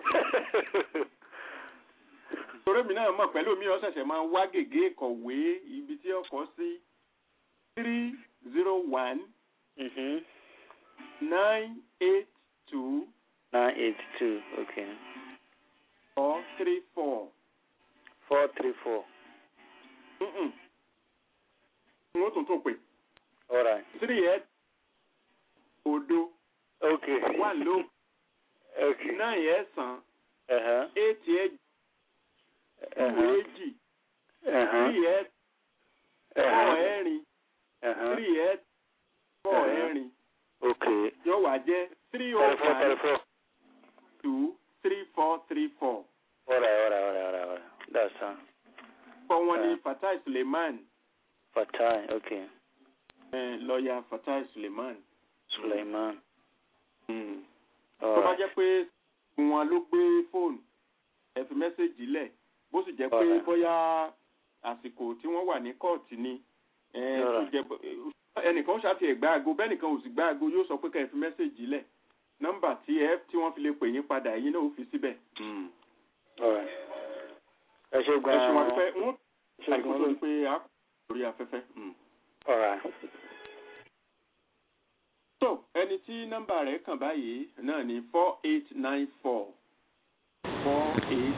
torí mi náà mọ̀ pẹ̀lú mi ó ṣẹ̀ṣẹ̀ máa wá gègé kọ̀wé ibi tí ọkọ̀ sí three zero one Mhm. nine eight two nine eight two okay four three four. four three four Mm-mm. n ó tún tún pè all right three eight odo okay one ló okay nine ẹ̀sán uh-huh. eight ẹ̀jì two Uh-huh. èjì Uh-huh. three eight four Uh-huh. ẹ̀rin Uh-huh. three eight four Uh-huh. ẹ̀rin okay yóò wá jẹ́ three oh thirty four thirty one four two three four three four. all right all right all right all right all right that's fine kọ́ wọn ní Uh. Fatai Suleiman fatai okay eh, lọ́ọ̀yà Fatai Suleiman. suleiman Mm. all tó bá right jẹ́ pé wọn ló gbé fóònù ẹ fi mẹ́sẹ̀gì lẹ̀ bó sì jẹ́ pé Alright. bóyá àsìkò tí wọ́n wà ní kóòtù ni ẹ, tó Alright. jẹ́ pé- ẹnìkan ṣáàtì ẹ̀ gbá aago bẹ́ẹ̀nìkan ò sì gbá aago yóò sọ pé ká ẹ fi mẹ́sẹ̀gì lẹ̀ nọ́mbà tí ẹ tí wọ́n fi lè pè yín padà ẹ̀yin náà ó fi síbẹ̀. all right ẹ ṣe ẹ ṣe gan wọn dúpẹ́ wọ́n ṣe àìkú tó gan di pé a kò lórí afẹ́fẹ́. Mm. all right so ẹni tí nọ́mbà rẹ̀ kàn báyìí náà ni four eight nine four four eight.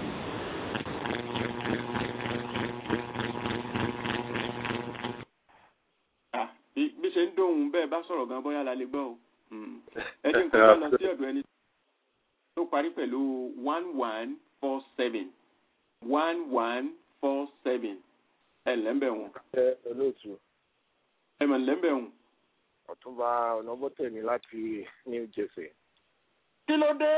Ah, bí bí ṣe ń dóhùn bẹ́ẹ̀ bá sọ̀rọ̀ gan bóyá la lè gbọ́ o. Mm. ẹ jẹ́ nǹkan bá lọ sí ọ̀dọ̀ ẹni tó parí pẹ̀lú one one four seven one one four seven ẹ lẹ́ńbẹ̀ wọn ẹ olóòtú ẹ mọ̀ lẹ́ńbẹ̀ wọn. ọ̀túnba ọ̀nàbọ̀tẹ̀mí láti new jersey. kí ló dé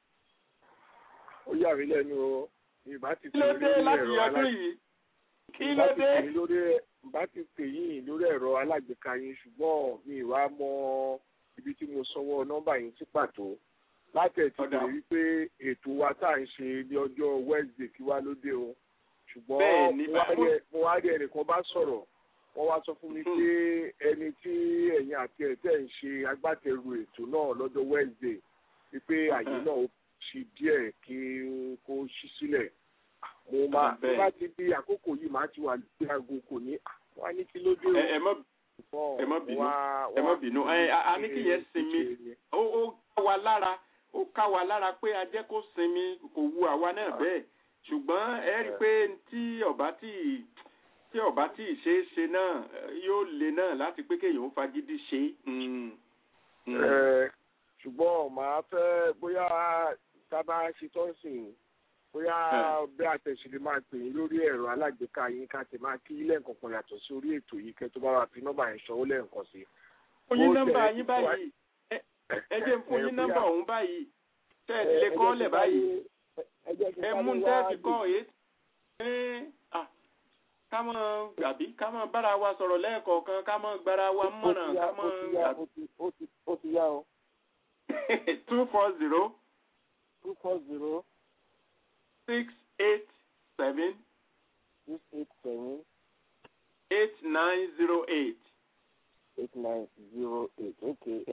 ó yà mí lẹ́nu o ìbá ti kí ló dé láti ọdún yìí kí ló dé. lórí ìbá ti pè yín lórí ẹ̀rọ alágbèéká yín ṣùgbọ́n mi ì wá mọ ibi tí mo sanwó nọ́mbà yín sí pàtó láti ẹ̀ ti Ọ̀dà. bèrè wípé ètò wa tá à ń ṣe ní ọjọ́ wednesday kí wá ló dé o Bẹ́ẹ̀ ṣùgbọ́n ni, mo wá bá- rí ẹ- mo wá rí ẹnìkan bá sọ̀rọ̀ wọ́n wá sọ fún mi Hmm. pé ẹni tí ẹ̀yin àti ẹ̀ tẹ̀ ń ṣe agbátẹrù ètò náà lọ́jọ́ wednesday wípé àyè Hmm. náà ó ṣe díẹ̀ kí kó ṣí sílẹ̀ mo máa tó bẹ́ẹ̀. bá ti di àkókò yìí máa ti wà lórí aago kò ní wọ́n á ní kí ló dé o ẹ ẹ má ṣùgbọ́n ẹ má bínú, wá- ẹ má wá bínú. fi Ẹ, a- a ní ṣe kí yẹn sinmi. ṣe ni. ó ó ká wa lára ó ká wa lára pé a jẹ́ kó sinmi kò wu àwa náà bẹ́ẹ̀ ṣùgbọ́n ẹ rí i pé tí ọba tí tí ọba tí ì ṣeé ṣe náà eh, yóò le náà láti pé kéèyàn ó fagídí ṣe é. Mm. Mm. Ẹ, ṣùgbọ́n màá fẹ́ bóyá tá a bá ṣe tó ń sìn bóyá bí àtẹ̀sílẹ̀ máa pè yín lórí ẹ̀rọ alágbèéká yín ká tẹ̀ máa kí lẹ́ǹkan kan yàtọ̀ sí orí ètò yìí kẹ́ tó bá wà fi nọ́mbà yẹn ṣọwọ́ lẹ́ǹkan sí. fún yín Bó nọ́mbà tẹ̀- yín báyìí ẹ- ẹ jẹ́ n fún ẹ, yín bóyá- nọ́mbà ọ̀hún báyìí tẹ́ ẹ ẹ, lè ẹ jẹ́ kọ́ kí lẹ̀ n báyìí sáré- ẹ jẹ́ kí n ẹ sáré mú wá tẹ́ fi gbé- kọ́ èyí ẹ à ká mọ̀ àbí ká mọ̀ bára wa sọ̀rọ̀ lẹ́ẹ̀kọ̀ọ̀kan ká mọ̀ gbára wa ó ti mọ̀ràn yá ká ó mọ̀ ti yá ó ti- ó ti- ó ti yá o two four zero two four zero six eight seven six eight seven eight nine zero eight. eight nine zero eight okay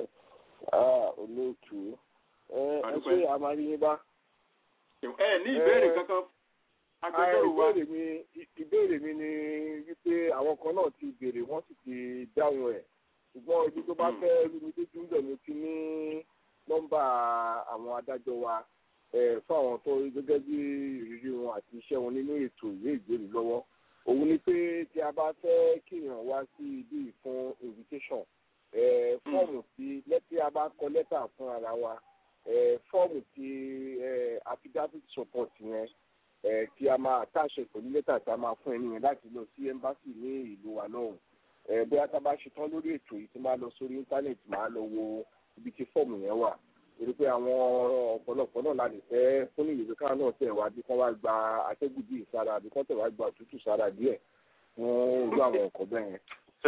ah olóòtú ẹ ẹ Àdúpẹ́. ṣe àmàlíyìn bá. ẹ ní ìbéèrè Eh, kankan Ah, agbẹjọ́rò wa ìbéèrè mi ìbéèrè mi ni wípé àwọn kan náà ti béèrè wọ́n sì ti dáhùn ẹ̀ ṣùgbọ́n ibi tó bá Hmm. fẹ́ rí mi lójú ń bẹ̀ mo ti ní nọ́mbà àwọn adájọ́ wa eh, fún àwọn tó rí gẹ́gẹ́ bí ìrírí wọn àti iṣẹ́ wọn nínú ètò ìwé ìgbèrú lọ́wọ́ òun ni pé tí a bá fẹ́ kéèyàn wá sí ibi yìí fún invitation eh, fọ́ọ̀mù tí lẹ́tí a bá kọ lẹ́tà fún ara wa fọ́ọ̀mù ti affidavit support yẹn tí a máa àtàṣe pẹ̀lú lẹ́tà tí a máa fún ẹni yẹn láti lọ sí embassy ní ìlú wa náà bóyá tá a bá ṣetán lórí ètò yìí tí máa lọ sórí íńtánẹ́ẹ̀tì máa lọ wo ibi tí fọ́ọ̀mù yẹn wà torí pé àwọn ọ̀pọ̀lọpọ̀ náà la lè fẹ́ fún ní ìwé káwọn náà tẹ̀ wá bí kán wá gba atẹ́gùn bíi sára bí kán tẹ̀ wá gba òtútù sára díẹ̀ fún irú àwọn nǹkan bẹ́ẹ̀ yẹn.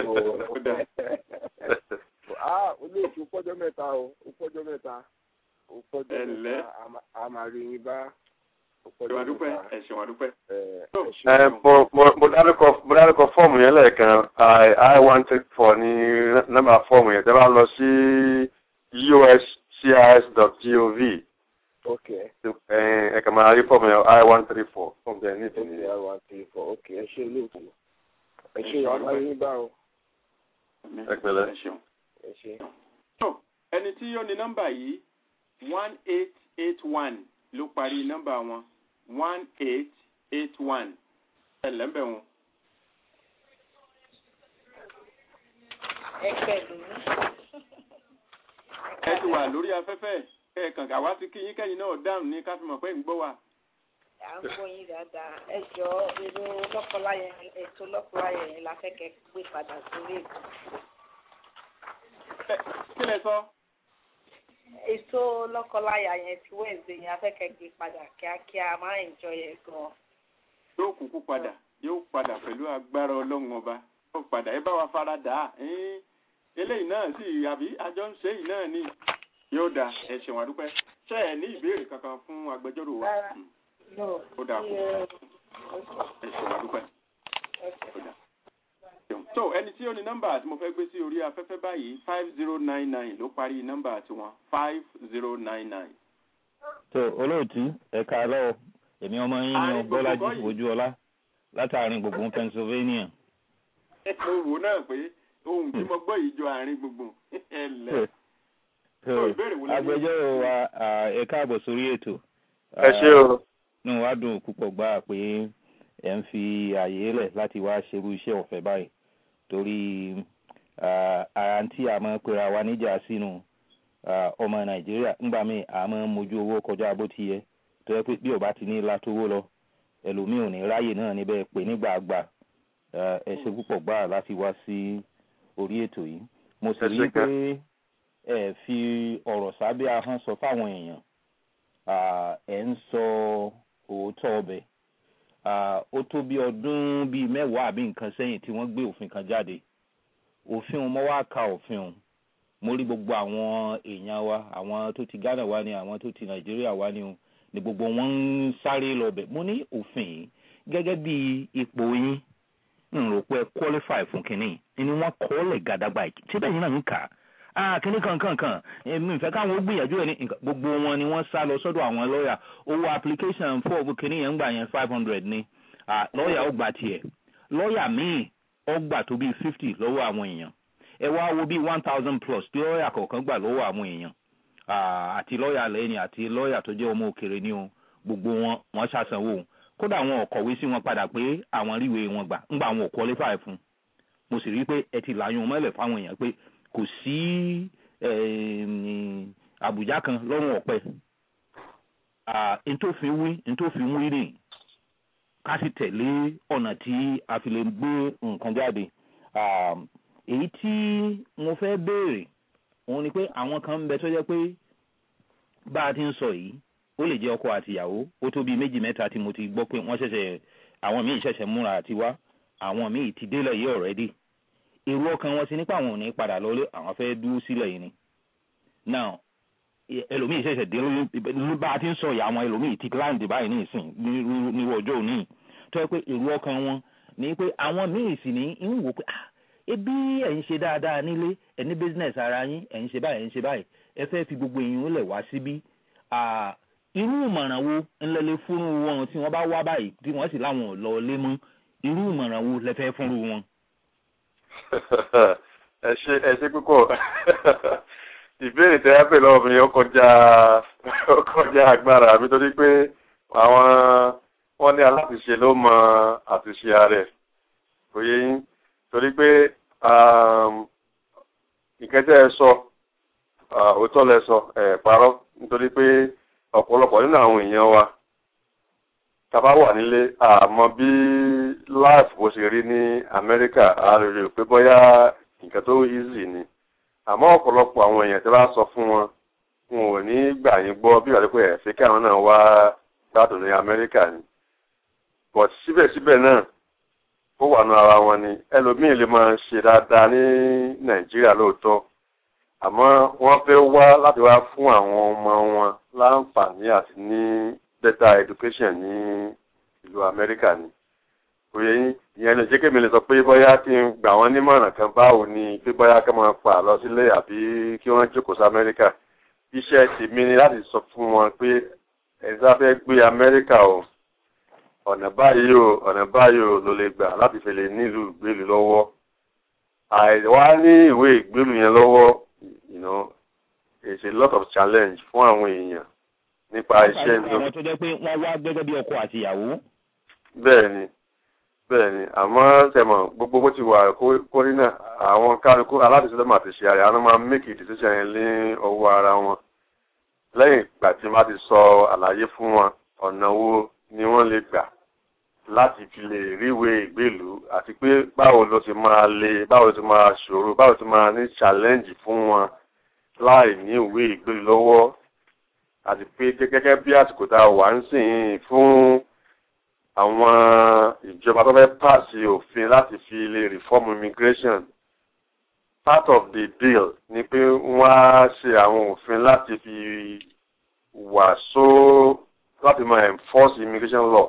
olóòtú pọ́jọ́ mẹ́ta o ó pọ́jọ́ mẹ́ta ó pọ́jọ́ mẹ́ta a máa rí yín bá ẹ̀ṣẹ̀ wà dúpẹ́ ẹ̀ṣẹ̀ wà dúpẹ́. mo dárúkọ fọ́ọ̀mù yẹn lẹ́ẹ̀kan i one three four ní nọ́mbà fọ́ọ̀mù yẹn tẹ́ bá lọ sí uscis.gov ok ẹ kàn máa rí fọ́ọ̀mù yẹn i one three four fọ́ọ̀mù yẹn ní ìtìní. i one three four ok ẹ ṣe olóòtú ẹ ṣe ìwà yín bá o. ẹ pẹ̀lẹ́. ẹ ṣe. ẹni tí yóò ní nọ́mbà yìí one eight eight one ló parí nọ́mbà wọn one eight eight one ẹ lẹ́mbẹ̀ wọn. ẹ pẹ̀lú. ẹ ti wà lórí afẹ́fẹ́ ẹ kàn ká wá sí kí yín kẹ́yìn náà dáhùn ní ká fi mọ̀ pé ń gbọ́ wa. à ń gbọ́ yín dáadáa ẹ jọ èrò lọ́kọláya ètò lọ́kọláya yẹn la fẹ́ kẹ́ gbé padà sórí ètò. kí lẹ sọ. ètò lọ́kọláya yẹn ti wẹ̀ǹdẹ̀ yẹn a fẹ́ kẹ́ gbé padà kíákíá máa ń jọ yẹn gan. yóò kúkú padà yóò padà pẹ̀lú agbára ọlọ́run ọba yóò padà ẹ bá wa fara dà á eléyìí náà sì àbí àjọ ń ṣe yìí náà ni yóò dà ẹ ṣeun àdúpẹ́ ṣé ẹ ní ìbéèrè kankan fún agbẹjọ́rò wa ó dà kú ẹ ṣeun àdúpẹ́ ó dà tó ẹni tí ó ní nọ́mbà tí mo fẹ́ gbé sí orí afẹ́fẹ́ báyìí five zero nine nine ló parí nọ́mbà tiwọn five zero nine nine. tó olóòtú ẹ̀ka alọ́ èmi ọmọ yín ni bọ́lájí ojúọlá látàrin gbùngbùn pennsylvania. mo wò náà pé ohun tí mo gbọ́ yìí jọ àárín gbùngbùn ẹ lẹ̀ agbẹjọ́rò wa ẹ káàbọ̀ sórí ètò. ẹ ṣé o. inú wa dùn púpọ̀ gbà pé ẹ ń fi àyè lẹ̀ láti wá ṣerú iṣẹ́ ọ̀fẹ́ báyìí torí ara tí a máa pera wa níjà sínú ọmọ nàìjíríà ńgbà míì a máa mójú owó kọjá bó ti yẹ tó yẹ pé bí ọba ti ní látówó lọ ẹlòmíì ò ní ráyè náà níbẹ̀ pé nígbà àgbà ẹ ṣe púpọ̀ gbà láti wá sí orí ètò yìí mo sì rí i pé ẹ fi ọ̀rọ̀ sábẹ́ ahọ́n sọ fáwọn èèyàn ẹ ń sọ òótọ́ ọbẹ̀ ó tó bí ọdún bíi mẹ́wàá àbí nǹkan sẹ́yìn tí wọ́n gbé òfin kan jáde òfin mo wá ka òfin o mo rí gbogbo àwọn èèyàn wa àwọn tó ti ghana wá ní àwọn tó ti nàìjíríà wá ní o ní gbogbo wọn ń sáré lọbẹ̀ mo ní òfin yìí gẹ́gẹ́ bí ipò yín n rò pé qualify fún kínní ni wọ́n kọ́ lẹ̀ gàdàgbà síbẹ̀ yín náà ń kà á ah kíní kankankan èmi ìfẹ́ káwọn ó gbìyànjú ẹ̀ ní gbogbo wọn ni wọ́n sá lọ sọ́dọ̀ àwọn lọ́ọ̀yà owó application fọ́ọ̀bù kíní yẹn ń gbà yẹn five hundred ni lọ́ọ̀yà ó gbà tiẹ̀ lọ́ọ̀yà míì ó gbà tó bíi fifty lọ́wọ́ àwọn èèyàn ẹ wá wo bíi one thousand plus tí lọ́ọ̀yà kọ̀ọ̀kan gbà lọ́wọ́ àwọn èèyàn àti lọ́ọ̀yà lẹ́yìn àti lọ́ọ̀yà tó jẹ́ ọmọ òkèrè ni o gbogbo wọn wọ́n ṣàṣàwò kódà wọn ò kọ̀wé sí wọn padà pé àwọn ríwe wọn gbà ńgbà wọn ò qualify fún mo sì rí i pé ẹ ti làyún mọ́lẹ̀ fáwọn èèyàn pé kò sí àbùjá kan lọ́rùn ọ̀pẹ ntòfin wí ntòfin wí rè ká sì tẹ̀lé ọ̀nà tí a fi lè gbé nǹkan jáde èyí tí mo fẹ́ béèrè òun ni pé àwọn kan ń bẹ tó jẹ́ pé bá a ti ń sọ yìí ó lè jẹ́ ọkọ àtìyàwó ó tó bíi méjì mẹ́ta tí mo ti gbọ́ pé wọ́n ṣẹ̀ṣẹ̀ àwọn míì ṣẹ̀ṣẹ̀ múra àti wá àwọn míì ti délẹ̀ yìí already èrò ọkàn wọn ti nípa àwọn ò ní padà lọlé àwọn fẹ́ dúró sílẹ̀ yìí ni now ẹlòmíì ṣẹ̀ṣẹ̀ dé ló bá a ti ń sọ ìyá àwọn ẹlòmíì ti láǹdì báyìí ní ìsìn ní ọjọ́ òní tó yẹ pé èrò ọkàn wọn ni pé àwọn míì sì ní ń wò pé ah ebi ẹ̀ ń ṣe dáadáa nílé ẹ̀ ní business ara yín ẹ̀ ń ṣe báyìí ẹ̀ ń ṣe báyìí ẹ fẹ́ fi gbogbo èèyàn lẹ̀ wá síbí irú ìmọ̀ràn wo ńlẹ́lẹ́ fúnru wọn tí wọ́n bá wá báyìí tí wọ́n sì láwọn ò lọ lé mọ́ irú ìmọ̀ràn wo lẹ fẹ́ fúnru wọn ẹ ṣe ẹ ṣe púpọ̀ ìbéèrè tẹ́ ẹ pè lọ́wọ́ mi ó kọjá ó kọjá agbára mi torí pé àwọn wọ́n ní aláṣìṣe ló mọ àtúnṣe ààrẹ kò yé yín torí pé ìkẹtẹ ẹ sọ òótọ́ lẹ sọ ẹ parọ́ nítorí pé ọ̀pọ̀lọpọ̀ nínú àwọn èèyàn wa tàbá wà nílé àmọ́ bí life bó ṣe rí ní Amẹ́ríkà a lè rò pé bóyá nǹkan tó easy ni àmọ́ ọ̀pọ̀lọpọ̀ àwọn èèyàn tí wọ́n bá sọ fún wọn wọn ò ní gbà yín gbọ́ bí wàá pé ẹ̀fẹ́ kí àwọn náà wá gbádùn ní Amẹ́ríkà ni but síbẹ̀síbẹ̀ náà ó wà nù ara wọn ni ẹlòmíì lè máa ṣe dáadáa ní Nàìjíríà lóòótọ́ àmọ́ wọ́n fẹ́ wá láti wá fún àwọn ọmọ wọn láǹfààní àti ní better education ní ìlú Amẹ́ríkà ni òye yín ìyẹn lè jẹ́ kémi lè sọ pé bóyá kí n gbà wọ́n nímọ̀ràn kan báwo ni pé bóyá kí wọ́n pa lọ sílé àbí kí wọ́n jókòó sí Amẹ́ríkà iṣẹ́ tèmi ni láti sọ fún wọn pé ẹ̀sà fẹ́ gbé Amẹ́ríkà o ọ̀nà báyìí o ọ̀nà báyìí o ló lè gbà láti fi lè nílùú ìgbélú lọ́wọ́ àìwá ní ìwé ìgbélú yẹn lọ́wọ́ you know it's a lot of challenge fún àwọn èèyàn nípa iṣẹ́ ní. àwọn tó jẹ́ pé wọ́n wá gẹ́gẹ́ bí ọkọ àti ìyàwó. bẹ́ẹ̀ ni bẹ́ẹ̀ ni àmọ́ tẹ̀mọ̀ gbogbo bó ti wà kórí náà àwọn kálukú aládìsílẹ̀ máa ti ṣe àrẹ àwọn máa make a decision yẹn ní ọwọ́ ara wọn lẹ́yìn ìgbà tí wọ́n ti sọ àlàyé fún wọn ọ̀nà wo ni wọ́n lè gbà láti fi lè ríwèé ìgbèlú àti pé báwo ló ti máa le báwo ló ti máa ṣòro báwo ló ti máa ní challenge fún wọn láì ní ìwé ìgbèlú lọ́wọ́ àti pé gẹ́gẹ́ bí àsìkò tá a wà ń sìn fún àwọn ìjọba tó fẹ́ pàṣẹ òfin láti fi lè reform immigration part of the deal ni pé wọ́n á ṣe àwọn òfin láti fi wà só láti máa enforce immigration law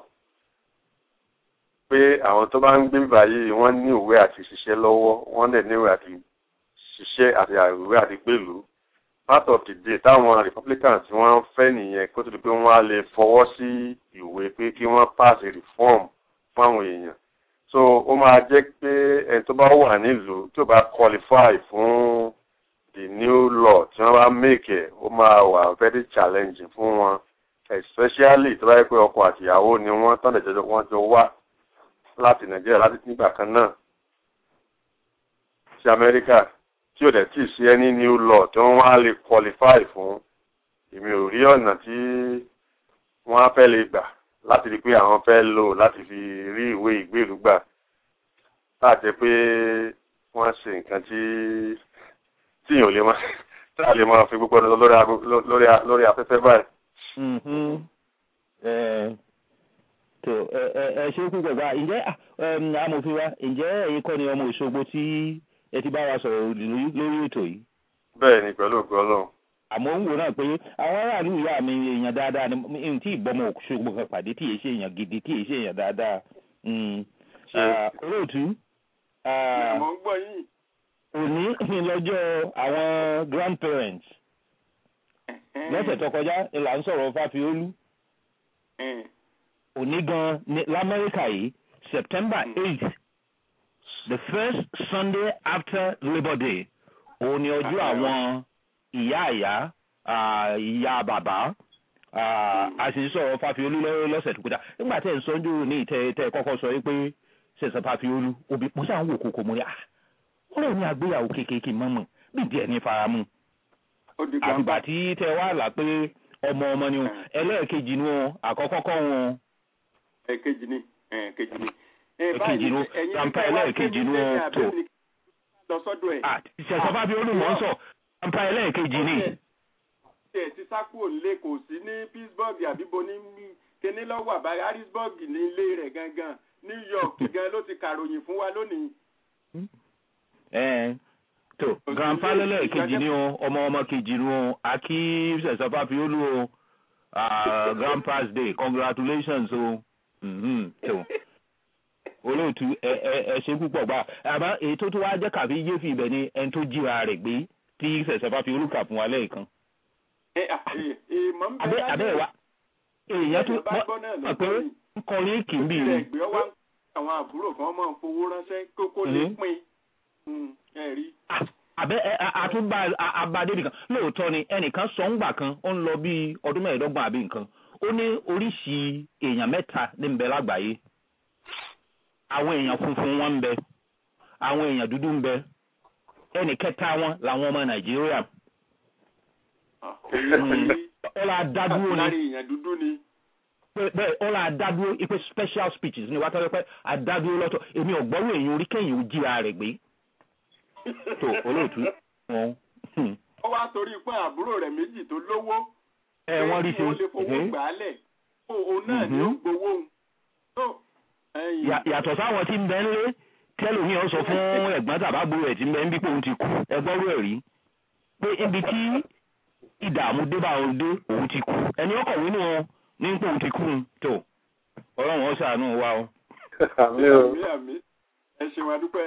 pé àwọn tó bá ń gbé báyìí wọ́n ní ìwé àti ṣiṣẹ́ lọ́wọ́ wọ́n dẹ̀ ní ìwé àti ṣiṣẹ́ àti ìwé àti gbèlú part of the day táwọn republicans tí wọ́n fẹ́ nìyẹn kó tó di pé wọ́n á lè fọwọ́ sí ìwé pé kí wọ́n pass a reform fún àwọn èèyàn so ó máa jẹ́ pé ẹni tó bá wà nílùú tó bá qualify fún the new law tí wọ́n bá make ẹ̀ ó máa wà very challenging fún wọn especially tó bá yẹ pé ọkọ àtìyàwó ni wọ́n tán lẹ́jọ́ wọ́n jọ wá láti nàìjíríà láti nígbà kan náà sí amẹ́ríkà tí ò dẹ̀ tí ì sí ẹni new law tí wọ́n wá lè qualify fún èmi ò rí ọ̀nà tí wọ́n á fẹ́ lè gbà láti rí pé àwọn fẹ́ lò láti fi rí ìwé ìgbélú gbà láti pé wọ́n ṣe nǹkan tí tíyàn ò lè máa tí a lè máa fi gbogbo ọdún lórí afẹ́fẹ́ báyìí tó ẹ ṣe púpọ̀ bá ǹjẹ́ amòfin wa ǹjẹ́ ẹ̀yin kọ́ ni ọmọ Òṣogbo tí ẹ ti bá wa sọ̀rọ̀ lórí ètò yìí. bẹ́ẹ̀ ni pẹ̀lú ògùn ọlọ́run. àmọ́ ń wò náà pé àwọn aráàlú ìyá mi èèyàn dáadáa ni n tí ìbọmọ Òṣogbo kan pàdé tí èyí ṣe èèyàn gidi tí èyí ṣe èèyàn dáadáa. olóòtú. mo ń gbọ́ yín. òní ni lọ́jọ́ àwọn grandparents. lọ́sẹ̀ tó kọjá là ń sọ̀rọ̀ Fáfiolú òní gan ní lamẹ́ríkà yìí september eight the first sunday after labour day òun ni ọjọ́ àwọn ìyá ìyá ìyá bàbá a sì ń sọ̀rọ̀ Fáfiolú lọ́sẹ̀ tó kọjá nígbà tẹ̀ ń sọ ojú ní ìtẹ́ tẹ́ kọ́kọ́ sọ pé ṣẹ̀ṣẹ̀ Fáfiolú òbí mo sáà ń wò kókó mo rí à ó lè ní àgbéyàwó kékeré mọ́mọ́ bí díẹ̀ ní faramú àgbà tí tẹ wá là pé ọmọ ọmọ ni wọn ẹlẹ́ẹ̀kejì ni wọn àkọ́kọ́ kọ́ wọn ẹ̀kejì ni ẹ̀kejì ni. ẹ̀kejì ni grandpa ẹlẹ́ẹ̀kejì ni wọ́n tó. lọ sọ́dọ̀ ẹ̀. ṣẹ̀ṣẹ̀ bá bí olùmọ̀ ń sọ grandpa ẹlẹ́ẹ̀kejì ni. ṣe ti sákúrò nílé kò sí ní Pittsburgh àbíbo ní kíní lọ́wọ́ àbáyé Harrisburg ní ilé rẹ̀ gangan New York gan ló ti kàròyìn fún wa lónìí. tó grandpa ẹlẹ́ẹ̀kejì ni o ọmọ ọmọ kejì ni o akí ṣẹ̀ṣẹ̀ bá bí olú o grandpa's day congratulations o. Oh tó olóòtú ẹ ẹ ẹ ṣe púpọ̀ gbà àmọ́ èyí tó tó wá jẹ́ kàbí yé fi ibẹ̀ ni ẹni tó jíra rẹ̀ gbé tí sẹ̀sẹ̀ bá fi olùkà fún wa lẹ́ẹ̀kan. abẹ́ abẹ́ wa èèyàn tó mọ̀ pé ń kọrin kì í bì í. àwọn àbúrò kan máa ń fowó ránṣẹ́ kókó lè pín ẹ̀rí. àbẹ́ àtúbà abadé nìkan lóòótọ́ ni ẹnìkan sọ ńgbà kan ó ń lọ bíi ọdún mẹ́ẹ̀ẹ́dọ́gbọ̀n àbí nǹkan ó ní oríṣi èèyàn mẹ́ta ní ń bẹ lágbàáyé àwọn èèyàn funfun wọn ń bẹ àwọn èèyàn dúdú ń bẹ ẹnì kẹta wọn làwọn ọmọ nàìjíríà ọlá dádúró lára ni èèyàn dúdú ni. bẹ́ẹ̀ ọlá dádúró ipe special speeches ni wàá tọ́jú pé àdádúró lọ́tọ̀ èmi ọ̀gbọ́rò èyàn orí kẹ́yìn ò jíra rẹ̀ gbé tó olóòtú wọn. ó wá torí pé àbúrò rẹ̀ méjì tó lówó. ẹ wọ́n rí pé wọ́n lè fowó ṣe gbà á lẹ̀ kó òun náà ní ó Mhm. gbowó òun. tó ẹ̀yìn Yà- yàtọ̀ sáwọn tí ń bẹ ńlé tẹ́lómi ọ̀ sọ fún ẹ̀gbọ́n tàbágbó rẹ̀ tí ń bẹ ń bí pé òun ti kú ẹgbọ́rú ẹ̀ rí pé ibi tí ìdààmú dé bá òun dé òun ti kú ẹni ọkọ̀wé nù wọn ní pé òun ti kú un tó ọlọ́run ó ṣàánú wa o. àmì o àmì àmì ẹ ṣe wá dúpẹ́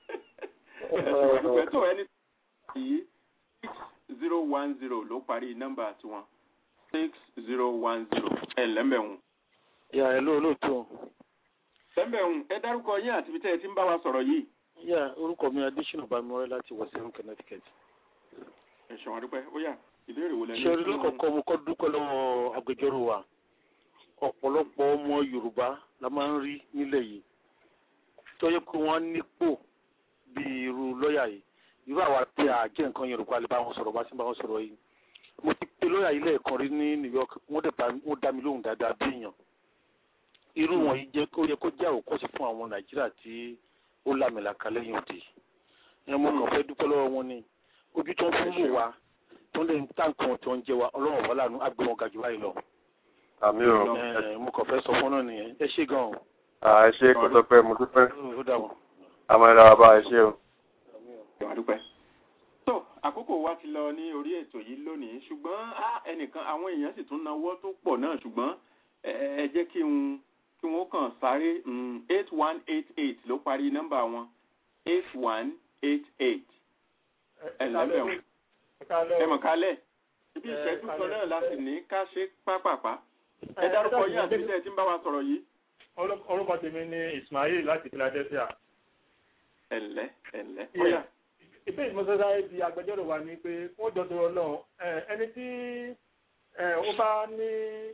ẹ ṣe wá dúpẹ́ tó ẹni yìí six zero one zero ló parí nọ́mbà tiwọn six zero one zero ẹ lẹ́mbẹ̀hún. yà ẹ ló lóòótọ́ lẹ́mbẹ̀hún ẹ dárúkọ yín àti ibi tẹ́ ẹ ti ń bá wa sọ̀rọ̀ yìí. yà orúkọ mi adésínà bámọ́rẹ́ láti wọ̀sẹ̀rún connecticut. ẹ ṣe wá dúpẹ́ ó yá ìbéèrè wo lẹ́nu. ṣe orí lọ́kọ̀ọ́kọ́ mo kọ́ dúpẹ́ lọ́wọ́ agbẹjọ́rò wa ọ̀pọ̀lọpọ̀ ọmọ yorùbá la máa ń rí nílẹ̀ yìí tó yẹ pé wọ́n nípò bí irú lọ́ọ̀yà yìí irú àwa tí a jẹ́ nǹkan yorùbá lè bá wọn sọ̀rọ̀ bá sí bá wọn sọ̀rọ̀ yìí mo ti pe lọ́ọ̀yà yìí lẹ́ẹ̀kan rí ní new york wọ́n dẹ̀ bá wọ́n dá mi lóhùn dáadáa bí èèyàn irú wọn yìí jẹ́ kó yẹ kó jẹ́ àwòkọ́ṣe fún àwọn nàìjíríà tí ó lámìlaka lẹ́yìn òde ẹ mo kàn fẹ́ dúpẹ́ lọ́wọ́ wọn ni ojú tó ń fún wò wá tó ń lè tá nǹkan tó ń jẹ wa ọlọ́run wà lánàá àgbẹ̀ wọn gàjú báyìí lọ. àmì o Ẹ, mo kàn fẹ́ sọ fún náà nìyẹn ẹ ṣé gan-an. à ẹ ṣe kó tó pẹ́ mo dúpẹ́ ó dà wọ́n. àmọ́ ẹ dára bá ẹ ṣe o. ẹ wá dúpẹ́. tó àkókò wa ti lọ ní orí ètò yìí lónìí ṣùgbọ́n á, ẹnìkan àwọn èèyàn sì tún náwó tó pọ̀ náà ṣùgbọ́n ẹ ẹ jẹ́ kí n kí wọ́n kàn sáré eight one eight eight ló parí nọ́mbà wọn eight one eight eight ẹ lẹ́bẹ̀ẹ́ ẹ mọ̀ kálẹ̀ ibi ìṣẹ́jú kan náà la sì ní ká ṣe pápápá ẹ dárúkọ yín àti iṣẹ́ tí ń bá wa sọ̀rọ̀ yìí. orúkọ tèmi ni ismail láti philadelphia. ẹ̀lẹ́ ẹ̀lẹ́ Yeah. bóyá ìbéèrè tí mo sọ sáré di agbẹjọ́rò wa ni pé ó jọ tó ọlọ́run ẹni tí eh, ó bá ní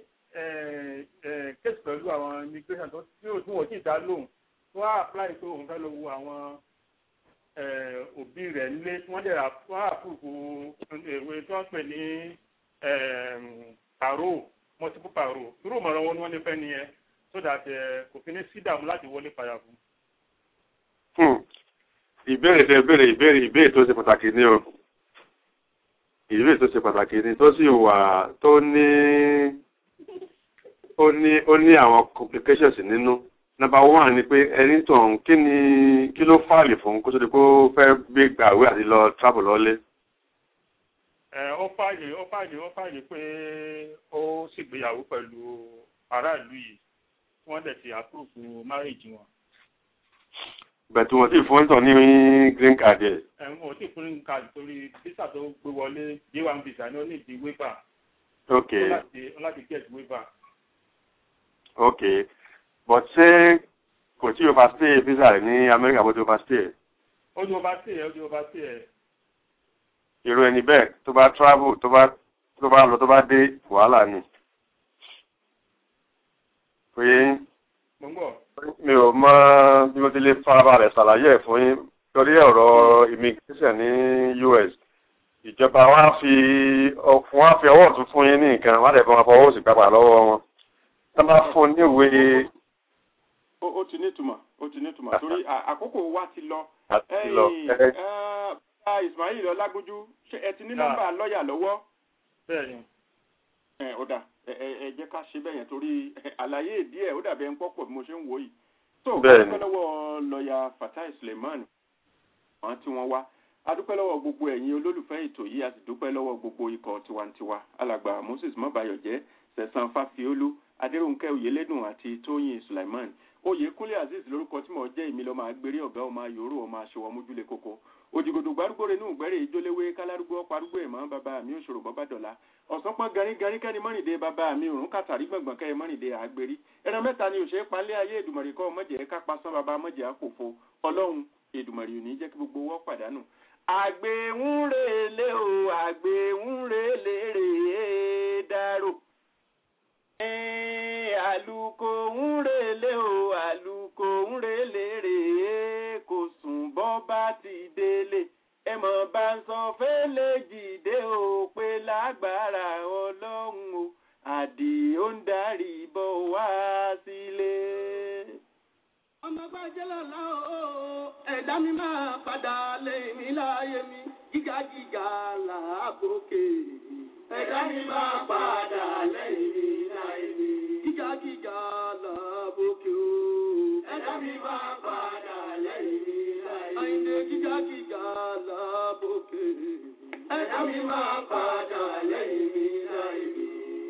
kéèsì pẹ̀lú àwọn immigration tó tí ò tí wọ́n sì dá lóhùn tó wá apply pé òun fẹ́ lọ wo àwọn eh, òbí rẹ̀ nílé tí wọ́n dẹ̀ rà- wọ́n àpòkù ìwé tí wọ́n pè ní paro multiple paro irú ìmọ̀ràn wọn ni wọ́n ní fẹ́ nìyẹn so that eh, kò fi ní sí dààmú láti wọlé padà fún. Hmm. ìbéèrè tẹ béèrè ìbéèrè ìbéèrè tó ṣe pàtàkì ni o ìbéèrè tó ṣe pàtàkì ni tó sì wà tó ní ó ní ó ní àwọn complications nínú number one ni pé ẹni tàn kí ni kí ló fààlì fún kó tó di pé ó fẹ́ gbé gbàwé àti lọ travel lọ́lé. ẹ ó fààyè ó fààyè ó fààyè pé ó ṣègbéyàwó pẹ̀lú aráàlú yìí tí wọ́n dẹ̀ ti àpòkù márèjì wọn. bẹ̀tù wọn sì fún ìtàn ní green card ẹ̀. ẹ̀wọ̀n ò tí ì fún ní káàdì torí visa tó gbé wọlé j1 visa ni ó ní ìdí waiver. ok ó láti ó láti get waiver. ok but ṣé kò tí overstay visa rẹ̀ ní Amẹ́ríkà bó ti overstay ó ní overstay ẹ̀ ó ní overstay ẹ̀. irú ẹni bẹ́ẹ̀ tó bá travel tó bá tó bá lọ tó bá dé wàhálà ni. pé mo ń bọ̀. mi ò mọ bí mo ti lè farabalẹ̀ ṣàlàyé ẹ̀ fún yín torí ọ̀rọ̀ immigration ní US ìjọba wọn á fi wọn á fi ọwọ́ ọ̀tún fún yín ní nǹkan wọn á dẹ̀ fi wọn fọwọ́ òsì gbàgbà lọ́wọ́ wọn tó bá fún níwèé ó ó ti nítumọ̀ ó ti nítumọ̀ torí à- àkókò wa ti lọ. àti lọ. Ẹ̀yin, ẹ- ẹ, bá Ismail Ọlágójú ṣé ẹ ti ní Yà. nọ́mbà lọ́ọ̀yà lọ́wọ́? bẹ́ẹ̀ni. ẹ ó dà ẹ ẹ ẹ jẹ́ ká ṣe bẹ́ẹ̀ yẹn torí ẹ, àlàyé díẹ̀ ó dàbí ẹ ń pọ̀pọ̀ bí mo ṣe ń wò yìí. tó Bẹ́ẹ̀ni. adúpẹ́ lọ́wọ́ lọ́ọ̀yà Fatai Suleiman àwọn tí wọ́n wá adúpẹ́ lọ́wọ́ gbogbo ẹ̀yin olólùfẹ́ ètò yìí a sì dúpẹ́ lọ́wọ́ gbogbo ikọ̀ tiwantiwa alàgbà Moses mọ́bayọ̀jẹ́ sẹ̀sán fáfiolú adéròǹkẹ́ oyèlédùn àti tóyìn Suleiman oyèkúnlé azeez lórúkọ tí mo jẹ́ èmi lọ́mọ agbèrè ọ̀gá ọmọ ayòrò ọmọ aṣọwọ́ mójúlé kókó òjìgòdò gbárùgbòrè inú ìgbẹ́rẹ́ ìjóléwé kálárúgbó parúgbó ẹ̀mọ́ bàbá mi òṣòro bọ́bá dọ̀la ọ̀sán pọ́n garígarí kẹ́ni mọ́rìndé bàbá mi òrùn kàtàrí gbọ̀ngbọ̀n kẹ́ mọ́rìndé àgbèrí ẹran mẹ́ta ni òṣèré palẹ́ ayé èdùmọ̀rì kọ́ mọ̀jẹ̀ ká pasán bàbá mọ̀jẹ̀ àkòfo ọlọ́run èdùmọ̀rì ò ní jẹ́ kí gbogbo wọ́ pàdánù. àgbéhùnrèlé o àgbéhùnrèlé rèé dárò àlùkò ń relé o àlùkò ń relé rèé kò sùn bọ́ bá ti délé ẹ mọ̀ bá ń sọ fẹ́lẹ́ jìdé o pé láà. lágbára ọlọ́run o àdìó ń darí bọ̀ wá sílé. ọmọ gbájẹ́ lọ́la o ẹ̀dá mi máa padà lẹ́yìn mi láàyè mi gíga gíga làágòkè. ẹ̀dá mi máa padà lẹ́yìn mi láàyè mi gíga gíga làágòkè o. ẹ̀dá mi máa padà lẹ́yìn mi láàyè mi. àyìndé gíga gíga làágòkè. ẹ̀dá mi máa padà lẹ́yìn mi láàyè mi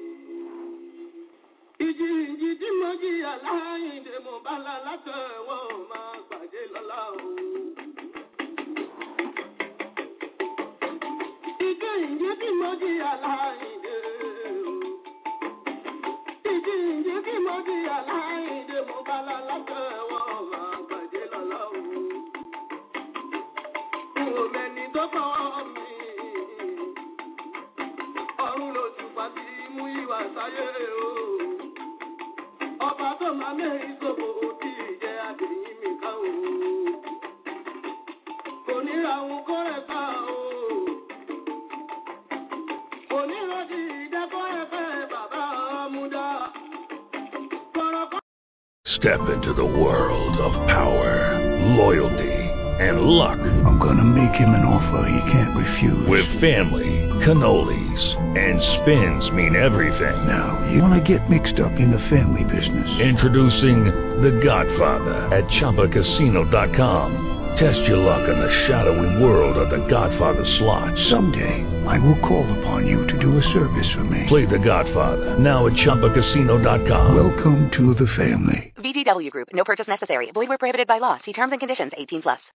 ìjì ìjì tí mo jìyà láyìndé mo bá la látẹ̀wọ́ máa gbàdé lọ́la o. ìjì ìjì tí mo jìyà láyìndé o. ìjì ìjì tí mo jìyà láyìndé mo bá la látẹ̀wọ́ máa gbàdé lọ́la o. n ò mẹ́ni tó kọ́ mi. ọ̀run ló ti pa sí mú ìwà sáyé o ọba tó máa mẹ́rin sọ̀bọ̀ òbí ìjẹ́ àdéhìn mi ká o. kò ní ra òun kọ́ rẹ̀ ká o. kò ní rọ́ọ̀dì ìdẹ́kọ́ ẹ̀fẹ́ bàbá ọmúdá. Step into the world of power, loyalty, and luck. I'm gonna make him an offer he can't refuse. With family, cannolis, and spins mean everything. Now, you wanna get mixed up in the family business. Introducing The Godfather at ChumbaCasino.com. Test your luck in the shadowy world of The Godfather slot. Someday, I will call upon you to do a service for me. Play The Godfather now at ChumbaCasino.com. Welcome to the family. VGW Group. No purchase necessary. Void where prohibited by law. See terms and conditions. 18 plus.